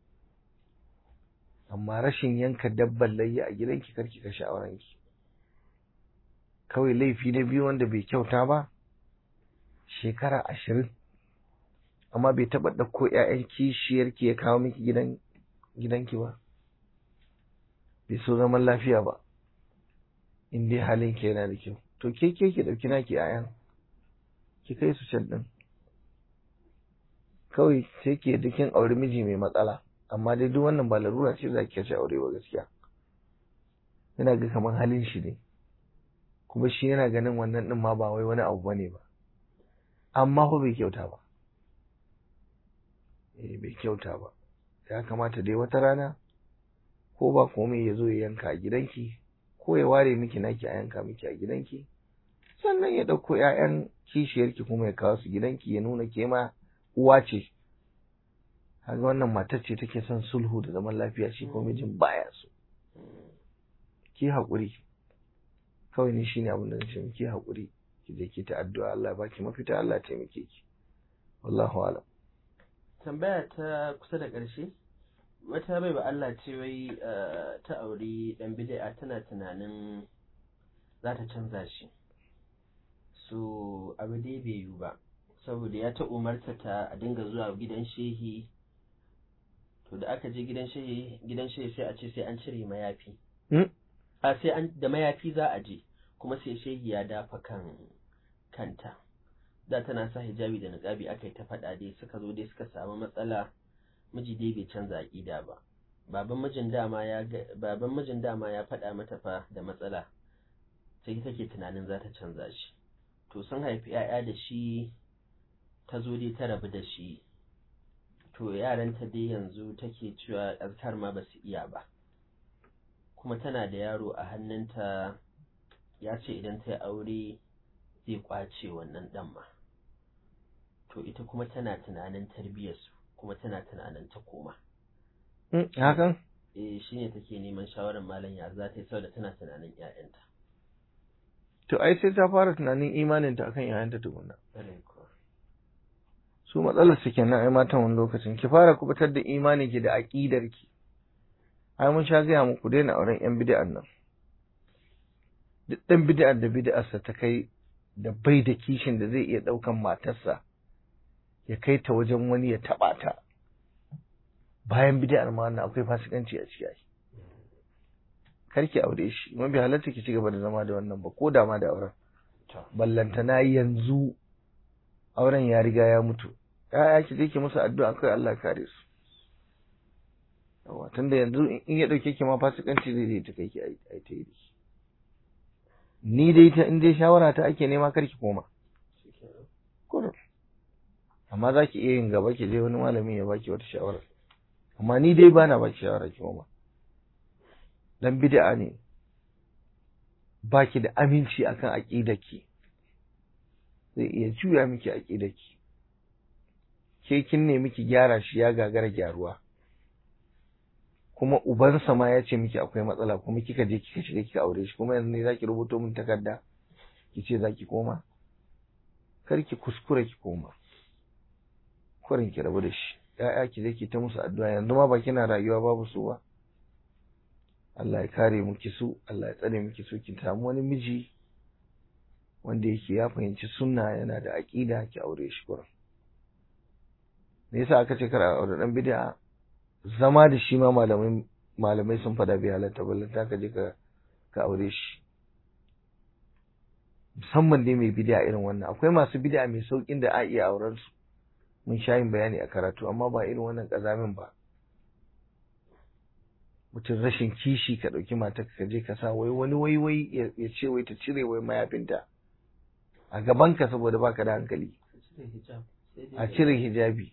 amma rashin yanka dabban layya a gidanki karki kashe aurenki kawai laifi na biyu wanda bai kyauta ba shekara ashirin amma bai taɓa ɗauko ‘ya'yan kishiyarki ya kawo miki gidan gidanki ba bai so zaman lafiya ba in dai halinki yana da kyau to ke ke ki ɗauki naki ayan ki kai su can ɗin kawai sai ke dukin aure miji mai matsala amma dai duk wannan ba larura ce za ki kashe aure ba gaskiya yana ga kamar halin shi ne kuma shi yana ganin wannan ɗin ma ba wai wani abu bane ba amma fa bai kyauta ba eh bai kyauta ba ya kamata dai wata rana ko ba komai ya zo ya yanka a gidanki ko ya ware miki naki a yanka miki a gidanki sannan ya ɗauko ‘ya'yan kishiyarki kuma ya kawo su gidanki ya nuna ke ma uwa ce kaga wannan matar ce take son sulhu da zaman lafiya shi ko mijin baya so ki haƙuri kawai ni shine abin da nace ki haƙuri ki je ki ta addu'a Allah ya baki mafita Allah ya taimake ki wallahu alam tambaya ta kusa da ƙarshe wata bai ba Allah ce wai ta auri dan bid'a tana tunanin za ta canza shi so abu dai bai yiwu ba saboda ya ta umarta ta a dinga zuwa gidan shehi to da aka je gidan shehi gidan shehi sai a ce sai an cire mayafi a sai an da mayafi za a je kuma sai shehi ya dafa kan kanta da tana sa hijabi da niqabi aka yi ta faɗa dai suka zo dai suka samu matsala miji dai bai canza aƙida ba baban mijin dama ya baban mijin dama ya faɗa mata fa da matsala sai take tunanin za ta canza shi to sun haifi 'ya'ya da shi ta zo dai ta rabu da shi to yaranta dai yanzu take cewa azkar ma ba su iya ba kuma tana da yaro a hannunta ya ce idan ta yi aure zai kwace wannan ɗan ma to ita kuma tana tunanin tarbiyyarsu kuma tana tunanin ta koma hakan eh shine take neman shawarar malam ya za ta yi saboda tana tunanin 'ya'yanta to ai sai ta fara tunanin imaninta akan ‘ya'yanta tukunna Ƙwarai kuwa. su matsalar su kenan ai matan wani lokacin ki fara kubutar da imanin ki da aqidar ki ai mun sha gaya muku daina auren yan bid'an nan duk dan bid'ar da bid'arsa ta kai da bai da kishin da zai iya daukan matarsa ya kai ta wajen wani ya taba ta bayan bid'ar ma wannan akwai fasikanci a ciki ai karki aure shi kuma bai halatta ki ci gaba da zama da wannan ba ko da ma da auren ballantana yanzu auren ya riga ya mutu ya'ya ki je ki musu addu'a kai Allah kare su yawa tunda yanzu in ya dauke ki ma fasikanci zai zai ta kai ki ai ta yi ni dai ta in dai shawara ta ake nema kar ki koma kurum amma za ki iya yin gaba ki je wani malami ya baki wata shawara amma ni dai ba na baki shawara ki koma dan bid'a ne baki da aminci akan aqidarki zai iya juya miki aqidarki ke kin ne miki gyara shi ya gagara gyaruwa kuma ubansa ma ya ce miki akwai matsala kuma kika je kika shiga kika aure shi kuma yanzu ne zaki rubuto min takarda ki ce zaki koma kar ki kuskura ki koma kurin ki rabu da shi ya'ya ki je ki ta musu addu'a yanzu ma ba kina rayuwa babu su ba Allah ya kare miki su Allah ya tsare miki su ki samu wani miji wanda yake ya fahimci sunna yana da aqida ki aure shi kurin me yasa aka ce kar a aure dan bid'a zama da shi ma malamin malamai sun fada bai halatta ballanta ka je ka ka aure shi musamman dai mai bid'a irin wannan akwai masu bid'a mai saukin da a iya auren su mun sha yin bayani a karatu amma ba irin wannan kazamin ba mutum rashin kishi ka ɗauki mata ka je ka sa wai wani wai wai ya ce wai ta cire wai mayafinta a gabanka saboda baka da hankali a cire hijabi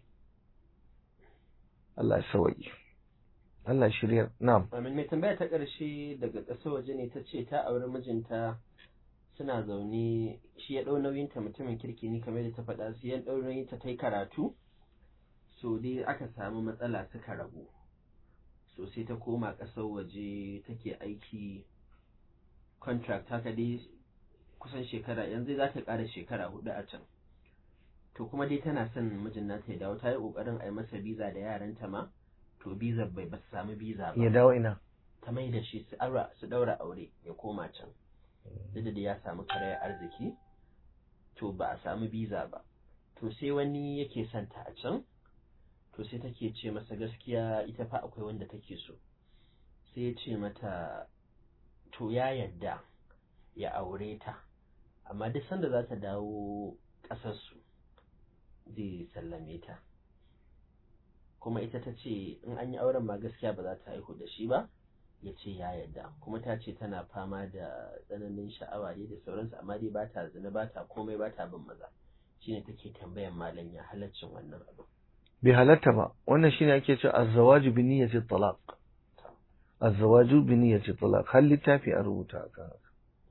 Allah ya sawaye Allah shirya na'am Amin mai tambaya ta ƙarshe daga ƙasar waje ne ta ce ta auri mijinta suna zaune shi ya ɗau nauyinta mutumin kirki ne kamar da ta faɗa su ya ɗau nauyinta ta yi karatu so dai aka samu matsala suka rabu so sai ta koma ƙasar waje take aiki contract haka dai kusan shekara yanzu za ta ƙara shekara hudu a can to kuma dai tana son mijin nata ya dawo ta yi ƙoƙarin a yi masa biza da yaranta ma to biza bai ba su samu biza ba ya dawo ina ta mai da shi su aura su daura aure ya koma can duk da ya samu karayar arziki to ba a samu biza ba to sai wani yake son ta a can to sai take ce masa gaskiya ita fa akwai wanda take so sai ya ce mata to ya yadda ya aure ta amma duk sanda za ta dawo ƙasarsu zai sallame ta kuma ita ta ce in an yi auren ma gaskiya ba za ta haihu da shi ba ya ce ya yadda kuma ta ce tana fama da tsananin sha'awa ne da sauransu amma dai ba ta zina ba ta komai ba ta bin maza shine take tambayan malam ya halaccin wannan abu bai halatta ba wannan shine ake cewa az-zawaju bi niyyati talaq az-zawaju bi niyyati talaq har littafi a rubuta akan haka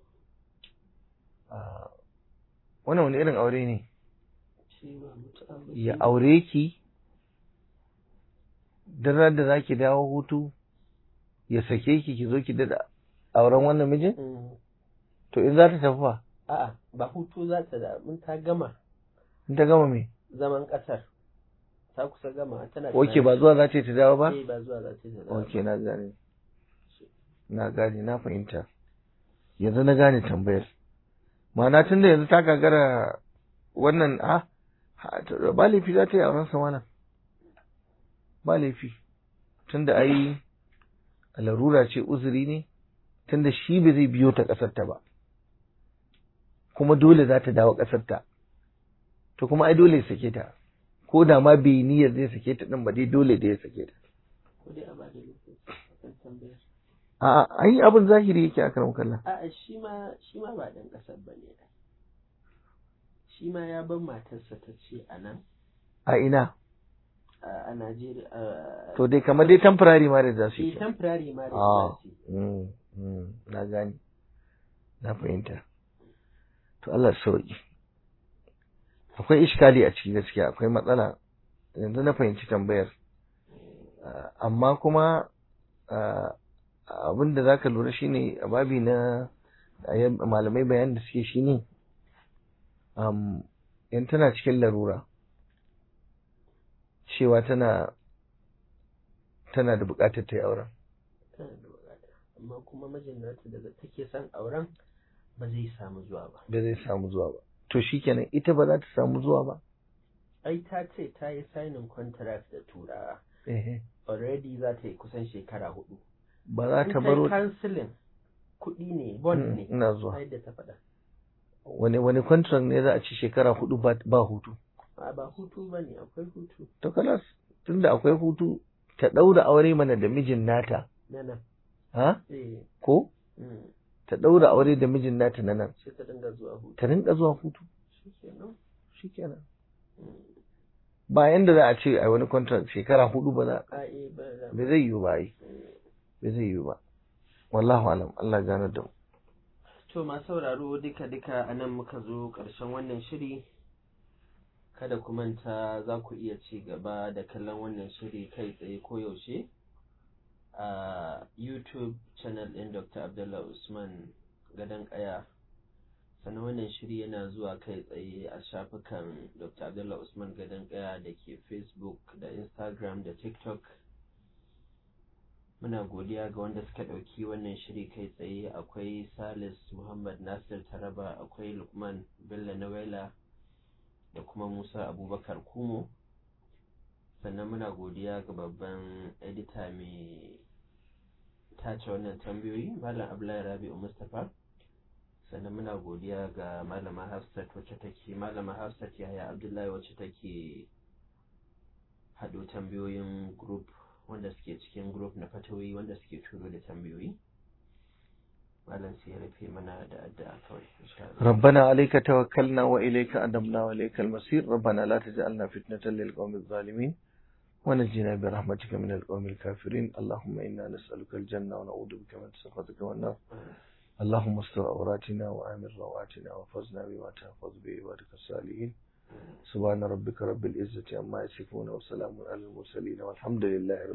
wannan wani irin aure ne ya aure ki duk da zaki dawo hutu ya sake ki ki zo ki dada auren wannan mijin to in za ta tafi fa a'a ba hutu za ta da mun ta gama in ta gama me zaman kasar ta kusa gama tana oke ba zuwa za ta yi ta dawo ba eh ba zuwa za ta yi ta dawo oke na gane na gane na fahimta yanzu na gane tambayar ma'ana tun da yanzu ta gagara wannan a ba laifi za ta yi auren sa wannan ba laifi tun da ai larura ce uzuri ne tun da shi ba zai biyo ta ƙasarta ba kuma dole za ta dawo ƙasarta to kuma ai dole ya sake ta ko da ma bai niyyar zai sake ta din ba dai dole da ya sake ta ko dai a ba da lokaci kan tambayar a'a ai abin zahiri yake a karam kallon a'a shi ma shi ma ba dan kasar bane shi ma ya bar matarsa ta ce a nan a ina a Najeriya to dai kamar dai temporary marriage za su shi yi temporary marriage Ah. za su yi. Mm, mm, na gani na fahimta to Allah sauki akwai iskali a ciki gaskiya akwai matsala yanzu na fahimci tambayar Ah, amma kuma ah, abin da zaka lura shine a babi na a yan- malamai bayan da suke shine um, in tana cikin larura cewa tana tana da bukatar ta yi auren tana da bukata amma kuma mijin nata da take son auren ba zai samu zuwa ba ba zai samu zuwa ba to shikenan ita ba za ta samu zuwa ba ai ta ce ta yi signing contract da turawa ehe already za ta yi kusan shekara hudu ba za in ta ta baro yi cancelling kuɗi ne bond Mm, ne ina zuwa yadda ta faɗa wani wani contract ne za a ci shekara hudu ba, ba hutu a ba hutu ba ne akwai hutu to kalas tunda akwai hutu ta daura aure mana da mijin nata na nan ha eh ko mm, ta daura aure da mijin nata na nan sai ta dinga zuwa hutu ta rinka zuwa hutu shikenan shikenan mm, ba yanda za a ce a wani contract shekara hudu ba za a eh ba da ba zai yiwu ba ai ba zai yiwu ba wallahu alam Allah ya gane da mu To masu sauraro duka-duka a nan muka zo ƙarshen wannan shiri, kada ku manta za ku iya ci gaba da kallon wannan shiri kai tsaye koyaushe a YouTube channel ɗin Dr. Abdullah Usman Gadon Ƙaya. Sannan wannan shiri yana zuwa kai tsaye a shafukan Dr. Abdullah Usman Gadon Ƙaya da ke Facebook da Instagram da TikTok. muna godiya ga wanda suka ɗauki wannan shiri kai tsaye akwai salis muhammad nasir taraba akwai lukman bello nawela da kuma musa abubakar kumo sannan muna godiya ga babban edita mai tace wannan tambayoyi malam abdullahi rabi'u mustapha sannan muna godiya ga malama hafsat wacce take malama hafsat yaya abdullahi wacce take haɗo tambayoyin group wanda suke cikin group na fatawoyi wanda suke turo da tambayoyi malam sai ya rufe mana da addu'a kawai insha Allah ربنا عليك توكلنا وإليك أدمنا وإليك المصير ربنا لا تجعلنا فتنة للقوم الظالمين ونجنا برحمتك من القوم الكافرين اللهم إنا نسألك الجنة ونعوذ بك من سخطك والنار اللهم استر عوراتنا وآمن رواتنا وفزنا بما تحفظ به عبادك الصالحين سبحان ربك رب العزة عما يصفون وسلام على المرسلين والحمد لله رب